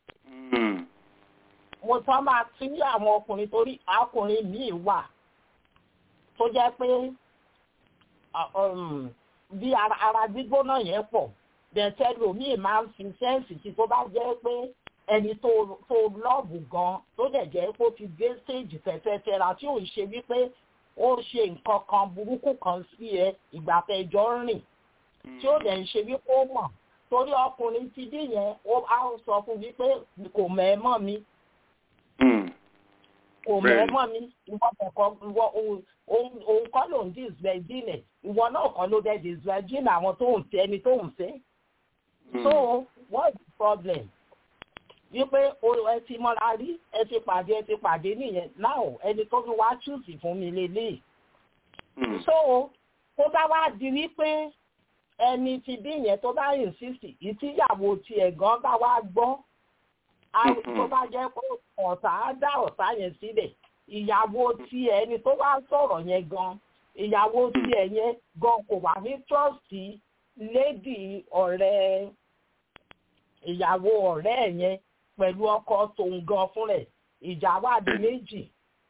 mo tán máa tí àwọn ọkùnrin torí ọkùnrin míì wà tó jẹ́ pé bí ara gbígbóná yẹn pọ̀ bẹ̀tẹ̀ lòmíì máa ń fi sẹ́ǹsì tí tó bá jẹ́ pé ẹni tó tó lọ́ọ̀bù gan tó dẹ̀ jẹ́ kó ti dé stage fẹ́fẹ́fẹ́ra tí ò ń ṣe wípé ó ṣe nǹkan kan burúkú kan sí ẹ ìgbà tẹjọ́ rìn tí ó dẹ̀ ń ṣe wípé ó mọ̀ torí ọkùnrin ti dé yẹn ó á sọ fún wípé kò mẹ́ mọ́ mi kò mẹ́ mọ́ mi ìwọ kọ̀ọ̀kan ìwọ òun kọ́ ló ń disvirgin ìwọ náà kọ́ ló dẹ̀ disvirgin àwọn tó ń fẹ́ ẹni tó ń fẹ́ so what's the problem? wípé ẹ ti mọ́ra rí ẹ ti pàdé ẹ ti pàdé nìyẹn náà ẹni tó fi wá chúùsì fún mi lélẹ̀. so tó bá wá di wípé ẹni ti bí yẹn tó bá insist ìtìyàwó tiẹ̀ gan bá wá gbọ́ tó bá jẹ́ pé ọ̀tá á dá ọ̀tá yẹn sílẹ̀ ìyàwó tiẹ̀ ẹni tó wá sọ̀rọ̀ yẹn gan ìyàwó tiẹ̀ yẹn gan kò wà ní trọ́ọ̀sì lédì ọ̀rẹ́ ìyàwó ọ̀rẹ́ ẹ̀ yẹn pẹ̀lú ọkọ tòun gan fún rẹ̀ ìjà wà di méjì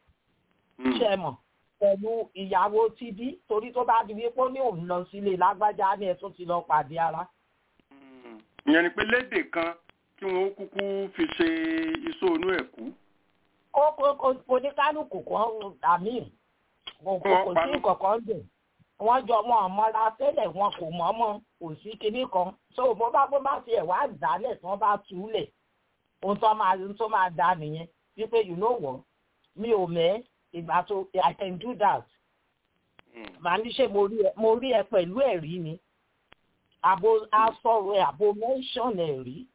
ṣe mọ̀ pẹ̀lú ìyàwó tibí torí tó bá di wípé ó ní òun lọ sílé lágbájá ní ẹ̀ tó ti lọ pàdé ara. ìyẹn ni pé lédè kan kí wọn ó kúkú fi ṣe iṣó inú ẹ̀ kú. ó kò ní kálukú kan àmì kò sí kọ̀ọ̀kan dùn wọ́n jọ mọ́ ọmọra tẹ́lẹ̀ wọn kò mọ́ mọ́ kò sí kinní kan so bó bá bó bá tiẹ̀ wá dálẹ̀ tí wọ́n bá túlẹ̀ ohun tó máa ohun tó máa da nìyẹn wípé you know what mi ò mẹ́ ìgbà tó i can do that màá ní ṣe mo rí ẹ pẹ̀lú ẹ̀rí ni àbò asọ̀rọ̀ ẹ̀ àbò mention ẹ̀ rí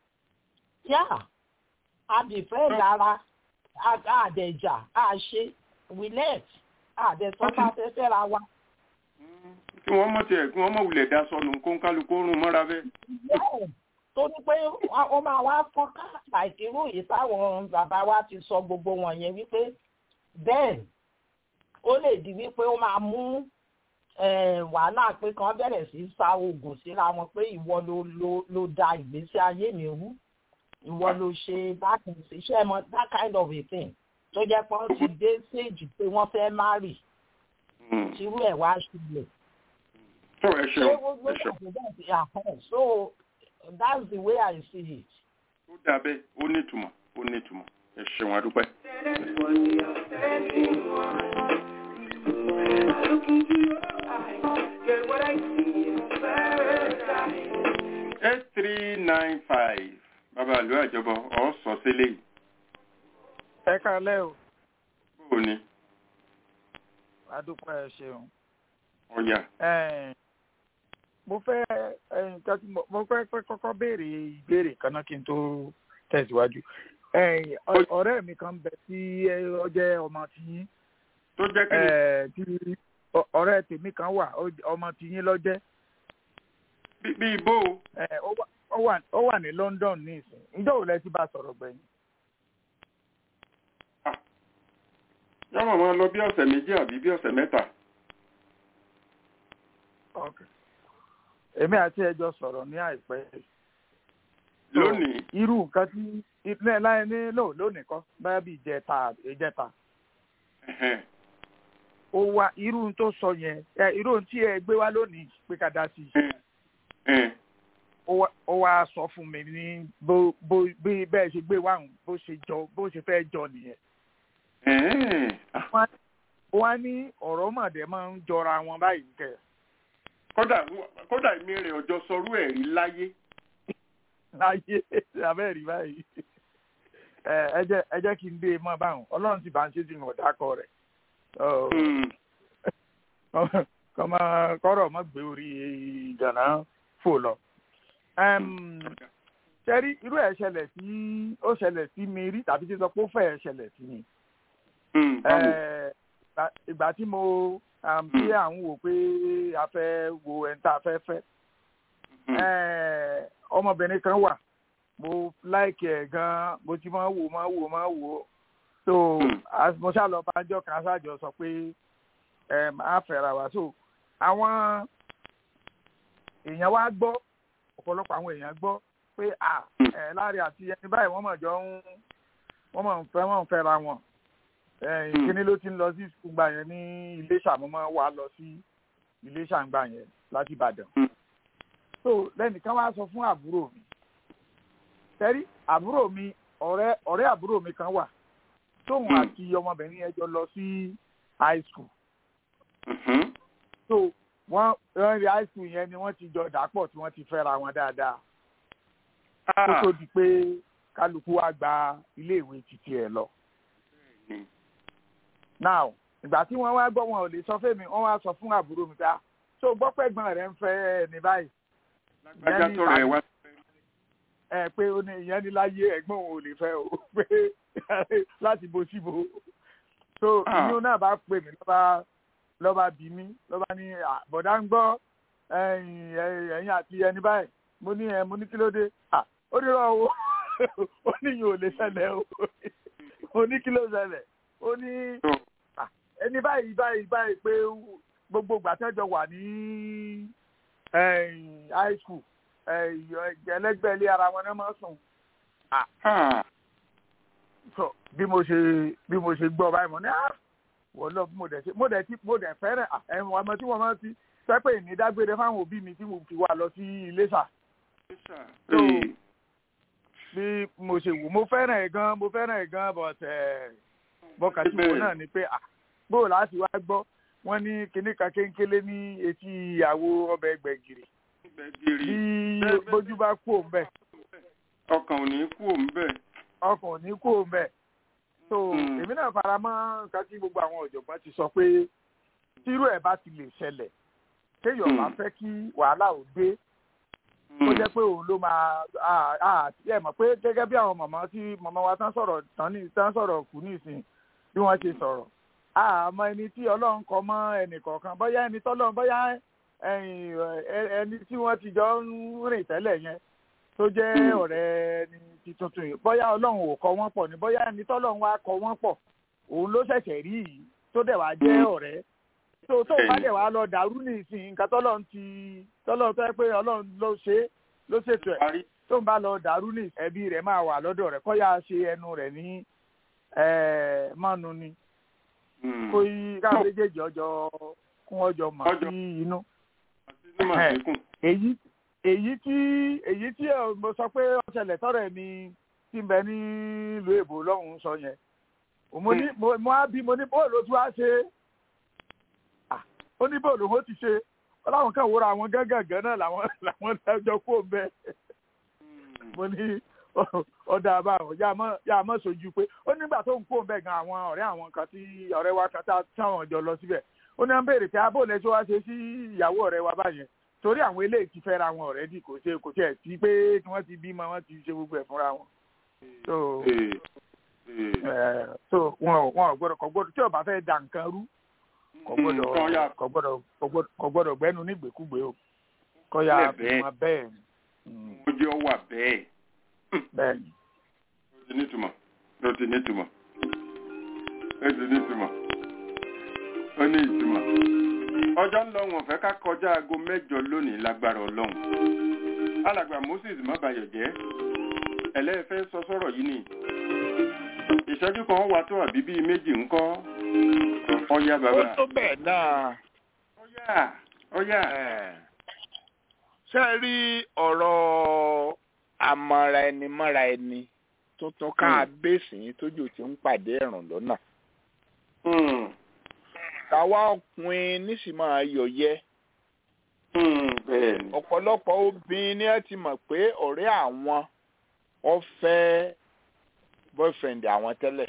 yá àbìfẹ́ dára àdẹ̀jà àṣe we let àdẹ̀tọ́ bá fẹ́ fẹ́ra wa kí wọ́n mọ̀ tiẹ̀ kí wọ́n mọ̀ wulẹ̀ da sọnù kó ń kálukú rún mọ́ra bẹ́ẹ̀. tó ní pé ó máa wá fọ́nká àìkírú yìí táwọn bàbá wa ti sọ gbogbo wọn yẹn wípé bẹ́ẹ̀ ó lè di wípé ó máa mú wàhálà pé kan bẹ̀rẹ̀ sí sa oògùn síra wọn pé ìwọ ló ló ló da ìgbésí ayé mi rú ìwọ ló ṣe that iṣẹ́ mọ that kind of a thing tó jẹ́ pé wọ́n ti dé stage pé wọ́n fẹ́ marry tírú ẹ̀ wá ṣubú. So ẹ ṣeun ẹ ṣeun. So that's the way I see it. Ó dà bẹ́ẹ̀, ó ní ìtumọ̀, ó ní ìtumọ̀. Ẹ ṣeun adúpẹ́. eight three nine five bàbá àlọ́ àjọbọ ọ̀ sọ sílé yìí. ẹ kálẹ́ o. bó o ní. adúpẹ́ ẹ ṣeun. ọ̀yà. mo fẹ́ nǹkan tí mo fẹ́ kọ́kọ́ béèrè ìbéèrè kan náà kí n tó tẹ̀síwájú. ọ̀rẹ́ mi kan bẹ tí ó jẹ́ ọmọ tiyín. tó jẹ́ kí ni. ọ̀rẹ́ tèmi kan wà ọmọ tiyín ló jẹ́. bí ibo. ó wà ní London ní ìsìn ǹjẹ́ òun lẹ ti bá sọ̀rọ̀ gbẹ̀yìn. yàrá máa lọ bí ọ̀sẹ̀ méjì àbí bí ọ̀sẹ̀ mẹ́ta. èmi àti ẹjọ sọ̀rọ̀ ní àìpẹ́ lónìí. irú nǹkan tí ilé láyé ní lò lónìí kọ́ báyà bí ìjẹta ìjẹta ó wá irú tó sọ yẹn ẹ irú tí ẹ gbé wá lónìí pé ká dá sí i ó wá sọ fún mi ní bó bó bí bẹ́ẹ̀ ṣe gbé wáhùn bó ṣe jọ bó ṣe fẹ́ jọ nìyẹn. wọ́n á ní ọ̀rọ̀ mọ̀dẹ́ máa ń jọra wọn báyìí kẹ́. kódà kódà èmi rẹ̀ ọjọ́ sọrú ẹ̀ rí láyé. láyé abẹ́rẹ́ rí báyìí ẹ jẹ́ ẹ jẹ́ kí n dé mọ́ báwọn ọlọ́run ti bá ń ṣe ti hàn dákọ̀ rẹ̀ kọ́mọ kọ́rọ̀ mọ́ gbé orí ìgànnà fò lọ ṣẹ́rí irú ẹ̀ ṣẹlẹ̀ sí ó ṣẹlẹ̀ sí mi rí tàbí tí sọ pé ó fẹ́ ṣẹlẹ̀ sí mi. ìgbà tí mo tí à ń wò pé a fẹ́ wo ẹni tá a fẹ́ fẹ́ ọmọbìnrin kan wà mo láìkì ẹ̀ gan mo ti máa wò máa wò máa wò so mo ṣáà lọ bá jọ kan ṣáàjọ sọ pé a fẹ́ra wa so àwọn èèyàn wá gbọ́ ọ̀pọ̀lọpọ̀ àwọn èèyàn gbọ́ pé à ẹ̀ láre àti ẹni báyìí wọ́n mọ̀ jọ ń wọ́n mọ̀ ń fẹ́ wọ́n ń fẹ́ra wọn kíní ló ti ń lọ sí ìgbà yẹn ní Iléṣà mo máa wà lọ sí Iléṣà ń gbà yẹn láti Ìbàdàn so lẹ́nìkan wá sọ fún àbúrò mi tẹ́rí àbúrò mi ọ̀rẹ́ ọ̀rẹ́ àbúrò mi kan wà tóun àti ọmọbìnrin yẹn jọ lọ sí high school so wọ́n wọ́n rí high school yẹn ni wọ́n ti jọ dàpọ̀ tí wọ́n ti fẹ́ra wọn dáadáa kó tó di pé kálukú wa gba iléèwé títí ẹ̀ lọ. now ìgbà tí wọ́n wá gbọ́ wọn ò lè sọ fẹ́mi wọ́n wá sọ fún àbúrò mi pé so gbọ́ pẹ́gbọ́n rẹ̀ ń fẹ́ ní báyìí. lágbájá tó rẹ̀ wá. ẹ pé ó ní ìyẹn ní láyé ẹ̀gbọ́n òun ò lè fẹ́ o pé láti bo síbo so ìyún náà bá pè mí lọ́ba lọ́ba bí mi lọ́ba ní bọ̀dá ń gbọ́ ẹ̀yìn àti ẹni báyìí mo ní ẹ mo ní kí ló dé ó ní rọ o ó ní yìí ò lè ṣẹlẹ̀ o ó ní kí ló ṣẹlẹ̀ ó ní ẹni báyìí báyìí báyìí pé gbogbo gbàtẹ́jọ wà ní high school ẹlẹ́gbẹ́ ilé ara wọn náà máa sùn so bí mo ṣe bí mo ṣe gbọ́ báyìí mo ní wọ́n lọ mo dẹ̀ ṣe mo dẹ̀ ti mo dẹ̀ fẹ́rẹ̀ ẹ̀wọ̀n ọmọ tí wọ́n máa ti sẹ́pẹ̀ ní dágbére fáwọn òbí mi tí mo fi wà lọ sí Iléṣà. so bí mo ṣe wò mo fẹ́ràn ẹ̀ gan mo fẹ́ràn ẹ̀ gan but bọ́kà tí mo náà ni pé bó láti wá gbọ́ wọ́n ní kinní kan kéńkélé ní etí ìyàwó ọbẹ̀ gbẹ̀gìrì bí bójú bá kú òun bẹ̀. ọkàn ò ní kú òun bẹ̀. ọkàn ò ní kú òun bẹ̀ so èmi náà fara mọ́ nǹkan tí gbogbo àwọn ọ̀jọ̀gbọ́n ti sọ pé tírú ẹ̀ bá ti lè ṣẹlẹ̀ kéèyàn bá fẹ́ kí wàhálà ò dé ó jẹ́ pé òun ló máa ẹ mọ̀ pé gẹ́gẹ́ bí àwọn màmá tí màmá wa tán sọ̀rọ̀ tán ní tán sọ̀rọ̀ kù ní ìsìn bí wọ́n ṣe sọ̀rọ̀ àmọ́ ẹni tí ọlọ́run kọ mọ́ ẹnì kọ̀ọ̀kan bóyá ẹni tọ́lọ́run bóyá ẹni tí wọ́n ti jọ ń rìn tẹ́lẹ̀ yẹn tó jẹ́ ọ̀rẹ́ ẹni ti tuntun yìí bóyá ọlọ́run ò kọ wọ́n pọ̀ ní bóyá ẹni tọ́lọ́run wá kọ wọ́n pọ̀ òun ló ṣẹ̀ṣẹ̀ rí yìí tó dẹ̀ wá jẹ́ ọ̀rẹ́ tó tó bá dẹ̀ wá lọ dàrú ní ìsìn nǹkan tọ́lọ́run ti tọ́lọ́run tó yẹ pé ọlọ́run ló ṣe ló ṣètò ẹ̀ tó ń bá lọ dàrú ní ẹbí rẹ̀ máa wà lọ́dọ̀ rẹ̀ kọ́ yá ṣe ẹnu rẹ̀ ní mọ́nu ni kó yí káwọn méjèèjì ọjọ́ kún ọjọ́ mọ̀ sí inú èyí èyí tí èyí tí mo sọ pé ó ṣẹlẹ̀ tọ́rọ̀ ẹ̀ ni tí ń bẹ nílùú èbó lọ́hùn-ún sọ yẹn mo ní mo á bí mo ní bóòlù tí wàá ṣe ó ní bóòlù ó ti ṣe ọláwọn kan wúra àwọn gángan náà làwọn làwọn ẹjọ́ kó ń bẹ mo ní ọ̀dà àbáwọn yà mọ́ sojú pé ó nígbà tó ń kó ń bẹ gan àwọn ọ̀rẹ́ àwọn kan tí ọ̀rẹ́ wa kan táwọn jọ lọ síbẹ̀ ó ní wọ́n béèrè pé abóòlù ẹ̀ tí wàá ṣe sí ìyàwó ọ̀rẹ́ wa báyẹn torí àwọn eléyìí ti fẹ́ra wọn ọ̀rẹ́dì kò ṣe kò tiẹ̀ sí pé tí wọ́n ti bímọ wọ́n ti ṣe gbogbo ẹ̀ fúnra wọn. so so wọn wọn gbọ́dọ̀ kò gbọ́dọ̀ tí ó bá fẹ́ da nǹkan rú kò gbọ́dọ̀ kò gbọ́dọ̀ kò gbọ́dọ̀ gbẹ́nu nígbèkúgbè o kò yà bímọ bẹ́ẹ̀ ni. ó jẹ́ wà bẹ́ẹ̀. bẹ́ẹ̀ ni. ó ti nítumọ̀ ó ti nítumọ̀ ó ti nítumọ̀ ó ní ìtumọ̀ ọjọ́ ń lọ wọn fẹ́ ká kọjá aago mẹ́jọ lónìí lágbára ọlọ́run alàgbà moses mọ́bayọ̀ jẹ́ ẹlẹ́fẹ́ sọ sọ́rọ̀ yìí ni ìṣẹ́jú kan wà tó àbí bíi méjì ńkọ́ ọ̀yá bàbá. ó tó bẹ́ẹ̀ náà. ọ̀yá ọ̀yá. ṣé ẹ rí ọ̀rọ̀ àmọ́ra ẹni mọ́ra ẹni tuntun ká bẹ́ẹ̀sì yín tójú ti ń pàdé ẹ̀rùn lọ́nà. táwa ọkùnrin nísìmọ̀ ayọ̀yẹ. ọ̀pọ̀lọpọ̀ obìnrin ni ẹ ti mọ̀ pé ọ̀rẹ́ àwọn wọ́n fẹ́ boyfriend àwọn tẹ́lẹ̀.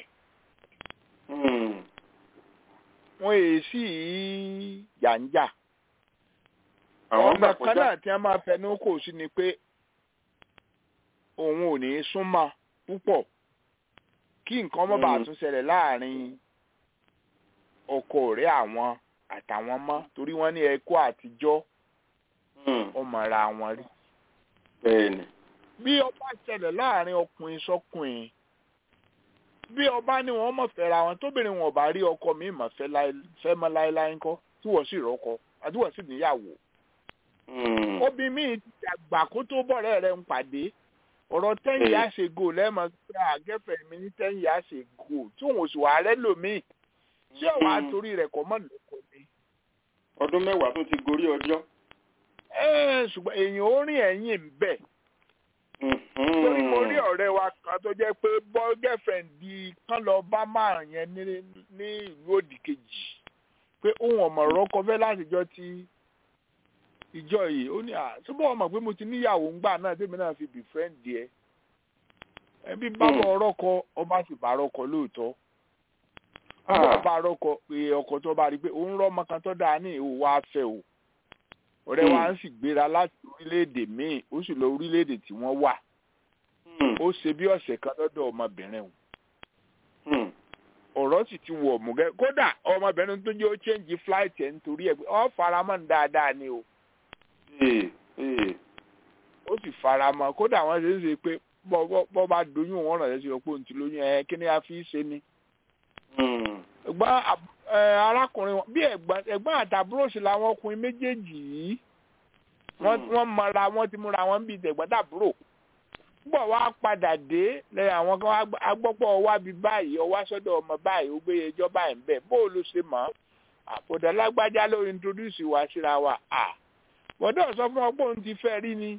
wọ́n èyí sì yànjà. ọ̀nà kan náà tí wọ́n máa fẹnu kò sí ni pé òun ò ní súnmọ́ púpọ̀ kí nǹkan má bàa tún ṣẹlẹ̀ láàrin ọkọ ọ̀rẹ́ àwọn àtàwọn mọ́ torí wọ́n ní ẹ̀kọ́ àtijọ́ ọmọ ara wọn rí. bẹ́ẹ̀ni. bí ọba ṣẹlẹ̀ láàrin ọkùnrin sọ́kùnrin bí ọba ní wọn mọ̀ fẹ́ra wọn tóbìnrin wọn bá rí ọkọ mi mọ̀ fẹ́ mọ́ láéláé ńkọ́ tí wọ́n sì rọ́kọ àti wọ́n sì níyàwó. obìnrin mi ti dàgbà kó tó bọ̀rẹ́ rẹ̀ ń pàdé ọ̀rọ̀ ten years ago lẹ́mọ̀ pé àgẹ́fẹ̀ mi ní ten years ago tí òun sì wà rẹ́ lòmíì ṣé ọ̀wá torí rẹ̀ kọ́ mọ̀ lóko ni. ọdún mẹ́wàá tó ti gorí ọjọ́. ṣùgbọ́n èèyàn ó rìn ẹ̀yìn ń bẹ̀. torí mo rí ọ̀rẹ́ wa kan tó jẹ́ pé bọ́ girlfriend di kán lọ bá máa yẹn ní ìlú òdì kejì pé òun ọ̀mọ̀ rọ́kọ fẹ́ látijọ́ tí ìjọ yìí ó ní à túbọ̀ ọmọ pé mo ti níyàwó ńgbà náà tèmi náà fi befriend ẹ ẹbí bábọ̀ ọrọ́kọ ọba sì bá rọ́kọ lóòótọ́ ọba bá rọ́kọ pé ọkọ tó bá rí i pé òun rọ́ ọmọ kan tó dáa ní ìhò wa fẹ́ o ọ̀rẹ́ wa ń sì gbéra láti orílẹ̀-èdè míì ó sì lọ orílẹ̀-èdè tí wọ́n wà ó ṣe bí ọ̀sẹ̀ kan lọ́dọ̀ ọmọbìnrin o ọ̀rọ̀ sì ti wọ̀ mùgẹ́ kódà ọmọbìnrin tó jẹ́ ó change flight ẹ̀ nítorí ẹ̀ pé ọ́ faramọ́ ní dáadáa ni o ó sì fara mọ́ kódà wọ́n ṣe ń ṣe pé bọ́ bá doyún wọn ràn lẹ́sìn ọ̀pọ̀ òǹtí lóyún ẹ̀ kí ni a fi ṣe ni. ẹ̀gbọ́n arákùnrin bí ẹ̀gbọ́n àtàbúrò sí làwọn ọkùnrin méjèèjì yìí wọ́n mọra wọ́n ti múra wọn bíi tẹ̀gbọ́n tàbúrò gbọ́ wá padà dé lẹ́yìn àwọn kan agbọ́pọ̀ wá bí báyìí ọwá sọ́dọ̀ ọmọ báyìí ó gbé ẹjọ́ báyìí ń bẹ̀ bó ló ṣe mọ̀ àpòdà lágbájá ló introduce wa síra wa à bọ́dọ̀ sọ fún ọ pé òun ti fẹ́ rí ni.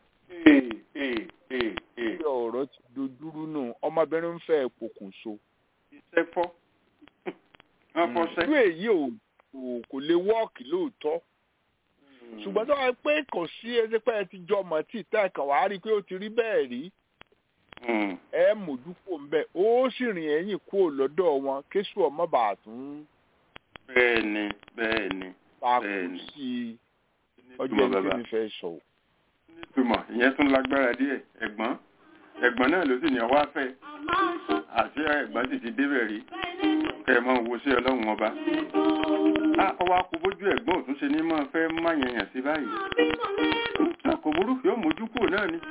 ṣé ọ̀rọ̀ ti dojúrú nù ọmọbìnrin ń fẹ́ pokùnso. iṣẹ́ fọ́ wọ́n fọ́ṣẹ́. ìlú èyí ò kò lè wọ́ọ̀kì lóòótọ́ ṣùgbọ́n tó wáá pé kò sí ẹsẹ̀pẹ́ ti jọ mọ̀ tí ìta ẹ̀kan wàá rí i pé ó ti rí bẹ́ẹ̀ rí ẹ mójú kó ń bẹ̀ ó sì rìn ẹ̀yìn kúrò lọ́dọ̀ wọn kéṣù ọmọ bàtún. bẹ́ẹ̀ni bẹ́ẹ̀ni bẹ́ẹ̀ni sí ọjọ́ ìdí mi fẹ́ sọ. nítumọ̀ ìyẹn tún lágbára díẹ̀ ẹ̀gbọ́n ẹ̀gbọ́n náà ló sì ní ọwọ́ afẹ́ àti ẹ̀gbọ́n sì ti débẹ̀ rí kẹ́ ẹ máa wo sí ọlọ́run ọba ọwọ́ akóbójú ẹ̀gbọ́n òtún ṣe ní máa fẹ́ má yẹnyàn sí báyìí kò burú yóò mójú kúrò náà ni.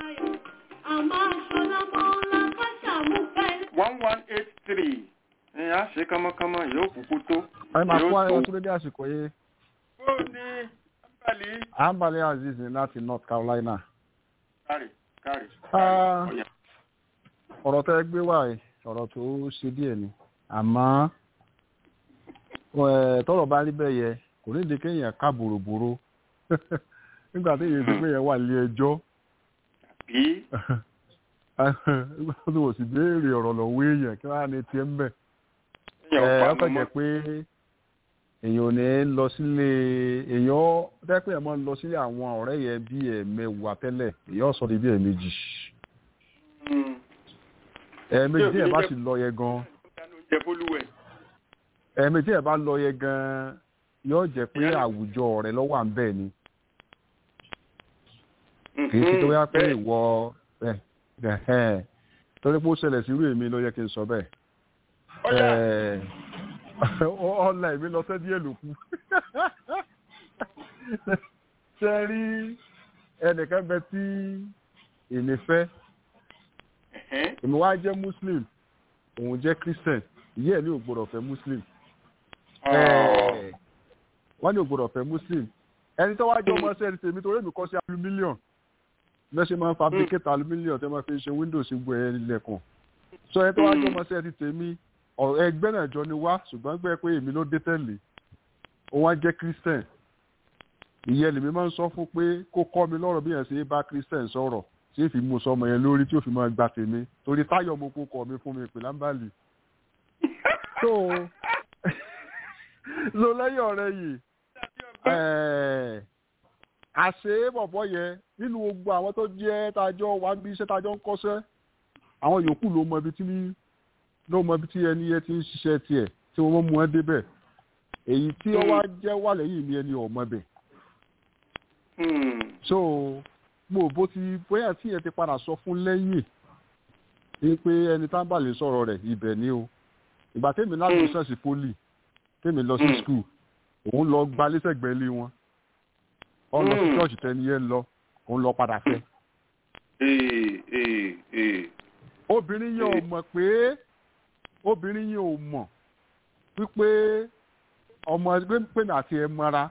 one one eight three ẹ á ṣe kánmọ́kánmọ́ yóò kúkú tó. ẹ máa kó ayọ̀ tó dédé àsìkò yìí. ó ní ambali. ambali aziz láti north carolina. kárì kárì. ọ̀rọ̀ tẹ́ gbé wá yìí ọ̀rọ̀ tó ṣe díẹ̀ ni àmọ́ tọrọ bá rí bẹ́ẹ̀ yẹ kò ní di kéèyàn ká bòròbòrò nígbà tí èyí ti pé yẹn wà nílé ẹjọ́ nígbà tí wò sì béèrè ọ̀rọ̀ lọ́wọ́ èèyàn kí wọ́n á ní tiẹ̀ ń bẹ̀. ọkọ̀ jẹ́ pé èèyàn ò ní lọ sílé èèyàn tẹ́pẹ́ ẹ̀ mọ́ ń lọ sílé àwọn ọ̀rẹ́ yẹn bí ẹ̀mẹwàá tẹ́lẹ̀ èèyàn sọ di bí ẹ̀mejì. ẹ̀ẹ̀mejì tí ẹ̀ bá sì lọ yẹ gan-an ẹ̀mí tí ẹ̀ bá lọ yẹ gan-an yóò jẹ́ pé àwùjọ rẹ̀ lọ́wọ́ à ń bẹ̀ ni kì í ṣe tó yá pé ìwọ torí pé ó ṣẹlẹ̀ sí irú èmi ló yẹ kí n sọ bẹ́ẹ̀ ọ̀la èmi lọ sẹ́ díẹ̀ ló kù ṣe rí ẹnìkan bẹ tí èmi fẹ́ èmi wá jẹ́ muslim òun jẹ́ christian ìyá ẹ̀ ní ò gbọ́dọ̀ fẹ́ muslim wọ́n ní ògbódò fẹ́ muslim ẹni tó wájú ọmọ ṣẹ́ni tèmi torí èmi kọ́ sí aluminium lẹ́sẹ̀ máa ń fabricate aluminium tẹ́ máa fi ṣe windows gbọ́ ẹ ilẹ̀kùn so ẹni tó wájú ọmọ ṣẹ́ni tèmi ẹgbẹ́ náà jọ ni wá ṣùgbọ́n gbẹ́ pé èmi ló dé tẹ̀lé ó wá jẹ́ christian ìyẹn lèmi máa ń sọ fún pé kó kọ́ mi lọ́rọ̀ bí yẹn ṣe bá christian sọ̀rọ̀ tí èfi mú sọmọ yẹn lórí tí ó fi máa gba tèmi torí táyọ̀ mo kó kọ́ mi fún mi pè lámbàlì so so lẹ́yìn ọ̀rẹ́ yìí àṣé bọ̀bọ̀ yẹn nínú gbogbo àwọn tó jẹ́ tájọ́ wá bí iṣẹ́ tájọ́ ń kọ́ṣẹ́ àwọn yòókù ló mọ ibi tí ló mọ ibi tí ẹni yẹn ti ń ṣiṣẹ́ tiẹ̀ tí wọ́n mú ẹ débẹ̀ èyí tí ó wá jẹ́ wà lẹ́yìn ni ẹni ọ̀mọ bẹ̀. so mo bó ti bóyá tí yẹn ti padà sọ fún lẹ́yìn ni pé ẹni tá ń bà lè sọ̀rọ̀ rẹ̀ ibẹ̀ ni o ìgbà tèmi láti ṣọ́ọ̀ṣì poli tèmi lọ sí skul òun lọ gba lẹ́sẹ̀gbẹ́ ilé wọn ọ lọ sí ṣọ́ọ̀ṣì tẹni yẹn lọ òun lọ padà fẹ́. obìnrin yẹn ò mọ̀ pé obìnrin yẹn ò mọ̀ wípé ọmọ ẹgbẹ́ pèmí àti ẹ mọ́ra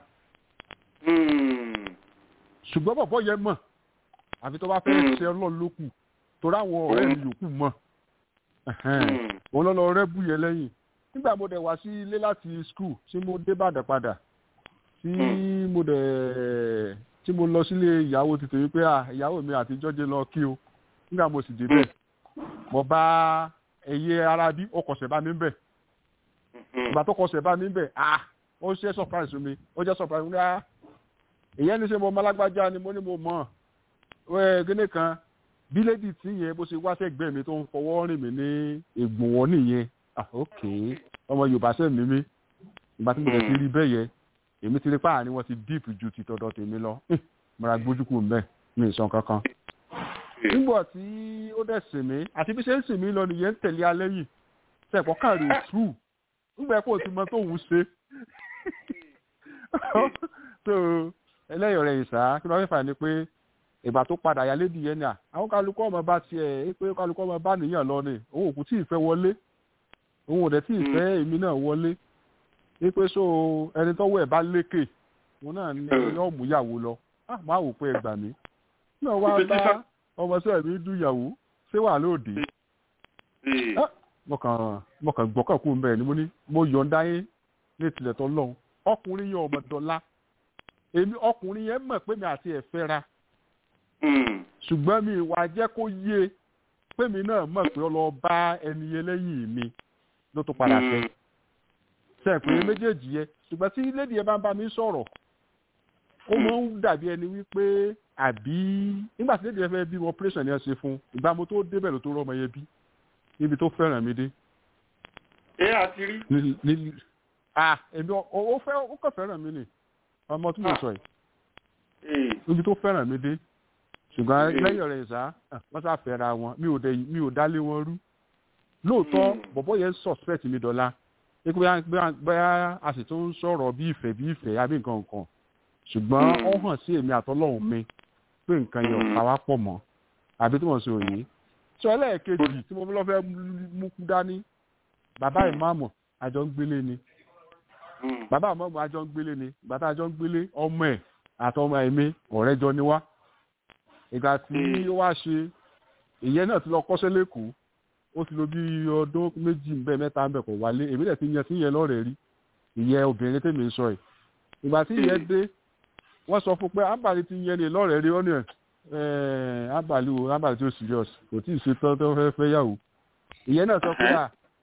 ṣùgbọ́n bọ̀bọ̀ yẹn mọ̀ àfi tó bá fẹ́ ṣe ọlọ́run ló kù torí àwọn ọ̀rẹ́ mi yòókù mọ̀ òun lọ́lọ́ rẹ́ bú yẹn lẹ́yìn nígbà mo dẹ̀ wá sí ilé láti skul tí mo dé bàdàn padà tí mo dẹ̀ tí mo lọ sílé ìyàwó ti tèmi pé ìyàwó mi àtijọ́ jẹ́ lọ kí o nígbà mo sì débẹ̀ mo bá ẹyẹ ara bí ó kọ̀sẹ̀ bá mi bẹ̀ ìgbà tó kọ̀sẹ̀ bá mi bẹ̀ ah ó ṣe surprise mi ó jẹ́ surprise mi ah èyí ẹni ṣe mo mọ alágbájá ni mo ní mo mọ̀ ẹ gíní kan bí lédi tí yẹn bó ṣe wá sẹ́gbẹ́ mi tó ń fọwọ́ rìn mí ní ègbòn wọn nìyẹn ah ok ọmọ yorùbá sẹ́ mi mí ìgbà tí mo tẹ̀ sí rí bẹ́ẹ̀ yẹ èmi ti rí páàrin wọn ti deep ju ti tọ̀dọ̀ tèmi lọ mọ̀ra gbójúkù mẹ́ mi ì sàn kankan. nígbà tí ó dẹ̀ sìn mí àti bí ṣe ń sìn mí lọ nìyẹn ń tẹ̀lé alẹ́ yìí sẹ́ẹ̀kọ́ kàrí òtúrù nígbà kó o ti mọ tóun ṣe. so ẹlẹ́yọ̀ rẹ̀ ìsà kí ló fẹ́ fà ní pé ìgbà tó padà yà lédi yẹn ni à àwọn kálukọ́ ọmọ bá tiẹ̀ ẹ pé kálukọ́ ọmọ bá nìyàn lọ ni òun òkú tí ì fẹ́ wọlé òun ò dẹ̀ tí ì fẹ́ èmi náà wọlé wípé so ẹni tọ́wọ́ ẹ̀ bá lékè òun náà ní yóò mú ìyàwó lọ máa wò pé ẹ gbà mí náà wá bá ọmọ sẹ́ẹ̀ mi dún ìyàwó ṣé wà lóde mo kàn gbọ́kàn kú mbẹ́ ni mo ní mo yọ̀ǹda yín ní ìtìlẹ̀ tó lọ́hùn ọkùnrin yẹn ọmọ dọ́là èmi ọkùnrin yẹn mọ̀ pé mi àti ẹ̀ fẹ́ra ṣùgbọ́n mi wàá jẹ́ kó yé pé mi náà mọ̀ pé ọ lọ bá ẹni yẹn lẹ́yìn mi ló tó padà fẹ́ sẹ́ẹ̀pẹ́ méjèèjì yẹ ṣùgbọ́n tí lédi yẹn bá ń bá mi sọ̀rọ̀ ó máa ń dàbí ẹni wípé àbí nígbà tí lédi yẹn fẹ́ bí operation yẹn ṣe fún ìgbà mo tó débẹ̀ ló tó rọ́mọ yẹn bí níbi tó fẹ́ràn mi dé. ẹ àti rí. ní ah èmi ó fẹ́ ó kàn fẹ́ràn mi nì ọmọ tí mo sọ yìí níbi tó fẹ́ràn mi dé ṣùgbọ́n lẹ́yìn ọ̀rẹ́ ìsá wọ́n sá fẹ́ra wọn mi ò dálé wọn rú lóòótọ́ bọ̀bọ́ yẹn suspect mi dọ́là pé bóyá a sì tún sọ̀rọ̀ bí ìfẹ́ bí ìfẹ́ àbí nǹkan nǹkan ṣùgbọ́n ó hàn sí èmi àtọ́lọ́hún mi pé nǹkan yẹn ò ká wá pọ̀ mọ́ àbí tí mo sọ yìí sọ ẹlẹ́ẹ̀kejì tí mo lọ́ fẹ́ mú kú dání bàbá ìmáàmù àjọ ń gbélé ni bàbá ìmáàmù àjọ ń gbélé ni bàtà àjọ ń gbélé ọmọ ẹ̀ àtọmọ ẹ̀mí ọ̀rẹ́ jọ ni wá ìgbà tí ó wá ṣe ìyẹn náà ti lọ kọ́ṣẹ́ lẹ́kọ̀ọ́ ó ti lò bí ọdún méjì ń bẹ mẹ́ta ń bẹ kò wálé èmi dẹ̀ ti yan sí yẹn lọ́rẹ̀ẹ́ rí ìyẹn obìnrin tèmi ń sọ ẹ̀ ìgbà tí ìyẹn dé wọ́n sọ fún pé ábàlí ti yẹn ní lọ́rẹ̀ẹ́ rí ọ́nà ẹ̀ ábàlí wo ábàlí tó serious kò tí ì ṣe tán tó fẹ́ fẹ́ yàwó ìyẹn náà sọ pé à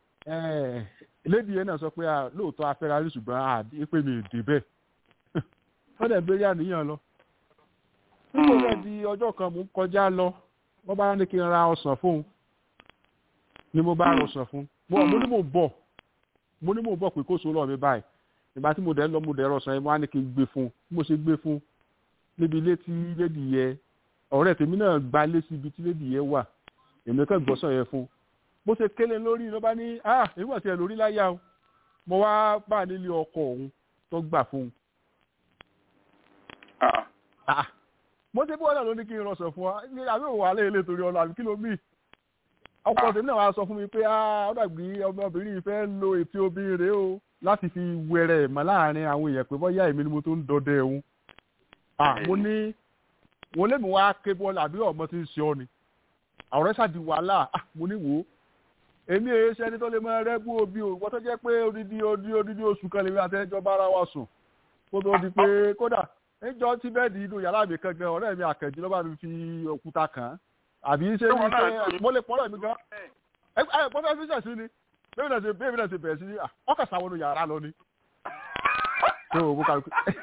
lédi yẹn náà sọ pé à lóòótọ́ afẹ́ra rí ṣùgbọ́n àdé pé mi dé bẹ́ẹ̀ wọ́n dẹ̀ béèrè àníyàn lọ nígbà tó di ọjọ́ kan mò ń kọjá lọ wọ́n bá ní kí n ra ọsàn fóun ni mo bá rọsàn fún mo ní mò ń bọ̀ mo ní mò ń bọ̀ pé kó so lọ mi báyìí ìgbà tí mo dẹ̀ ń lọ mo dẹ̀ rọsàn yẹn mo á ní kí n gbé fún mo ṣe gbé fún níbi ilé tí lédi yẹ ọ̀rẹ́ tèmi náà gba ilé sí ibi tí lédi yẹ wà èmi kàn gbọ́sàn yẹn fún bó ṣe kélé lórí ló bá ní ah èmi wà tiẹ̀ lórí láyà o mo wá bá nílé ọkọ òun tó gbà fún un mo ṣe bí wọn náà ló ní kí n rọsàn fún wa àbí òun wà lẹ́yìn lè torí ọlọ àbí kí ló mí ọkọ tèmi náà wá sọ fún mi pé ó dàbí ọmọbìnrin yìí fẹ́ lo ètí obìnrin o láti fi wẹrẹ mọ́ láàrin àwọn èèyàn pé bọ́yá èmi ni mo tó ń dọdẹ òun. mo ní wọn lé mi wá ké bọ́ọ̀lù àbí ọmọ tí ń ṣe ọ ni àwòrán ṣáàdì wàhálà mo ní wò ó èmi èyí ṣe ẹni tó lè máa rẹ́gbó obi o wọ́n tó jẹ́ pé odidi odidi odidi oṣù kan lèmi àtẹ́jọ́ bára wa sùn kó tó di pé kódà níjọ́ tí bẹ́ẹ̀dì inú yàrá mi kan gan ọ̀rẹ́ mi àkànjí ló bá mi fi òkúta kàn án àbí ṣé ní pé mo lè pọ́nrọ̀ mi gan ẹ ẹ pọ́nrọ̀ mi ṣẹ̀ sí ni bẹ́ẹ̀ náà ṣe bẹ́ẹ̀ náà ṣe bẹ̀rẹ̀ sí ni ọkọ̀ sáwọn inú yàrá lọ ni. tó o bó kà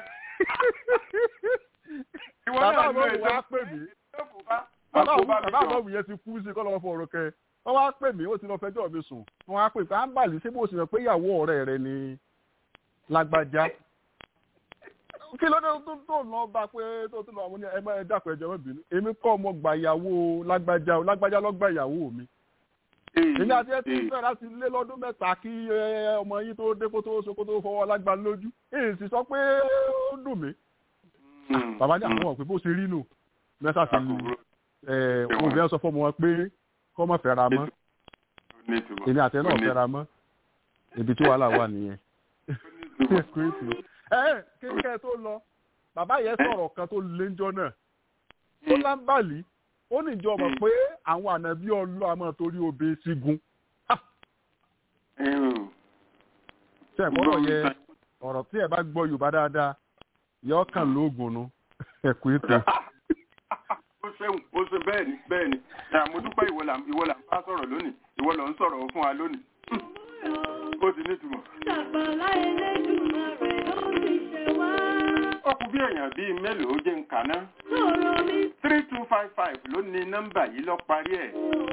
bàbá mi wá pè mí bàbá mi yẹn ti kú sí kọ́ lọ́wọ́ fún ọ̀rọ̀ kẹ́ wọ́n wá pè mí ó ti lọ fẹjọ́ mi sùn wọ́n wá pè pé à ń bàlì ṣé bó ṣe mọ̀ pé ìyàwó ọ̀rẹ́ rẹ ni lágbájá kí ló dé tó tó lọ bá pé tó tó lọ àwọn ní ẹgbẹ́ ẹ̀dàpọ̀ ẹ̀jẹ̀ mọ́ bínú èmi kọ́ ọmọ gba ìyàwó lágbájá lágbájá ló gba ìyàwó mi èmi àti ẹ ti fẹ́ láti lé lọ́dún mẹ́ta kí ọmọ yín tó dé kó tó so kó tó fọwọ́ lágbá lójú èyí sì sọ pé ó dùn mí bàbá ní àwọn ọ̀pẹ bó ṣe rí nù mẹ́ta sì òbí ẹ sọ fọ́mọ wọn pé kọ́ mọ̀ fẹ́ra mọ́ èmi àtẹ náà fẹ́ra mọ́ ibi tí wàhálà wà nìyẹn. ẹ kékeré tó lọ bàbá yẹn sọ̀rọ̀ kan tó léńjọ́ náà ó lámbàlí ó ní ìjọ mọ̀ pé àwọn ànábí ọlọ́ àmọ́ torí obè sígun. ṣe ìgbọ́dọ̀ yẹ ọ̀rọ̀ tí ẹ bá gbọ́ Yorùbá dáadáa yọ kàn lóògùn nu ẹ̀kú ètò ó ṣeun ó ṣe bẹ́ẹ̀ ni bẹ́ẹ̀ ni mo dúpẹ́ ìwọ là ìwọ là ń bá sọ̀rọ̀ lónìí ìwọ lọ ń sọ̀rọ̀ fún wa lónìí ó ti nítumọ̀. ó kù bí èèyàn bíi mélòó jẹ́ ń kàná three two five five ló ní nọ́mbà yìí lọ parí ẹ̀.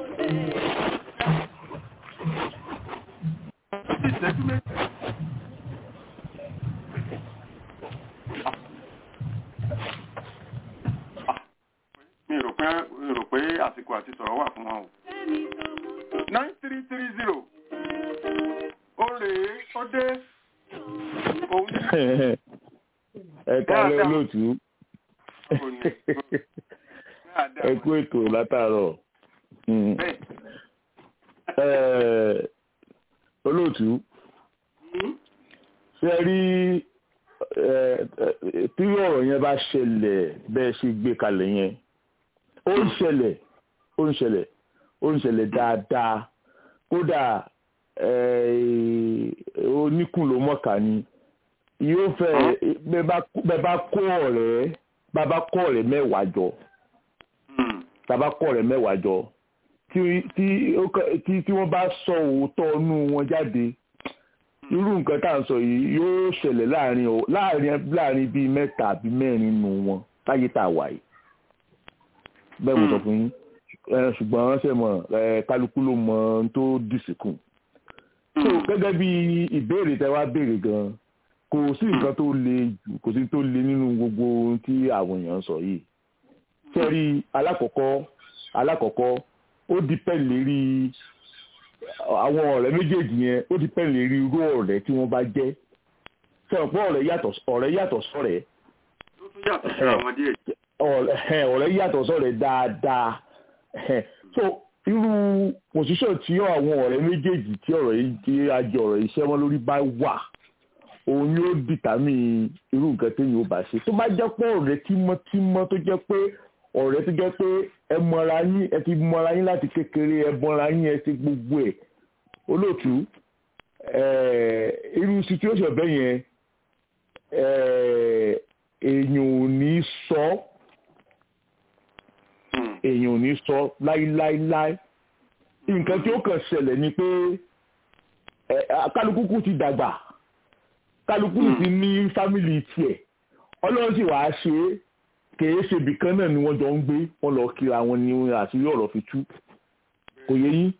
ìṣẹ́jú méjì. mi rò pé mi rò pé àsìkò àti sọ̀rọ̀ wà fún wọn o. nine three three zero ó rèé ó dé òun ní. ẹ kálẹ̀ olóòtú ẹ kú ètò látàárọ̀ olóòtú ṣe rí tí ọ̀rọ̀ yẹn bá ṣẹlẹ̀ bẹ́ẹ̀ ṣe gbé kalẹ̀ yẹn ó ń ṣẹlẹ̀ ó ń ṣẹlẹ̀ ó ń ṣẹlẹ̀ dáadáa kódà oníkùn ló mọ̀ká ni yóò fẹ́ bẹ́ẹ̀ bá kó ọ̀rẹ́ bá bá kó ọ̀rẹ́ mẹ́wàá jọ tá bá kó ọ̀rẹ́ mẹ́wàá jọ tí wọ́n bá sọ òótọ́ inú wọn jáde irú nǹkan tá à ń sọ yìí yóò ṣẹlẹ̀ láàrin láàrin láàrin bíi mẹ́ta àbí mẹ́rin nù wọn táyé tá a wà yìí bẹ́ẹ̀ mo sọ fún yín ṣùgbọ́n ṣe mọ̀ kálukú ló mọ ohun tó dìsìkù. so gẹ́gẹ́ bí ìbéèrè tẹ́ wá béèrè gan kò sí nǹkan tó le jù kò sí tó le nínú gbogbo ohun tí àwọn èèyàn sọ yìí. sẹ́rí alákọ̀ọ́kọ́ alákọ̀ọ́kọ́ ó dípẹ́ lérí àwọn ọ̀rẹ́ méjèèjì yẹn ó dípẹ́ lérí irú ọ̀rẹ́ tí wọ́n bá jẹ́ sẹ́wọ̀n pé ọ̀rẹ́ yàtọ̀ ọ̀rẹ́ yàtọ̀ sọ̀rẹ́ ọ̀rẹ́ yàtọ̀ sọ̀rẹ́ dáadáa so irú pòsíṣàn tí àwọn ọ̀rẹ́ méjèèjì tí ọ̀rọ̀ yìí tí ajọ ọ̀rọ̀ iṣẹ́ wọn lórí bá wà òun ni ó dìtàmì irú nǹkan téèyàn ó bá ṣe tó bá jẹ́ pé ọ̀rẹ́ tímọ́tímọ́ tó jẹ́ pé ọ̀rẹ́ tó jẹ́ pé ẹ mọra yín ẹ ti mọra yín láti kékeré ẹ mọra yín ẹ ti gbogbo ẹ̀ olóòtú irú situation bẹ́ẹ̀ yẹn èèyàn ò ní sọ èèyàn ò ní sọ láíláíláí nǹkan tí ó kàn ṣẹlẹ̀ ni pé kálukú ti dàgbà kálukú ti ní fámìlì tiẹ̀ ọlọ́run sì wàá ṣe é kèé ṣe ibìkan náà ni wọ́n jọ ń gbé wọ́n lọ kíra wọn ní àṣírí ọ̀rọ̀ fi tú kò yẹ yín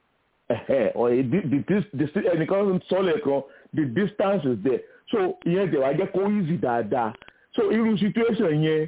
ẹnìkan sọ́lẹ̀ kan the distance is there so ìyẹn tẹ̀ wá jẹ́ kó easy dáadáa so irú situation yẹn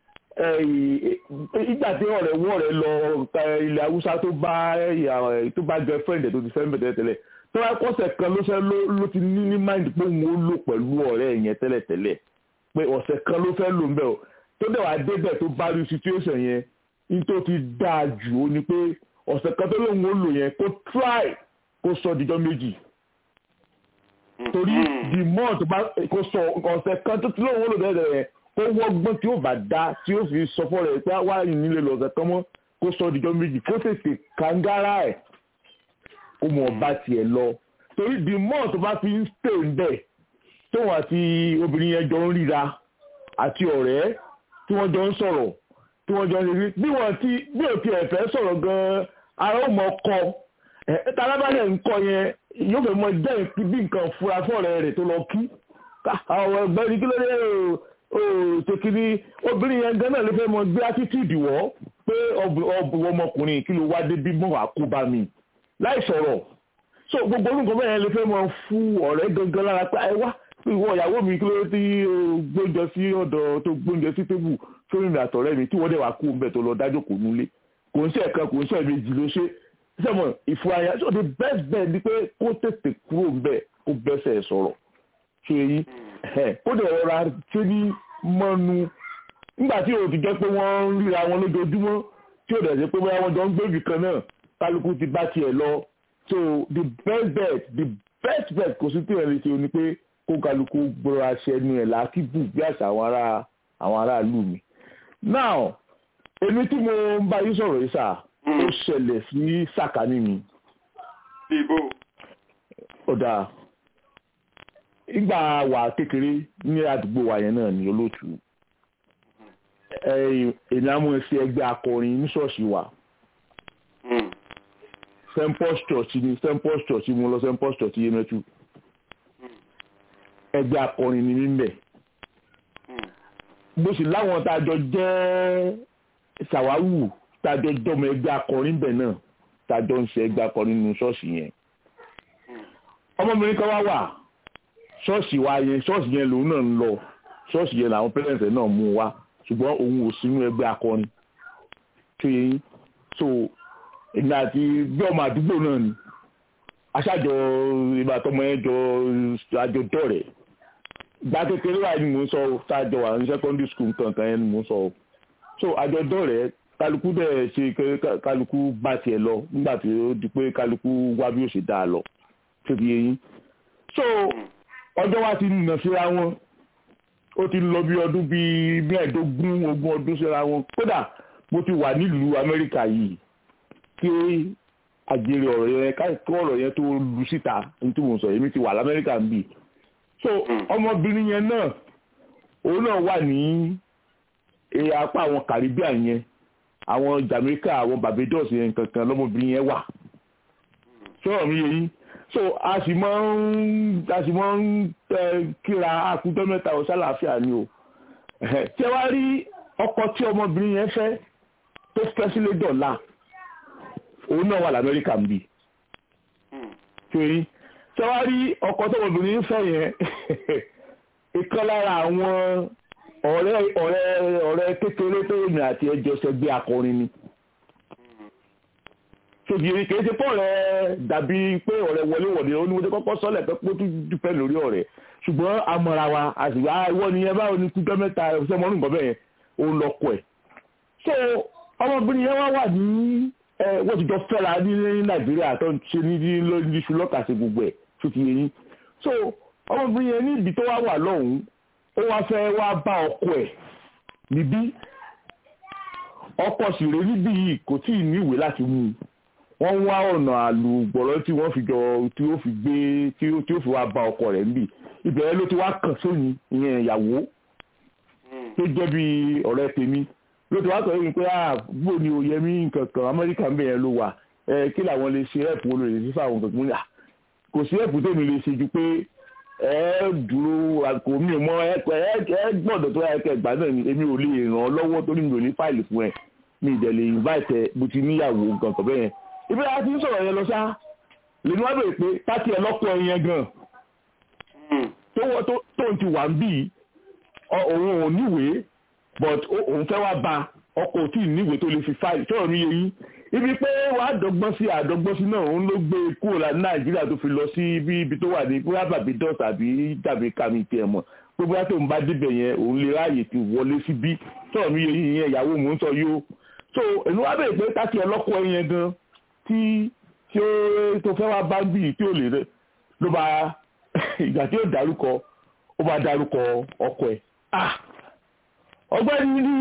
ìgbà tí ọ̀rẹ́ wọ́ rẹ̀ lọ ilẹ̀ haúsá tó bá tó bá girlfriend tó ti fẹ́ mẹ́tẹ́lẹ̀ tẹ́lẹ̀ tó wá kọ́sẹ̀ kan ló fẹ́ ló ti ní ní mind pé òun ó lò pẹ̀lú ọ̀rẹ́ yẹn tẹ́lẹ̀ tẹ́lẹ̀ pé ọ̀sẹ̀ kan ló fẹ́ lò ń bẹ̀ o tó dẹ̀ wá débẹ̀ tó bá rí situation yẹn ní tó ti dáa jù ó ní pé ọ̀sẹ̀ kan tó lóun ó lò yẹn kó try kó sọ dijọ́ méjì torí the more tó bá kó sọ ọ̀sẹ̀ kan tó lóun ó lò dẹ́dẹ̀ yẹn kó wọ́gbọ́n tí ó bá dá tí ó fi sọ fọ́ rẹ̀ pé wá nílé lọ́sẹ̀ kan mọ́ kó sọ dijọ́ méjì kó tètè kàńgárà ẹ̀ kó mọ̀ ọba tiẹ̀ lọ torí the more tó bá fi ń stay ń bẹ̀ tóun àti obìnrin yẹn jọ ń ríra àti ọ̀rẹ́ tí wọ́n jọ ń sọ̀rọ̀ tí wọ́n jọ ń rí bí wọ́n ti bí òkè ẹ̀fẹ́ sọ̀rọ̀ gan-an ara ó mọ kọ ẹ̀ tálábàlẹ̀ ń kọ yẹn yóò fẹ́ mọ jẹ́ bí nǹkan fura fọ́ọ̀rẹ́ rẹ̀ tó lọ kí àwọn ẹgbẹ́ ní kí ló dé o tòkìrí obìnrin yẹn gan náà ló fẹ́ mọ gbé attitude wọ́ pé ọmọkùnrin kí ló wá dé bí mọ́ àkóbá mi láì sọ̀rọ̀ so gbogbo orúkọ bẹ́ẹ̀ lè fẹ́ mọ fún ọ̀rẹ́ gangan lára pé ẹ wá ìwọ ìyàwó mi kí ló tí gbóúnjẹ sí ọ̀dọ̀ tó gbóúnjẹ sí tébù fún ìrìn àtọ̀rẹ́ mi tí wọ́n dẹ̀ wá kú ọ̀bẹ tó lọ dájọ́ kò nulẹ̀ kò ń ṣe ẹ̀kan kò ń ṣe ẹ̀mejì ló ṣe sẹ́mọ̀ ìfúrayà so the best bet ni pé kó tètè kúrò ńbẹ̀ kó bẹ́sẹ̀ sọ̀rọ̀ ṣe yí kó dẹ̀ rọra ṣe ní mọ́nu nígbà tí o ti jẹ́ pé wọ́n ń ríra wọn lójoojúmọ́ tí o dẹ̀ ṣe pé bóyá wọ́n jọ ń gbé ibì kan náà kálukú ti bá tiẹ̀ lọ so the best bet the best bet kò sí tí ẹ̀ lè ṣe o ni pé kó kálukú gbọ́ra ṣẹnu ẹ̀ lákìbù bí àṣà àwọn ará àwọn aráàlú mi. now èmi tí mo ń bá yín sọ̀rọ̀ yìí sà ó ṣẹlẹ̀ sí sàkání mi. ibo. ọ̀dà ìgbà wà kékeré ní àdúgbò wa yẹn náà ní olóòtú èmi á mú ẹsẹ ẹgbẹ́ akọrin ní ṣọ́ọ̀ṣì wa st paul's church ni st paul's church mo lọ st paul's church yemẹtu ẹgbẹ́ akọrin ni mímẹ̀ bó sì láwọn tá a jọ jẹ́ ṣàwáwù tá a jọ jọmọ ẹgbẹ́ akọrin bẹ̀ náà tá a jọ ń ṣe ẹgbẹ́ akọrin nínú ṣọ́ọ̀ṣì yẹn ọmọbìnrin kan wá wà ṣọ́ọ̀ṣì wa yẹn ṣọ́ọ̀ṣì yẹn lòun náà ń lọ ṣọ́ọ̀ṣì yẹn làwọn pẹ́rẹ́ǹtì náà mú wa ṣùgbọ́n òun ò sínú ẹgbẹ́ akọrin tó yẹ yín so èmi àti bí ọmọ àdúgbò náà ni aṣáájọ ìbátan yẹn jọ àjọjọ rẹ̀ gba kékeré wa ni mò ń sọ ṣáájọ wà ní secondary school kankan yẹn ni mò ń sọ so àjọjọ rẹ̀ kálukú dẹ̀ ṣe kálukú bá tiẹ̀ lọ nígbà tí ó di pé kálukú wá bí ó ṣe dá a lọ tó ti yẹ yín so ọjọ́ wa ti nà síra wọn ó ti lọ bí ọdún bíi mẹ́ẹ̀ẹ́dógún ogún ọdún síra wọn kódà mo ti wà nílùú amẹ́ríkà yìí kí àjèrè ọ̀rọ̀ yẹn káàkiri ọ̀rọ̀ yẹn tó lu síta ní tí mo sọ èmi ti wà lamẹ́ríkà ń bì so ọmọbìnrin yẹn náà òun náà wà ní apá àwọn caribbean yẹn àwọn jamaica àwọn barbados yẹn kankan lọmọbìnrin yẹn wà sọ̀rọ̀ mi yẹn so a sì máa ń a sì máa ń kíra akúndọ́ mẹ́ta ọ̀sán àlàáfíà ni o tí ẹ wá rí ọkọ tí ọmọbìnrin yẹn fẹ́ tó fẹ́ sílé dọ̀la òun náà wà lamẹ́ríkà ń bì torí tí ẹ wá rí ọkọ tí ọmọbìnrin fẹ́ yẹn ìkan lára àwọn ọ̀rẹ́ ọ̀rẹ́ ọ̀rẹ́ kékeré tó yẹn àti ẹjọ́ ṣẹgbẹ́ akọrin ni ṣògìrì kìí ṣe pọ̀ rẹ̀ dàbí pé ọ̀rẹ́ wọlé wọ̀dé oníwọ̀dé kọ́kọ́ sọ́lẹ̀ pé kó tún dúpẹ́ lórí ọ̀rẹ́ ṣùgbọ́n amọ̀ra wa àṣìwá ìwọ ni ẹ báwo ni kújọ́ mẹ́ta ṣe mọ́ nǹkan bẹ́ẹ̀ òun lọ kọ ẹ̀. so ọmọbìnrin yẹn wá wà ní wọ́n ti jọ fẹ́ra ní nàìjíríà tó ń ṣe ní ní iṣu lọ́kàṣe gbogbo ẹ̀ tó ti yẹ yín. so ọmọbìnrin yẹn ní ibi tó wá wà lọ́hùn-ún ó wá fẹ́ wá bá ọkọ ẹ̀ níbí ọkọ sì rèé níbí yìí kò tí ì níwèé láti mú un wọ́n wá ọ̀nà àlùgbọ̀rọ̀ tí wọ́n fi jọ tí ó fi gbé tí ó tí ó fi wá bá ọkọ rẹ̀ níbì ìbẹ̀rẹ̀ ló ti wá kàn sóyún ìyẹn ìyàwó tó jẹ́ bí ọ̀rẹ́ tèmi ló ti wá sọ yìí pé àbúrò ni òye mi nǹkan kan amẹ́ríkà ń bẹ̀ yẹn ló wà ẹ kí làwọn lè ṣe ẹ̀pù olóyè sí fáwọn nǹkan kan kò sí ẹ̀pù tèmi lè ṣe ju pé ẹ dúró àkó mi mọ ẹ gbọ́dọ̀ tó yẹ kẹ gbà náà ni èmi ò lè ràn ọ́ lọ́wọ́ torí mi ò ní fáìlì fún ẹ mi ìdẹ̀ lè invite ẹ bó ti níyàwó nǹkan kan bẹ́ẹ̀ ibi láti ń sọ̀rọ̀ yẹn lọ sá lèmi wá bèrè pé táti ẹ̀ lọ́kọ ẹ yẹn gan tó ń ti wà ń bì òun ò níwèé but òun fẹ́ wá ba ọkọ̀ tí ì níwèé tó lè fi fáìlì sọ̀rọ̀ mi yẹn yín ibi pé wàá dọ́gbọ́n sí àdọ́gbọ́n sí náà òun ló gbé kúrò láti nàìjíríà tó fi lọ sí ibi ibi tó wà ní bóyá bàbí dọ́t àbí tàbí kàmí tiẹ̀ mọ̀ pé bóyá tó ń bá débẹ̀ yẹn òun lè ráàyè ti wọlé síbí sọ̀rọ̀ mi yẹn yẹn ìyàwó mò ń sọ yìí o so èmi wá bèrè pé táti ẹ̀ lọ́kọ ẹ yẹn gan tí tí ó tó fẹ́ wá bá bì tí ò lè rẹ ló bá ìgbà tí ó dárúkọ ó bá dárúkọ ọkọ ẹ̀ ah ọgbẹ́ni ní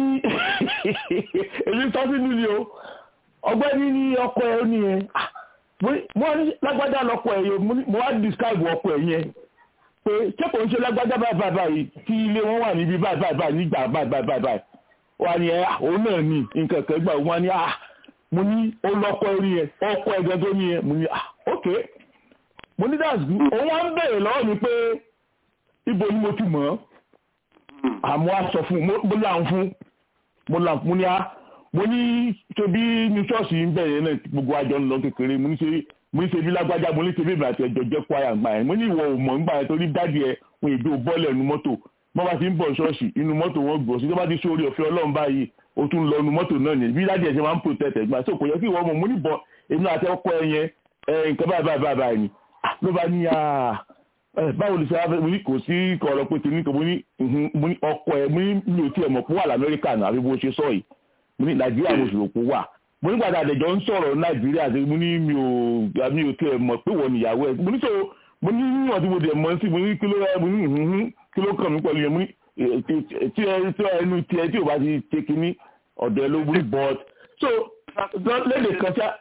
èmi sọ sínú ni o ọgbẹ́ni ní ọkọ ẹ̀ ó ní yẹn ah mo ní lágbájá lọkọ ẹ̀ yẹn mo wá describe ọkọ ẹ̀ yẹn pé ṣé kò ń ṣe lágbájá báyìí báyìí tí ilé wọn wà níbi báyìí báyìí báyìí nígbà báyìí báyìí báyìí wà ní ẹ òun náà ní nǹkan kan gbà wọn ní ah mo ní ó lọkọ orí yẹn ọkọ ẹgbẹ tó ní yẹn mo ní ah ok mo ní that's good òun wá ń bèrè lọ́wọ́ mi pé ibo ni mo ti mọ̀ ọ́ àmọ́ a sọ fún mo là ń fún mo là ń fún ní a mo ní tóbi ní ṣọ́ọ̀ṣì ń bẹ̀rẹ̀ náà gbogbo àjọ ń lọ kékeré mo ní ṣe mo ní ṣe bí lágbájá mo ní ṣe bí ìbàdàn ẹjọ jẹ́ kwaya gbà yẹn mo ní ìwọ ò mọ̀ nígbà yẹn torí dáàdi ẹ wọn èdè bọ́ọ̀lù ẹnu mọ́tò wọ́n bá ti ń bọ̀ ṣọ́ọ̀ṣì inú mọ́tò wọn gbọ́ sí tó bá ti sórí ọ̀fẹ́ ọlọ́run báyìí o tún lọ inú mọ́tò náà yẹn bí dáàdi ẹ ṣe máa ń protect ẹ̀ gbà so kò yẹ kí ìwọ mọ̀ mo ní bọ̀ èmi àti ọkọ ẹ yẹn nǹkan báyìí báyìí báyìí ni ló bá ní báwo lè ṣe wá mo ní kò sí ọ̀rọ̀ pé tèmi kan mo ní ọkọ ẹ mo ní mi ò tiẹ̀ mọ̀ pé wà lamẹ́ríkà náà àbí bó ṣe sọ yìí mo ní nàìjíríà mo sì rò pé wà mo ní gbàdá àdẹ̀jọ́ ń sọ̀rọ̀ nàìjíríà tí mo ní mi ò mi ò tiẹ̀ mọ̀ pé wọ́n níyàwó ẹ̀ mo ní sọ mo ní níwọ̀n tí mo dẹ̀ mọ̀ sí mo ní kí ló mo ní kí ló kàn mí pẹ̀lú yẹn mo ní tí ẹnu tiẹ̀ tí ò bá ti ṣe kínní ọ̀dọ̀ ẹ ló wí but so lédè kan ṣá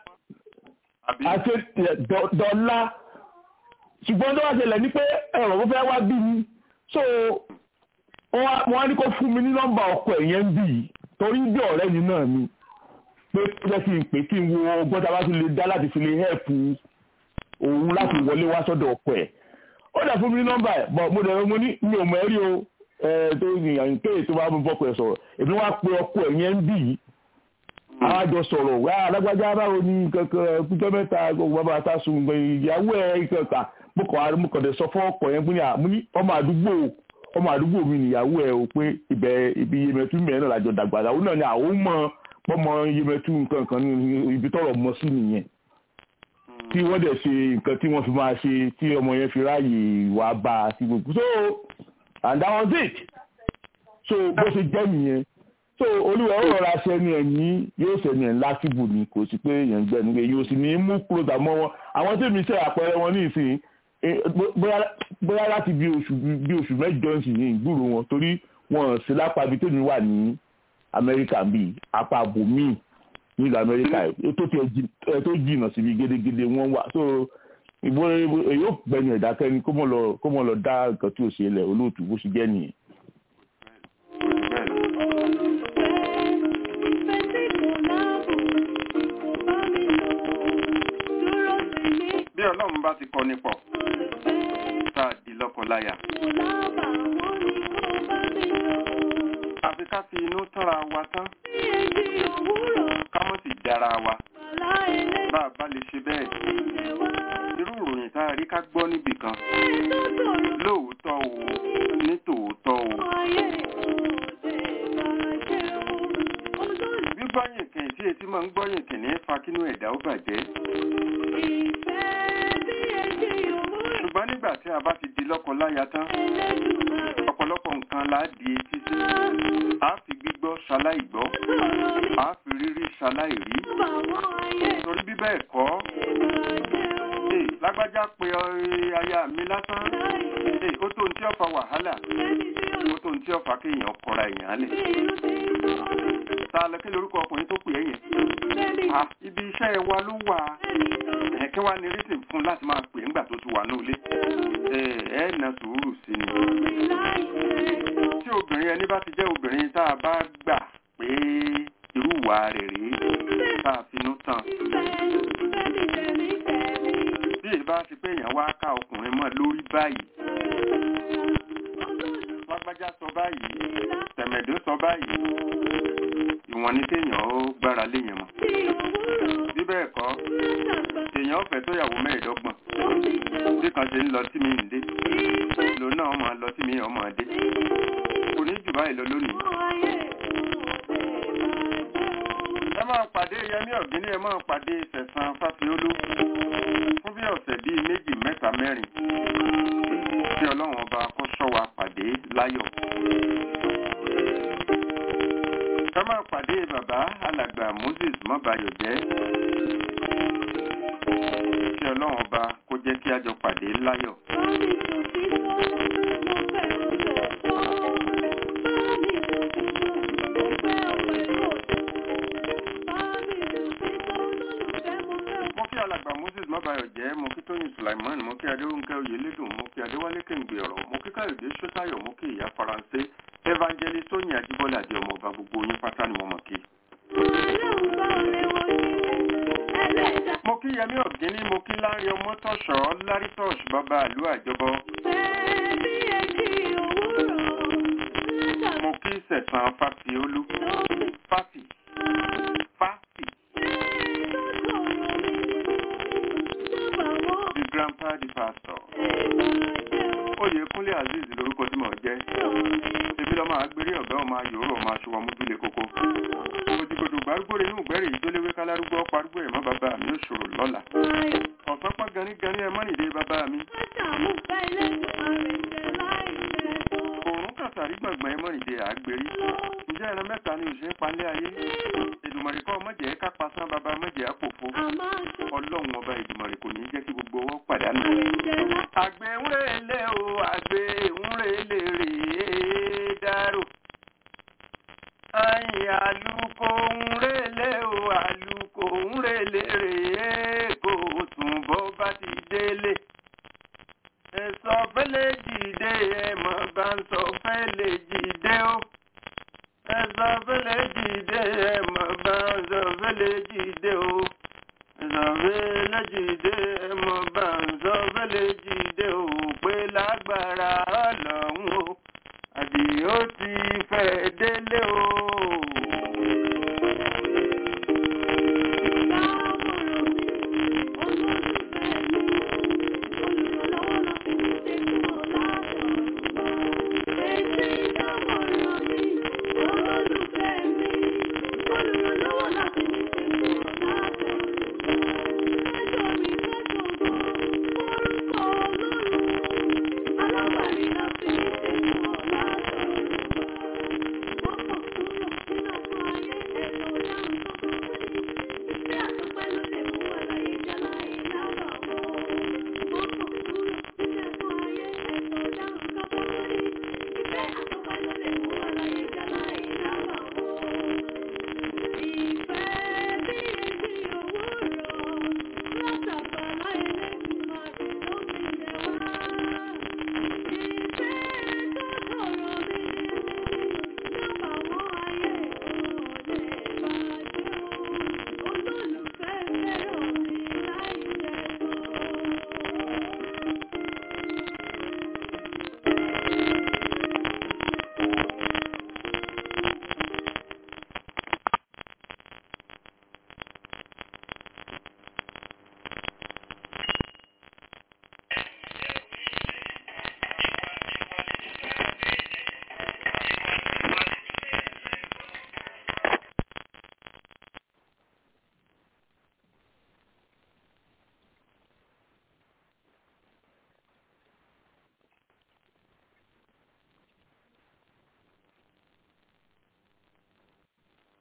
àti dọ́là ṣùgbọ́n tó wá ṣẹlẹ̀ ní pé ẹ̀rọ mo fẹ́ wá bí mi so wọ́n á ní kó fún mi ní nọ́mbà ọkọ ẹ̀yẹn ń bì yìí torí bí ọ̀rẹ́ mi náà ni pé ó jẹ́ kí n pè kí n wo ọgbọ́n tá a bá tún lè dá láti fi lè hẹ́ẹ̀pù òun láti wọlé wá sọ́dọ̀ ọkọ ẹ̀ ó dà fún mi ní nọ́mbà ẹ̀ bọ̀ mo dẹ̀ mo ní mi ò mọ̀ ẹ́ rí o tó yìnyín kéè tó bá mú bọ́kọ ẹ̀ sọ̀rọ̀ èmi wá pe ọkọ ẹ̀yẹn ń bì yìí àwọn àjọ sọ̀rọ̀ wá alágbájá báwo ni kankan kújọ́ mẹ́ta gbogbo bàbá àtàsùn ìyàwó ẹ̀ kankan mo kàn mo kàn dé sọ fún ọkọ yẹn mo ní ọmọ àdúgbò ọmọ àdúgbò mi nìyàwó ẹ o pé ibẹ̀ ibi yemẹtu mẹ́rin náà lájọ dàgbà àwọn náà ni àwọn mọ pọmọ yemẹtu nǹkan kan ní ibi tọrọ mọ sí nìyẹn tí wọ́n dẹ̀ ṣe nǹkan tí wọ́n fi máa ṣe tí ọmọ yẹn fi ráàyè wá bá a sí gbogbo so and that was it so bó ṣe jẹ́ nìyẹn so olúwa ó rọra ṣẹni ẹ̀ ní yóò ṣẹni ẹ̀ lásìbò ni kò sí pé èèyàn gbẹ̀nu pé yóò sì ní mú kúrò tàmọ́ wọn àwọn tí mi ṣe àpẹẹrẹ wọn ní ìsìn bóyá láti bí oṣù bí oṣù mẹ́jọ sì ní ìgbúrò wọn torí wọn sí lápá ibi tèmi wà ní amẹ́ríkà bíi apá bòmíì nílùú amẹ́ríkà tó jìnnà síbi gédégédé wọn wà so ìbò èyí ò gbẹ̀yìn ìdákẹ́ni kó mọ̀ lọ dá nǹkan tí ò ṣe lẹ̀ olóòtú bó ṣe jẹ́ nìyẹn. bí ọlọ́run bá ti kọ ní pọ̀ tá a di lọ́kọláya. àfi ká fi inú tánra wa tán ká mọ̀ sí dára wa bá a bá lè ṣe bẹ́ẹ̀ irú ìròyìn tá a rí ká gbọ́ níbì kan lóòótọ́ o ní tòótọ́ o. gbígbọ́yìn kìn tí etí máa ń gbọ́yìn kìn ní fa kínú ẹ̀dá ó bàjẹ́. ṣùgbọ́n nígbà tí a bá ti di lọ́kọ láya tán ọ̀pọ̀lọpọ̀ nǹkan là á di etí sí a fi gbígbọ́ ṣaláì gbọ́ a fi rírí ṣaláì rí torí bí bẹ́ẹ̀ kọ́ lágbájá pé aya mi lásán ó tó ní tí ó fa wàhálà ó tó ní tí ó fa kéèyàn kọra èèyàn lẹ̀ ta lọ kí lórúkọ ọkùnrin tó pè é yẹn ibi iṣẹ́ wa ló wà kí wàá ní rítìm fún láti máa pè ńgbà tó ti wà ní ilé ẹ na sùúrù sí ni tí obìnrin ẹni bá ti jẹ́ obìnrin tá a bá gbà pé irú ìwà rẹ̀ rèé tá a finú tán bí ìbá ti pé èèyàn wá ká ọkùnrin mọ́ lórí báyìí lágbájá sọ báyìí tẹ̀mẹ̀dó sọ báyìí ìwọ̀n ní téèyàn ó gbára léèyàn mọ́ bí bẹ́ẹ̀ kọ́ èèyàn ọ̀fẹ́ tó yàwó mẹ́ẹ̀ẹ́dọ́gbọ̀n bí kan ṣe ń lọ tí mi ń dé lòun náà máa lọ tí mi ọmọ dé kò ní jù báyìí lọ lónìí. ẹ máa pàdé yẹmí ọ̀gbìn ẹ máa pàdé sẹ̀sán fásiolú fún bí ọ̀sẹ̀ bíi méjì mẹ́ta mẹ́rin tí ọlọ́run ọba kó ṣọ́ wa pàdé láyọ̀. ẹ máa pàdé bàbá alàgbà moses mọ́bayọ̀ jẹ́ kí ọlọ́run ọba kó jẹ́ kí a jọ pàdé láyọ̀. mo kí alàgbà moses mabayọ jẹ́ mo kí tóyìn sulaiman mo kí adéwúnkẹ́ oyèlédùn mo kí adéwálé kéǹgbé ọ̀rọ̀ mo kí káyọ̀dé sọ́tayọ̀ mo kí ìyá faransé evangelist tóyìn ajíbọ́lá àti ọmọọba gbogbo yín pátá ni mo mọ̀ kí. mo kí yẹmí ọ̀gíní mo kí láàrin ọmọ tọ̀ṣọ́ lárítọ̀ṣ bàbá àlú àjọbọ. mo kí sẹ̀sán fàfiolú fàfì fàfì. the grandpa the pastor. oyèkúnlé azeez lorúkọ tí mò ń jẹ́. èmi lọ́mọ àgbèrè ọ̀gá ọmọ ayòrò ọmọ aṣọ wa mójúlé kókó. òjìgbòdò gbárùgbòrè inú ìgbẹ́rì ìjólewé kálárúgbó parúgbó ẹ̀mọ́ bàbá mi ò ṣòro lọ́la. ọ̀sán pọ́n ganigani ẹ̀ mọ́nìdé bàbá mi. òórùn kàtàrí gbọ̀ngbọ̀n ẹ̀ mọ́nìdé àgbèrí. ǹjẹ́ ẹran mẹ́ta ni òṣèré palẹ́ ayé. èdùmọ̀rì kọ́ mọ̀jẹ̀ ká pasán bàbá mọ̀jẹ̀ àpòfo. ọlọ́run ọba èdùmọ̀rì kò ní jẹ́ kí gbogbo ọwọ́ pàdánù. àgbẹ̀ ń rèlé o àgbẹ̀ ń rèlé rèé dárò. Ayin àlùkò ń rèlé o àlùkò ń rèlé rèé kò sùn bó bá ti délé. Ẹ̀sọ́ fẹ́lẹ́ jìde ẹ̀mọ́ bá ń sọ fẹ́lẹ́ jìde o. Ẹ̀sọ́ fẹ́lẹ́ jìde ẹ̀mọ́ bá ń sọ fẹ́lẹ́ jìde o. Ẹ̀sọ́ fẹ́lẹ́ jìde ẹ̀mọ́ bá ń sọ fẹ́lẹ́ jìde.